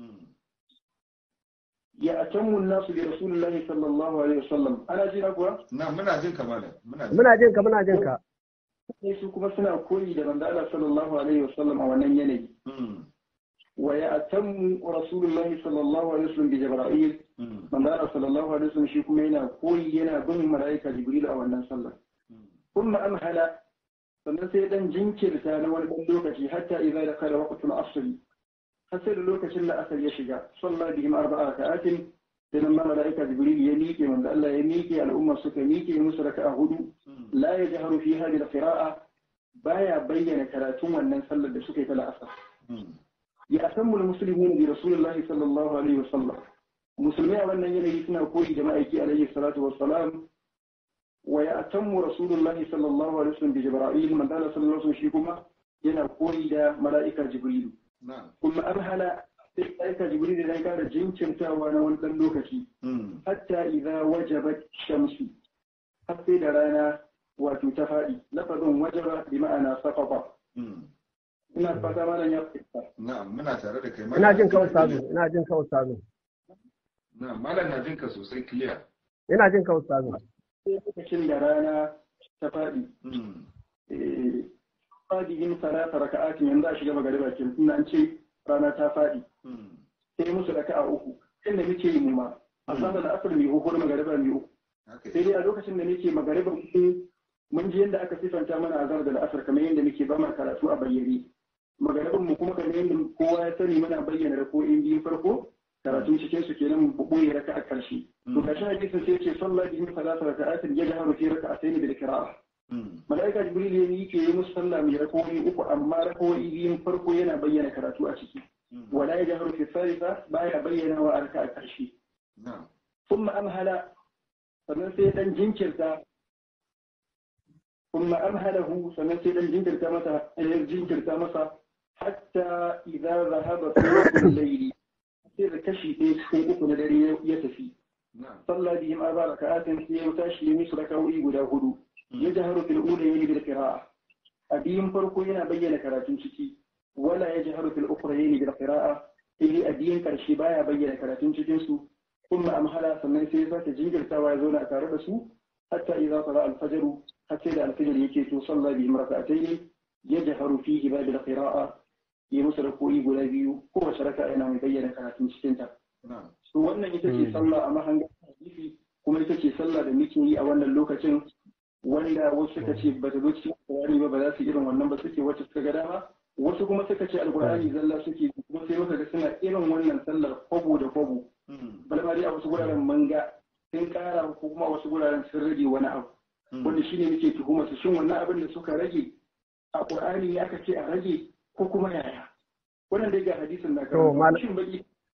ya atammu nasu bi rasulillahi sallallahu alaihi wasallam ana jina kuwa na muna jin ka malam muna jin muna jin ka muna jin ka sai su kuma suna koyi da manzo Allah sallallahu alaihi wasallam a wannan yanayi wa ya atammu rasulullahi sallallahu alaihi wasallam bi jibril manzo Allah sallallahu alaihi wasallam shi kuma yana koyi yana bin malaika jibril a wannan sallah kuma amhala sannan sai dan jinkirta na wani dan lokaci hatta idza dakala waqtul asr har sai da lokacin da asar ya shiga sallah bihim arba'a raka'atin sai nan malaika jibril ya miƙe manzo Allah ya miƙe al'umma suka miƙe musu raka'a hudu la yajharu fi hadhihi al-qira'a baya bayyana karatun wannan sallar da suka yi ta la'asar ya asammu al-muslimun bi rasulillahi sallallahu alaihi wasallam musulmai a wannan yanayi suna koyi da ma'aiki alaihi salatu wassalam wa ya atammu rasulullahi sallallahu alaihi wasallam bi jibril manzo Allah sallallahu alaihi wasallam shi kuma yana koyi da mala'ika jibril kuma an hana sai aika jibril da kara jinkirtawa na wani ɗan lokaci hatta idza wajabat shamsu har sai da rana wato ta faɗi lafazin wajaba bi ma'ana saqata ina fata malam ya fita na'am muna tare da kai ina jin ka ustazu ina jin ka ustazu na'am malam na jin ka sosai clear ina jin ka ustazu sai lokacin da rana ta faɗi fadihin salata raka'atin yanzu a shiga magariba ke tunda an ce rana ta faɗi sai musu raka'a uku inda muke yi mu ma a sanar da asar mai uku magariba mai uku sai dai a lokacin da nake magariba uku mun ji yadda aka sifanta mana azar da asar kamar yadda muke ba mu karatu a bayyane magariban mu kuma kamar yadda kowa ya sani muna bayyana rako'in biyun farko karatun cikin su kenan mu boye raka'a karshe to kashin hadisin sai ce sallah bihim salata raka'atin yajharu fi raka'atayn bil qira'a mala'ika jibril ya yi ke yi musu sallah mai rakowai uku amma rakowai biyun farko yana bayyana karatu a ciki wala ya jaharu fi salisa baya bayyana wa arka a ƙarshe kuma amhala sannan sai dan jinkirta kuma amhalahu sannan sai dan jinkirta masa ya jinkirta masa hatta idza zahaba thuluthul layli sai da kashi ɗaya cikin uku na dare ya tafi sallah bihim arba raka'atin sai ya tashi ya musu raka'o'i guda hudu يجهر في الأولى يلي بالقراءة أبين فرقو ينا بيّن كراتين شكي ولا يجهر في الأخرى يلي بالقراءة إلي أبين كرشبايا بيّن كراتين شكينسو ثم أمهلا سمين سيسا تجنجر توايزون أتاردسو حتى إذا طلع الفجر حتى إذا الفجر يكي تصلى بهم ركعتين يجهر فيه باب القراءة يمسر كوي بيو هو شركة أنا مبين كراتين شكينتا wannan ita ce sallah a mahangar hadisi kuma ita ce sallah da muke yi a wannan lokacin wanda wasu suka ce ba ta zo cikin alkur'ani ba ba za su irin wannan ba suke wacce suka ga dama wasu kuma suka ce alkur'ani zalla suke kuma sai muka ga suna irin wannan sallar kwabo da kwabo balma dai a wasu guraren manga sun kara ko kuma wasu guraren sun rage wani abu wanda shine muke tuhuma su shin wannan abin da suka rage a qur'ani ne aka ce a rage ko kuma yaya wannan dai ga hadisin na karanta shin baki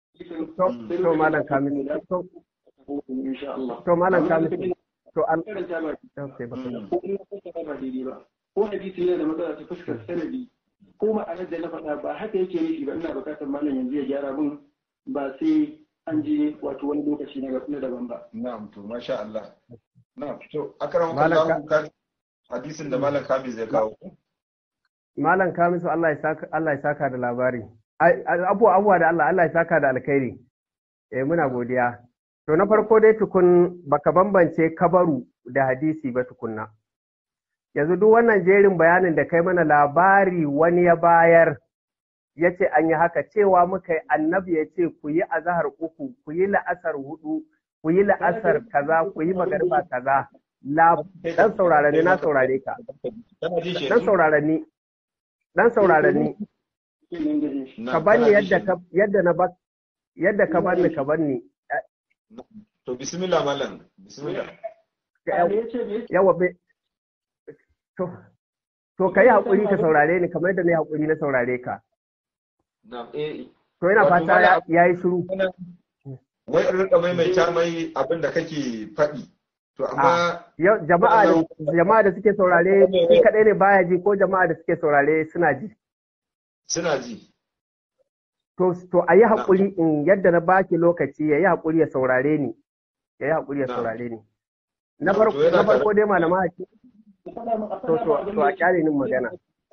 to malam kamis to insha Allah to malam kamis to an karanta ba okay ba ko in ka ba daidai ba ko hadisi yana da matsala ta fuskar sanadi ko ma'anar da na faɗa ba haka yake nufi ba ina buƙatar malam yanzu ya gyara min ba sai an je wato wani lokaci na na daban ba na'am to masha Allah na'am to akram Malam kallahu kan hadisin da malam kamis zai kawo malam kamisu Allah ya saka Allah ya saka da labari Ai, abuwa abuwa da Allah Allah ya saka da alkhairi eh muna godiya to na farko dai tukun baka bambance kabaru da hadisi ba tukunna yanzu duk wannan jerin bayanin da kai mana labari wani ya bayar ya ce an yi haka cewa muka yi annabi ya ce ku yi azahar uku ku yi la'asar hudu ku yi la'asar kaza ku yi magariba kaza la dan saurare ni na saurare ka kana ji shi dan saurare ni dan saurare ni ka bani yadda ka yadda na ba yadda ka bani ka bani to bismillah malam bismillah yawa be to to kai hakuri ka saurare ni kamar yadda na yi hakuri na saurare ka na'am eh to ina Wato fata malam- ya yi shiru wai in rika maimaita mai abin da kake faɗi to amma Yau jama'a da jama'a da suke saurare shi kadai ne baya ji ko jama'a da suke saurare suna ji suna ji to to a yi haƙuri in yadda na baki lokaci ya yi haƙuri ya saurare ni ya yi haƙuri ya Na'am. saurare ni na Na'am, farko to yana na farko tare- dai malama haƙi to to to a kyale ni magana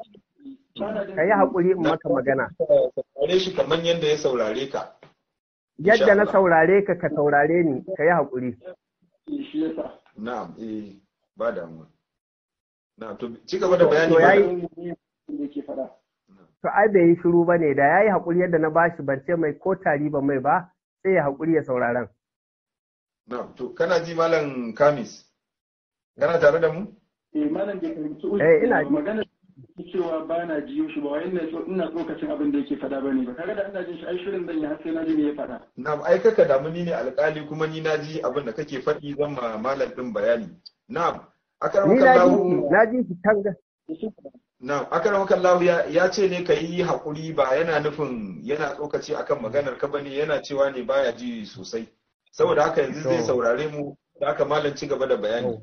ka yi haƙuri in maka magana saurare shi kamar yadda ya saurare ka yadda na Allah. saurare ka ka saurare ni ka yi haƙuri shi yasa na'am eh ba damuwa na'am to ci gaba da bayani To yayi- malam. da yake faɗa to ai bai yi shiru ba ne da ya yi haƙuri yadda na bashi ban ce mai ko tari ban mai ba sai ya haƙuri ya sauraren na'am to kana ji malam kamis kana tare da mu eh malam bai fahimci Eh, ina ji. magana cewa ba na jiyo shi ba wai ina so ina tsokacin abin da yake faɗa bane ba kaga da ina jin shi ai shirin zan yi har sai na ji me ya faɗa na'am ai kaka damu ni ne alƙali kuma ni na ji abin da kake faɗi zan ma malam din bayani na'am ni na ji akramakallahu shi na ji shi tanga na'am akramakallahu ya ya ce ne ka yi haƙuri ba yana nufin yana tsokaci akan maganar ka bane yana cewa ne baya ji sosai saboda haka yanzu zai To. saurare mu da haka malam ci gaba da bayani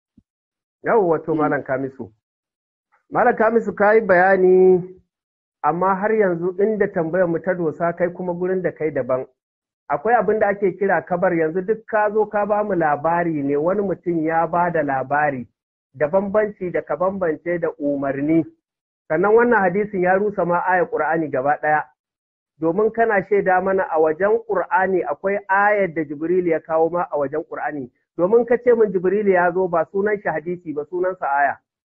Yau wato Malam Kamisu. Malam Kamisu ka yi bayani, amma har yanzu inda tambayar mu ta dosa kai kuma gurin da kai daban. Akwai abin da ake kira kabar yanzu duk ka zo ka ba mu labari ne wani mutum ya ba da labari da bambanci da ka bambance da umarni. Sannan wannan hadisin ya rusa ma aya Ƙur'ani gaba ɗaya. Domin kana shaida mana a wajen Ƙur'ani akwai ayar da Jibril ya kawo ma a wajen Ƙur'ani. domin ka ce min Jibrilu ya zo ba sunan shi hadisi ba sunansa aya.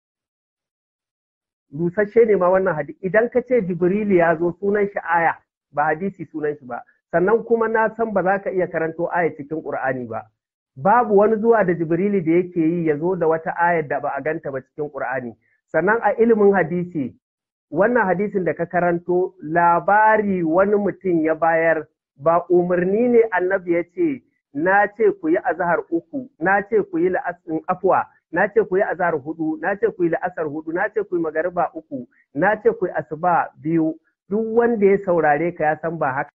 Rusasshe ne ma wannan hadisi idan ka ce Jibrilu ya zo sunan shi aya ba hadisi sunan shi ba sannan kuma na san ba za ka iya karanto aya cikin Qur'ani ba. Babu wani zuwa da Jibrilu da yake yi ya zo da wata ayar da ba a ganta ba cikin Qur'ani. Sannan a ilimin hadisi wannan hadisin da ka karanto labari wani mutum ya bayar ba umarni ne annabi ya ce na ce ku yi azahar uku, na ce ku yi la'asin afwa, na ce ku yi azahar hudu, na ce ku yi la'asar hudu, na ce ku yi magariba uku, na ce ku yi asuba biyu, duk wanda ya saurare ka ya san ba haka.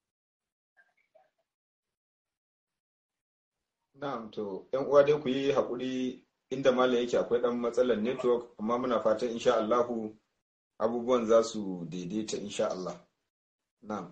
Na'am to ‘yan uwa dai ku yi haƙuri inda malam yake akwai ɗan matsalar network amma muna fatan insha Allahu abubuwan za su daidaita insha Allah. Na'am.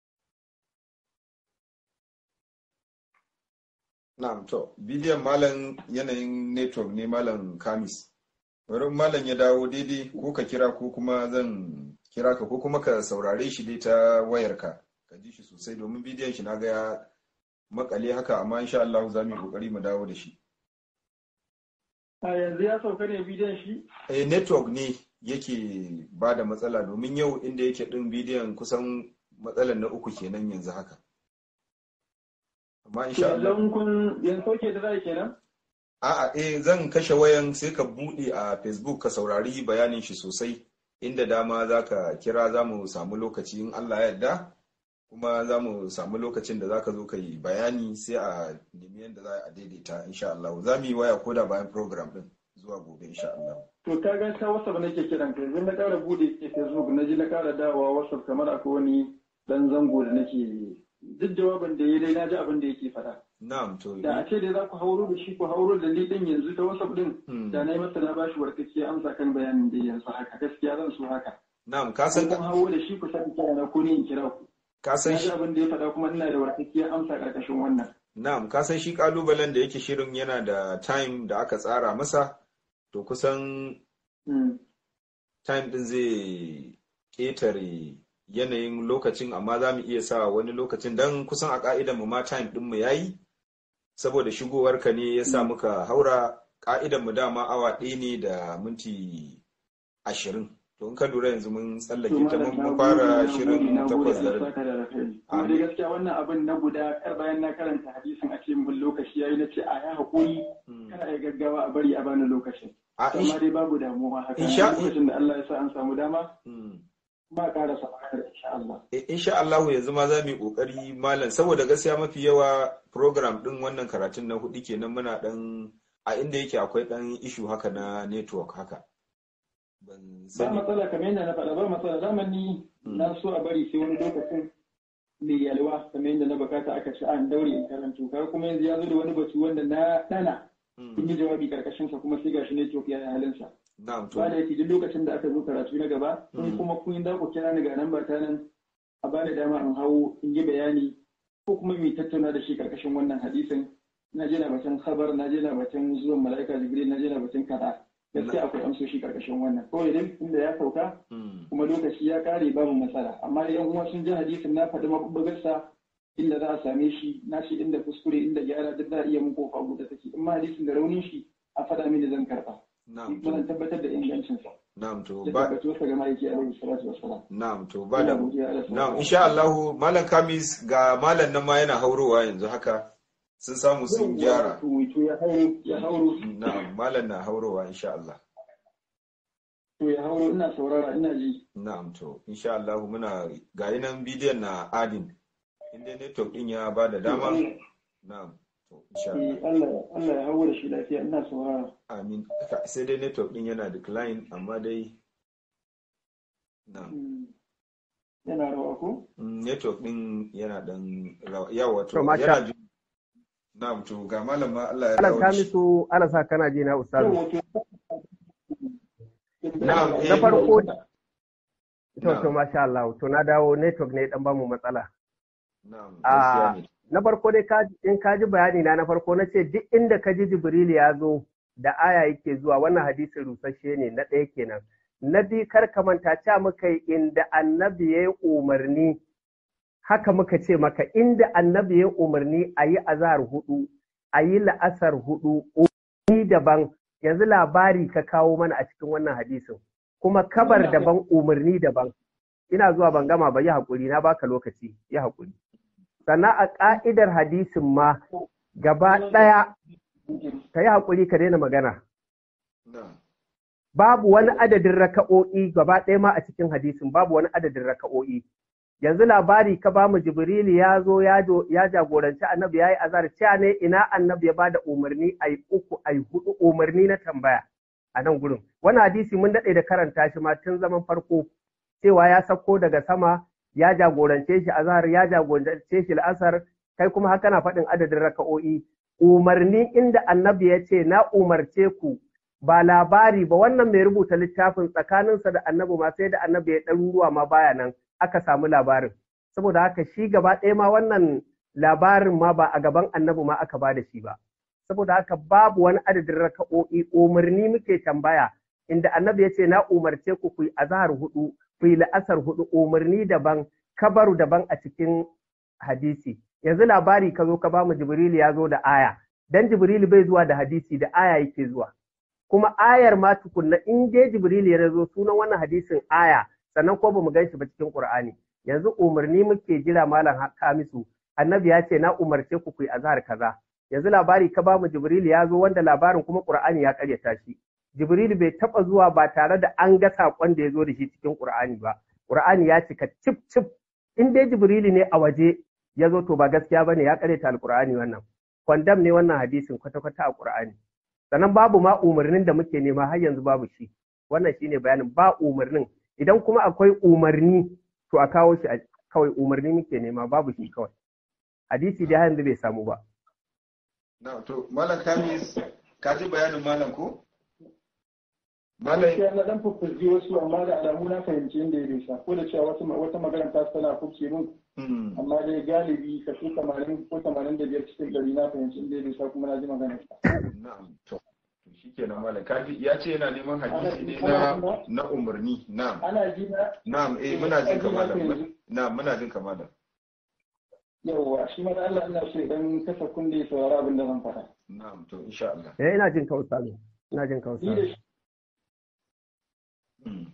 Na'am to bidiyon malam yanayin network ne malam Kamis. Wurin malam ya dawo daidai ko ka kira ko kuma zan kira ka ko kuma ka saurare shi dai ta wayarka ka ji shi sosai domin bidiyon shi na ga ya makale haka amma insha Allah za mu yi kokari mu dawo da shi. a yanzu ya sauka ne bidiyon shi Eh network ne yake ba da matsala domin yau inda yake din bidiyon kusan matsalar na uku kenan yanzu haka. Amma insha Allah yanzu kun yanzu sauke da zai kenan A'a eh zan kashe wayan sai ka buɗe a Facebook ka saurari bayanin shi sosai inda dama za ka kira za mu samu lokaci in Allah ya yarda kuma za mu samu lokacin da za ka zo ka yi bayani sai a nemi yadda za a daidaita insha Allah za mu yi waya koda bayan program din zuwa gobe insha Allah. to ka ga ta whatsapp nake kiran ka yanzu na ƙara bude ke facebook na ji na ƙara dawowa whatsapp kamar akwai wani dan zango da nake duk jawabin da ya dai na ji abin da yake faɗa na'am to da a ce dai za ku hauro da shi ku hauro da ni din yanzu ta whatsapp din Hmm. da na yi masa na bashi warkacce amsa kan bayanin da yanzu haka gaskiya zan so haka na'am ka san kun hauro da shi ku sani kira na ko ni in kira ku ka san na ji shi abin da ya faɗa kuma ina da warkacce amsa karkashin wannan na'am ka san shi kalubalen da yake shirin yana da time da aka tsara masa to kusan Hmm. time din zai ƙetare yanayin lokacin amma za mu iya sa wani lokacin don kusan a ƙa'idan mu ma time din mu yayi saboda shigowar ka ne ya sa muka haura ƙa'idan mu dama awa ɗaya ne da minti ashirin to in ka lura yanzu mun tsallake ta mun mun fara shirin takwas da rabi Kuma dai gaskiya wannan abin na guda kar bayan na karanta hadisin a cikin bin lokaci yayi na ce a ya haƙuri Hmm. kana ya gaggawa a bari a bani lokacin. a Amma dai babu damuwa haka. Insha- Lokacin da Allah ya sa an samu dama Hmm. ba ƙara sa insha Allah. Eh, insha Allahu yanzu ma za mu yi kokari malam saboda gaskiya mafi yawa program din wannan karatun na hudu kenan muna dan a inda yake akwai dan ishu haka na network haka ban Ba sani matsala kamar yadda na faɗa ba matsala zamani Hmm. na so a bari sai wani lokacin mai yalwa kamar yadda na bukata aka ci an daure in karanto kaga kuma yanzu ya zo da wani batu wanda na ɗana Hmm. in yi jawabi karkashin sa kuma sai gashi ne ya yi halinsa. na'am to ba da yake duk lokacin da aka zo karatu na gaba Mm. in kuma kun da ku kira ni ga nan ba ta nan a bani dama in hawo in yi bayani ko kuma mu tattauna da shi karkashin wannan hadisin na je na batun khabar na je na batun zuwan mala'ika jibril na je na batun kaza gaskiya akwai amsoshi karkashin wannan kawai dai tunda ya sauka Hmm. kuma lokaci ya kare babu matsala amma da yan uwa sun ji hadisin na faɗi mabubbugarsa inda za a same shi na shi inda kuskure inda gyara duk za a iya mun kofa buɗe take in ma hadisin da raunin shi a faɗa mini zan karɓa na'am kuma zan to tabbatar da ingancinsa na'am to da ba tabbatuwarsa ga ma'aiki alaihi salatu wassalam na'am to ba da Ina godiya Allah na'am subhanahu insha Allahu malam Kamis ga malam nan ma yana haurowa yanzu haka sun samu sun gyara to to ya hauro ya hauro na'am malam na haurowa insha Allah to ya hauro ina saurara ina ji Na'am to, insha Allah muna ga nan bidiyon na adin. Inda network din ya ba da dama. Na'am. To, insha Eh, Allah. Allah Allah ya hauro da shi lafiya ina saurara Amin. Ka- Sai dai network din yana decline amma dai Na'am. Mm. yana rawa ko Mm, Network din yana dan rawa. Yawa to, To, masha- yana ji. Na'am to, ga malam ma Allah ya Alan dawo da shi. Kamisu ana sa kana ji na ustazu. Yau, wato- Na'am, eh. Na farko to Na'am. to masha Allah to na dawo network ne dan bamu matsala. Na'am, Ah, gaskiya ne. Na farko dai ka in ka ji bayani na na farko na ce duk inda ka ji Jibril ya zo da aya yake zuwa wannan hadisin rusasshe ne na ɗaya kenan. Na biyu kar ka manta cewa muka yi inda annabi ya yi umarni haka muka ce maka inda annabi ya yi umarni a yi azahar hudu a yi la'asar hudu umarni daban yanzu labari ka kawo mana a cikin wannan hadisin kuma kabar daban umarni daban ina zuwa ban gama ba yi haƙuri na baka lokaci yi haƙuri sannan a ƙa'idar hadisin ma gaba ɗaya ka yi haƙuri ka daina magana Na'am. babu wani adadin raka'o'i gaba ɗaya ma a cikin hadisin babu wani adadin raka'o'i yanzu labari ka bamu jibrilu ya zo ya jo- ya jagoranci annabi ya yi azar cewa ne ina annabi ya bada umarni a yi uku a yi hudu umarni na tambaya a nan gurin wani hadisi mun daɗe da karanta shi ma tun zaman farko cewa ya sauko daga sama ya jagorance shi azhar ya jagorance shi al'asar kai kuma haka na faɗin adadin raka'o'i umarni inda annabi ya ce na umarce ku ba labari ba wannan mai rubuta littafin tsakaninsa da annabi ma sai da annabi ya ɗaruruwa ma baya nan aka samu labarin saboda haka shi gaba ɗaya ma wannan labarin ma ba a gaban annabi ma aka ba da shi ba saboda haka babu wani adadin raka'o'i umarni muke tambaya inda annabi ya ce na umarce ku ku yi azahar hudu ku yi la'asar hudu umarni daban kabaru daban a cikin hadisi yanzu labari ka zo ka ba mu jibrilu ya zo da aya dan jibrilu bai zuwa da hadisi da aya yake zuwa kuma ayar ma tukunna in dai jibrilu ya zo sunan wannan hadisin aya sannan ko bamu gan shi ba cikin qur'ani yanzu umarni muke jira malam kamisu annabi ya ce na umarce ku ku yi azhar kaza yanzu labari ka ba mu jibrilu ya zo wanda labarin kuma qur'ani ya karyata shi jibrilu bai taba zuwa ba tare da an ga sakon da ya zo da shi cikin qur'ani ba qur'ani ya cika cip cip in dai jibrilu ne a waje ya zo to ba gaskiya bane ya karyata alqur'ani wannan kwandam ne wannan hadisin kwata-kwata a qur'ani sannan babu ma umarnin da muke nema har yanzu babu shi wannan shine bayanin ba umarnin idan kuma akwai umarni to a kawo shi kawai umarni muke nema babu shi kawai hadisi dai har yanzu bai samu ba na to malam kamis ka ji bayanin malam ko malam gaskiya na dan fuffuzi wasu amma da alamu na fahimci inda ya dosa ko da cewa wata wata magana ta tana kuke min Hmm. amma dai galibi kaso 80 ko 85 cikin ɗari na fahimci inda ya dosa kuma na ji magana na'am to to shikenan malam kaji ya ce yana neman hadisi ne na na umarni na'am ana ji na na'am eh muna jin ka malam na'am muna jin ka malam yawwa shi ma da Allah ina so idan kasa kunne ya saurari abin da zan faɗa na'am to insha Allah eh ina jin ka ustazu ina jin ka ni da ustazu shi Hmm.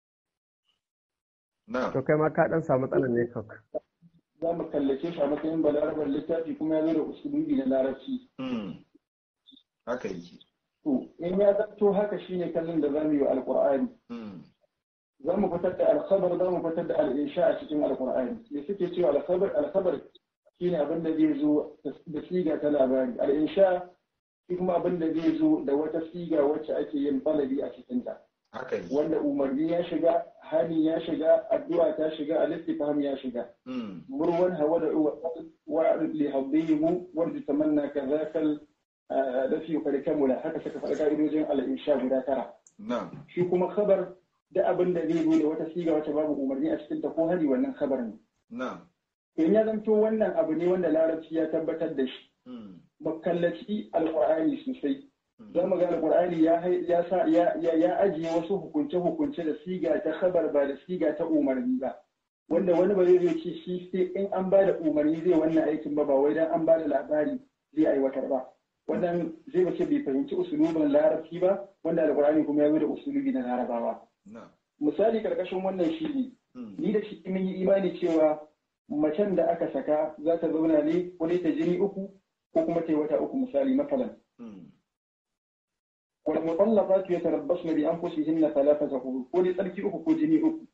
na'am to kai ma ka dan samu matsalar ne kawai za mu kallace shi a matsayin balarabar littafi kuma ya zo da usulubi na larabci Hmm. haka yake to in ya zanto haka shine kallon da zamu yi wa alqur'ani Hmm. za mu fitar da alkhabar za mu fitar da al'insha a cikin alqur'ani me suke cewa alkhabar alkhabar shine abin da zai zo da siga ta labari al'insha shi kuma abin da zai zo da wata siga wacce ake yin falabi a cikin ta haka yake wanda umarni ya shiga hani ya shiga addu'a ta shiga al-istifham ya shiga Hmm. مروان هو وأعرض لهضيم وارج تمنى كذاك الذي قد كمل haka suka faɗi ka'idojin al'insha guda tara na'am shi kuma khabar da abin da zai zo da wata siga wacce babu umarni a cikin ta ko hari wannan khabar ne na'am in ya zanto wannan abu ne wanda larabci ya tabbatar da shi Hmm. makallaci alqur'ani sosai za mu ga alqur'ani ya hai- ya sa ya ya ya ajiye wasu hukunce hukunce da siga ta khabar ba da siga ta umarni ba wanda wani ba zai zo ce shi sai in an ba da umarni zai wannan aikin ba ba wai dan an ba da labari zai aiwatar ba wannan zai bace bai fahimci usulubin larabci ba wanda alqur'ani kuma ya zo da usulubi na larabawa na'am misali karkashin wannan shi ne Hmm. ni da shi mun yi imani cewa macen da aka saka za ta zauna ne ko dai ta jini uku ko kuma ta yi wata uku misali masalan Hmm. wal mutallaqatu yatarabbasna bi anfusihinna thalathata quru ko dai tsarki uku ko jini uku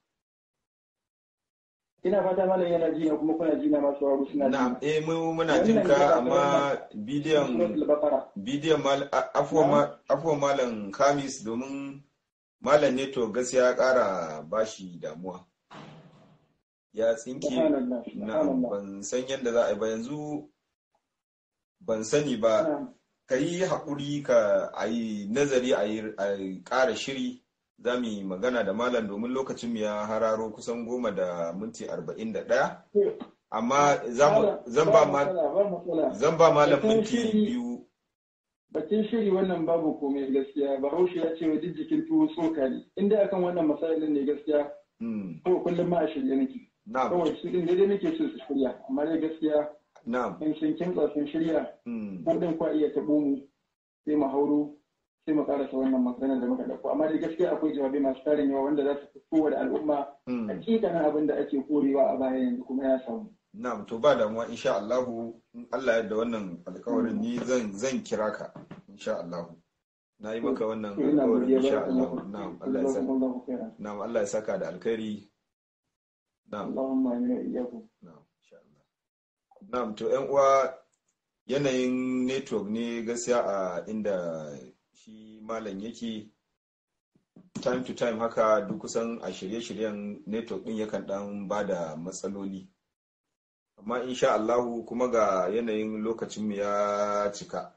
ina fata malam yana jina kuma kuna jina masu waro suna na'am jina eh mu muna jin ka amma bidiyon suratul baqara bidiyon mal a- afuwan ma- afuwan malam kamis domin malam ne to gaskiya ya kara bashi damuwa ya tsinke subhanallah na'am subhanallah ban san yadda za a yi ba yanzu ban sani ba na'am ka yi haƙuri ka a yi nazari a yi a yi ƙara shiri za mu yi magana da malam domin lokacin mu ya hararo kusan goma da minti arba'in da ɗaya amma za mu- zan ba ma- matsala ba matsala zan ba malam Batun minti shiri- biyu Bakin shiri wannan babu komai gaskiya bahaushe ya ce wa duk jikin tuwo tsoka ne inda akan wannan masalolin ne gaskiya Mm, ko kullum ma a shirye nake na'am kawai su din daidai nake so su shirya amma dai gaskiya na'am in sun kimtsa sun shirya mm, ko din kwa iya taɓo mu sai mu hauro sai mu karasa wannan magana da muka dauko amma dai gaskiya akwai jawabai masu tarin yawa wanda za su fito da al'umma mm. hakikanin abin da ake korewa a baya yanzu kuma ya samu Na'am to ba damuwa insha Allahu in Allah ya yarda wannan alƙawarin ni zan zan kira ka insha Allahu na yi maka wannan to ina alƙawarin godiya insha ba Allahu na'am Allah ya saka Allahu khairan na'am Allah ya saka da alkhairi na'am Allahumma amin wa iyyakum na'am insha Allah na'am to ƴan uwa yanayin network ne gaskiya a inda shi malam yake time to time haka duk kusan a shirye-shiryen network din yakan dan bada matsaloli amma insha Allahu kuma ga yanayin lokacinmu ya cika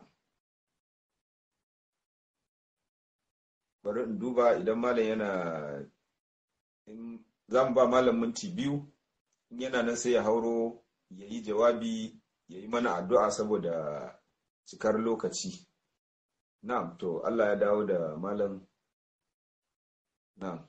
bari in duba idan malam yana in za mu ba malam minti biyu in yana nan sai ya hauro ya yi jawabi ya yi mana addu'a saboda cikar lokaci na'am to Allah ya dawo da malam na'am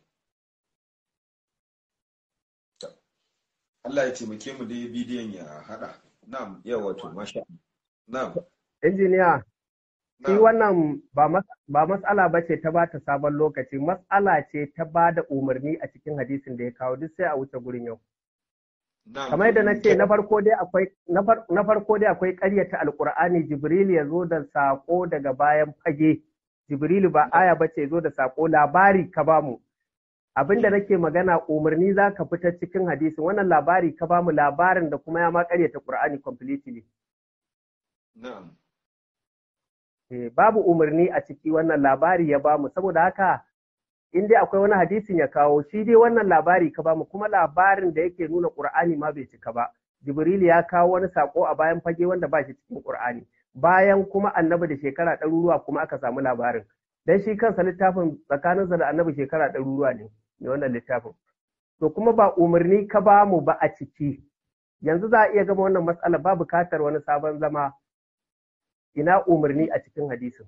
Allah ya taimake mu dai bidiyon ya hada. Na'am, yawa to masha. Na'am. injiniya shi Na'am. wannan ba mas- ba matsala ba ce ta ba ta sabon lokaci matsala ce ta ba da umarni a cikin hadisin da ya kawo duk sai a wuce gurin yau Na'am. kamar yadda na ce na farko dai akwai na far- na farko dai akwai ƙaryata alkur'ani jibril ya zo da sako daga bayan fage jibril ba aya ba ce zo da sako labari ka bamu abinda nake magana umarni za ka fitar cikin hadisin wannan labari ka bamu labarin da kuma ya ma ƙaryata qur'ani completely Na'am. Eh, babu umarni a ciki wannan labari ya bamu saboda haka in dai akwai wani hadisin ya kawo shi dai wannan labari ka bamu kuma labarin da yake nuna qur'ani ma bai cika ba Jibril ya kawo wani sako a bayan fage wanda ba shi cikin Qur'ani bayan kuma annabi da shekara ɗaruruwa kuma aka samu labarin dan shi kansa littafin tsakaninsa da annabi shekara ɗaruruwa ne ne wannan littafin to kuma ba umarni ka ba mu ba a ciki yanzu za a iya gama wannan matsala ba bukatar wani sabon zama ina umarni a cikin hadisin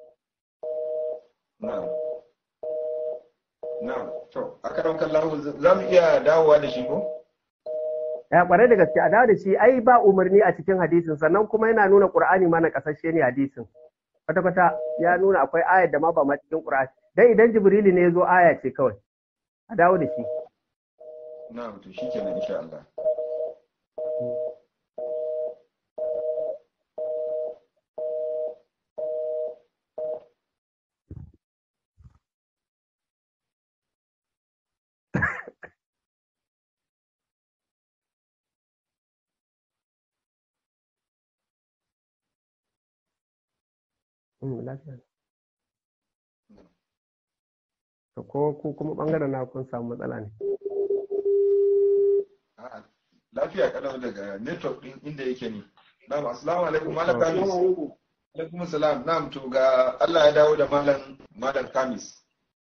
na'am na'am to akaram kallahu za mu iya dawowa da shi ko ya kware da gaske a dawo da shi ai ba umarni a cikin hadisin sannan kuma yana nuna qur'ani ma na kasashe ne hadisin kwata kwata ya nuna akwai ayar da ma ba ma cikin qur'ani dan idan jibrili ne ya zo aya ce kawai a dawo da shi na'am to shikenan insha Allah Mm, lafiya. To ko ku kuma bangaren na kun samu matsala ne. A'a, lafiya kalau daga network din inda yake ne na'am assalamu alaikum malam kamis alaikum salam na'am to ga Allah ya dawo da malam malam kamis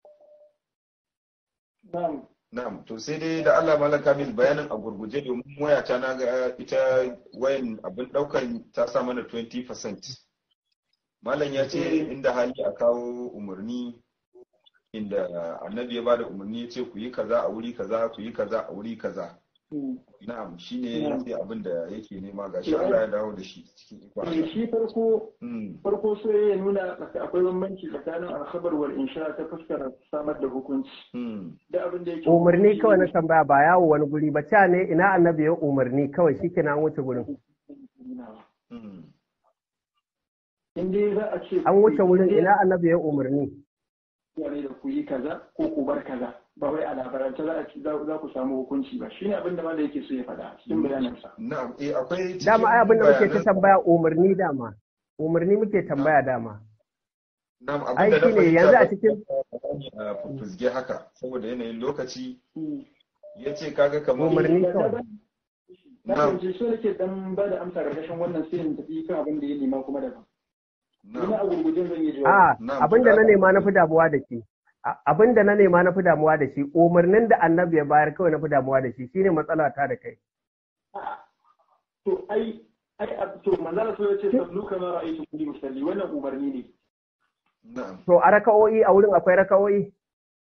Na'am. na'am to sai dai da Allah malam kamis bayanin a gurguje domin waya ta na ga ita wayan abin daukan ta sa mana 20% malam ya ce inda hali a kawo umarni inda annabi ya bada umarni ya ce ku yi kaza a wuri kaza ku yi kaza a wuri kaza na'am shine sai abin da yake nema ga shi Allah ya dawo da shi cikin ikon Eh, Allah shi farko Mm, farko sai ya nuna tsaka- akwai bambanci tsakanin alkhabar wal insha ta fuskar samar da hukunci mm, da abin da yake Umarni kawai na tambaya ba yawo wani guri ba ca ne ina annabi ya umarni kawai shi an wuce gurin. mm. in dai za a ce An wuce wurin in dai ina annabi ya umarni. ne da ku yi kaza ko ku bar kaza ba wai a labarance za a ci za za ku samu hukunci ba shine abin da malai yake so ya faɗa cikin bayanansa na'am eh akwai cikin Dama ai abin da muke ta bayanan- tambaya umarni dama. Umarni muke tambaya dama. na'am ai abin da na shine fahimta yanzu a ba- cikin- a fufuzge haka saboda yanayin lokaci Mm. ya ce kaga kamar Umarni Na- kawai. na Na'am. fahimci so nake dan ba da amsa ƙarƙashin wannan sai in tafi kan abin da ya nema kuma daban ina a na'am gurgujin zan yi jawabi A Na'am, abin da to na da- nema na fi damuwa da shi. A- Abin da na nema na fi damuwa da shi umarnin da annabi ya bayar kawai na fi damuwa da shi shine matsala ta da kai. to ai ai ab- to manzala so yace sallu kama ra'aytu kulli musalli wannan umarni ne na'am To a raka'o'i a wurin akwai raka'o'i?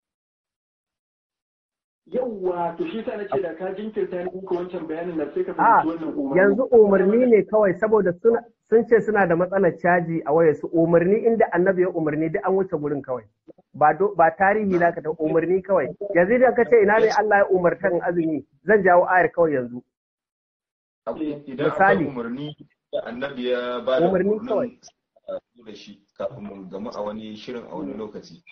yawwa to shi sa nace da ka jinkirta ni ko wancan bayanin da sai ka A fahimci wannan umarni yanzu umarni ne kawai saboda suna sun ce suna da matsalar caji a wayar su umarni inda annabi ya umarni duk an wuce gurin kawai. Ba do, ba tarihi na ka ta umarni kawai. Yanzu idan ka ce ina ne Allah ya umartan azumi zan jawo ayar kawai yanzu. Akwai- idan Misali. akwai umarni da annabi ya ba da Umarni umarnin kawai. a zo da shi kafin mu gamu a wani shirin a wani lokaci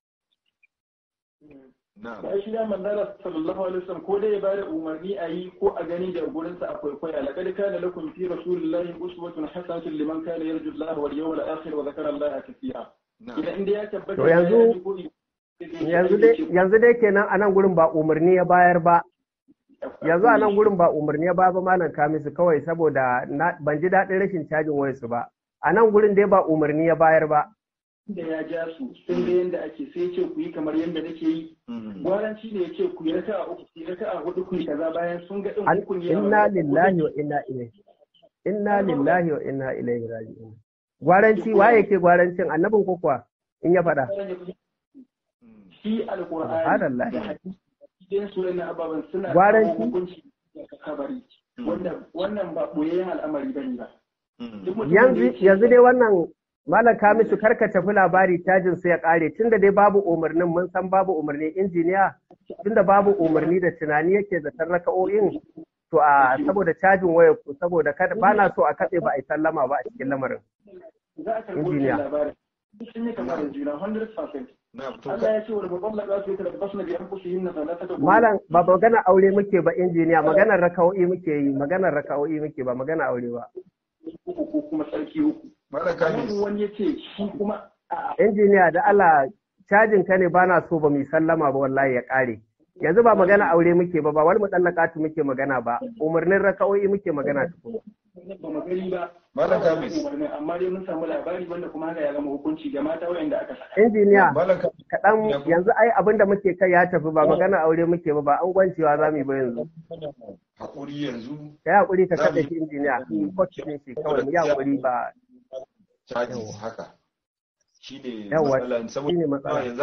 na'am ba shi da manzala sallallahu alaihi wasallam ko dai ya bada umarni a yi ko a gani da gurin sa akwai kwaya laqad kana lakum fi rasulillahi uswatun hasanatun liman kana yarju Allah wal yawmal akhir wa dhakara Allah kathira na'am idan inda ya tabbata To yanzu- ya ji ko- Yanzu dai yanzu dai kenan a nan gurin ba umarni ya bayar ba. Yanzu a nan gurin ba umarni ya bayar ba malam Kamisu kawai saboda na, ban ji daɗin rashin cajin wayarsu ba. A nan gurin dai ba umarni ya bayar ba. da ya ja su sun ga yanda ake sai ya ce ku yi kamar yanda nake yi Mm. gwaranci ne ya ce ku yi raka'a uku ku yi raka'a hudu ku yi kaza bayan sun ga din An- hukun Inna lillahi wa inna ilaihi. Inna lillahi wa inna ilaihi raji'un. Gwaranci waye ke gwarancin annabin ko kuwa in ya faɗa. Mm. shi alqur'ani Subhanallah. da hadisi idan su na ababan suna Gwaranci? kawo hukunci da kabari wanda wannan ba boyayyen al'amari bane ba Mm. duk mutumin da Yanzu yake- yanzu dai wannan malam Kamisu karka tafi labari cajin sai ya kare tunda dai babu umarnin mun san babu umarni injiniya tunda babu umarni da tunani yake da raka'o'in to a saboda cajin wayar ku saboda kada ba na so a katse ba a yi sallama ba a cikin lamarin. za a karɓo Injiniya. wannan labarin sun yi kama da juna 100% na'am to Allah ya ce wa babban labarin su yake da basna bi anfusihim na salata da Malam ba magana aure muke ba injiniya maganar raka'o'i muke yi maganar raka'o'i muke ba magana aure ba. uku ko kuma sarki uku malam kamar kamis wani ya ce shi kuma a Injiniya da Allah cajin ka ne ba na so ba mu yi sallama ba wallahi ya kare. yanzu ba magana aure muke ba ba wani mutallaqatu muke magana ba umarnin raka'o'i muke magana tukun ba mu gani ba Malam Kamis. amma dai mun samu labari wanda kuma haka ya zama hukunci ga mata wayanda aka saka injiniya Malam Kamis. kaɗan yanzu ai abin da muke kai ya tafi ba magana aure muke ba ba an gwancewa za mu yi ba yanzu Haƙuri yanzu ka yi haƙuri ka Za mu kaɗa yi- shi injiniya coach ne shi kawai mu yi haƙuri ba caji Yawwa. haka shi ne Yawwa, matsalan shi saboda ne matsala. yanzu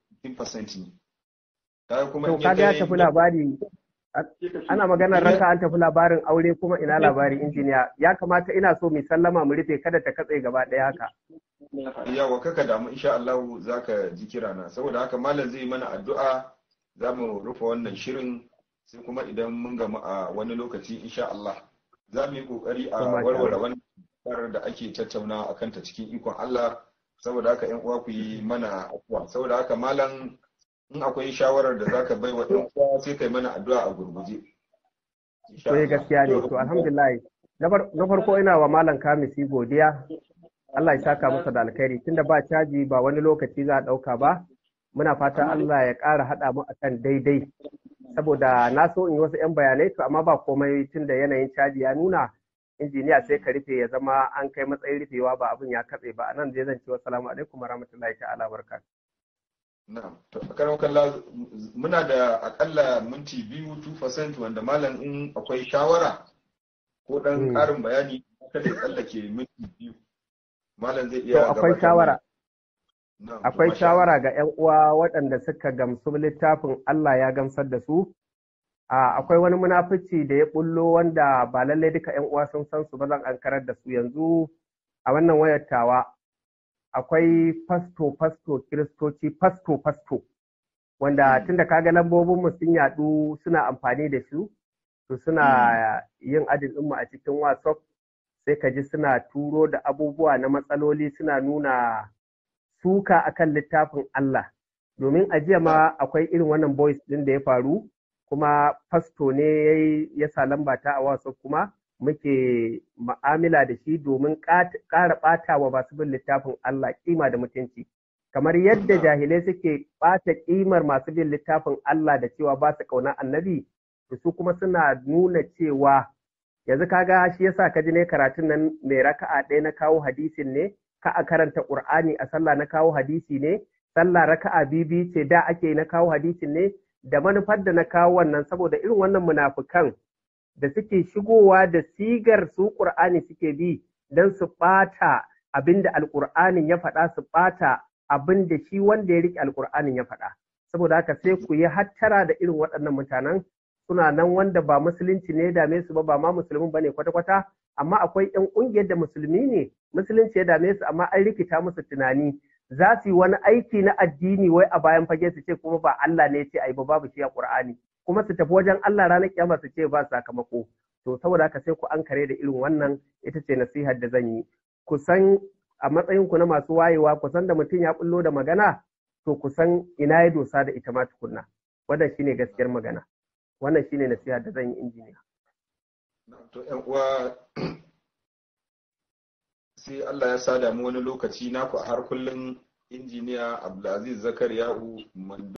15% ne kaga kuma to in kaga ya kai- tafi labari ana maganar raka an tafi labarin aure kuma ina labari injiniya ya kamata ina so mu sallama mu rufe kada ta katse gaba ɗaya haka yawa kaka damu insha Allah zaka ji kirana saboda haka malam zai mana addu'a za mu rufe wannan shirin sai kuma idan mun gamu a wani lokaci insha Allah za mu yi kokari a To, masha warware Allah. wannan matsalar da ake tattauna a kanta cikin ikon Allah saboda haka yan uwa ku yi mana afuwa saboda haka malam in akwai shawarar da zaka bai wa yan uwa sai kai mana addu'a a gurguje Insha to eh, Allah. gaskiya ne to alhamdulillah na far- na farko ina wa malam kamisi godiya Allah ya saka masa da alkhairi tunda ba caji ba wani lokaci za a ɗauka ba muna fata Allah ya ƙara haɗa mu akan daidai saboda na so in yi wasu 'yan bayanai to amma ba komai tunda yanayin caji ya nuna injiniya sai ka rufe ya zama an kai matsayin rufewa ba abin ya katse ba anan dai zan ce wassalamu alaikum warahmatullahi ta'ala barakatuh Na'am. To a karan kalla muna da akalla minti biyu 2% wanda malam in akwai shawara ko dan Hmm. karin bayani kada ya tsallake minti biyu. Malam zai to iya akwai gabatar shawara mana. Na'am, to akwai masha shawara ga 'yan uwa waɗanda suka gamsu littafin Allah ya gamsar da su a akwai wani munafici da ya bullo wanda ba lallai duka 'yan uwa sun san su ba zan ankarar da su yanzu a wannan wayar tawa akwai fasto fasto kiristoci fasto fasto wanda Hmm. tunda kaga lambobin mu sun yadu suna amfani da su to suna yin adin ɗinmu a cikin whatsapp sai ka ji suna turo da abubuwa na matsaloli suna nuna suka akan littafin Allah domin a jiya ma akwai irin wannan voice din da ya faru kuma fasto ne ya yi- ya sa lamba ta a wasu kuma muke ma'amila da shi domin ƙat- ƙara ɓata wa masu bin littafin Allah kima da mutunci kamar yadda jahilai suke ɓata ƙimar masu bin littafin Allah da cewa ba su ƙaunar annabi to su kuma suna nuna cewa yanzu kaga shi yasa ka ji ne karatun nan mai raka'a ɗaya na kawo hadisin ne ka a karanta Qur'ani a sallah na kawo hadisi ne sallah raka'a bibi ce da ake na kawo hadisin ne da manufar da na kawo wannan saboda irin wannan munafukan da suke shigowa da sigar su Qur'ani suke bi don su ɓata abinda alƙur'anin ya faɗa su ɓata abinda shi wanda ya riƙe alƙur'anin ya faɗa saboda haka sai ku yi hattara da irin waɗannan mutanen suna nan wanda ba musulunci ne ya dame su ba ba ma musulmin bane kwata-kwata amma akwai 'yan ƙungiyar da musulmi ne musulunci ya dame su amma an rikita musu tunani za su yi wani aiki na addini wai a bayan fage su ce kuma ba Allah ne ya ce ai ba babu shi a Qur'ani kuma su tafi wajen Allah ranar kiyama su ce ba sakamako to saboda haka sai ku ankare da irin wannan ita ce nasihar da zan yi ku san a matsayin ku na masu wayewa ku san da mutum ya bullo da magana to ku san ina ya dosa da ita ma tukunna wannan shine gaskiyar magana wannan shine nasihar da zan yi injiniya Na'am, To ‘yan uwa sai Allah ya sada mu wani lokaci naku a har kullum injiniya Abdulaziz Zakariya'u Mando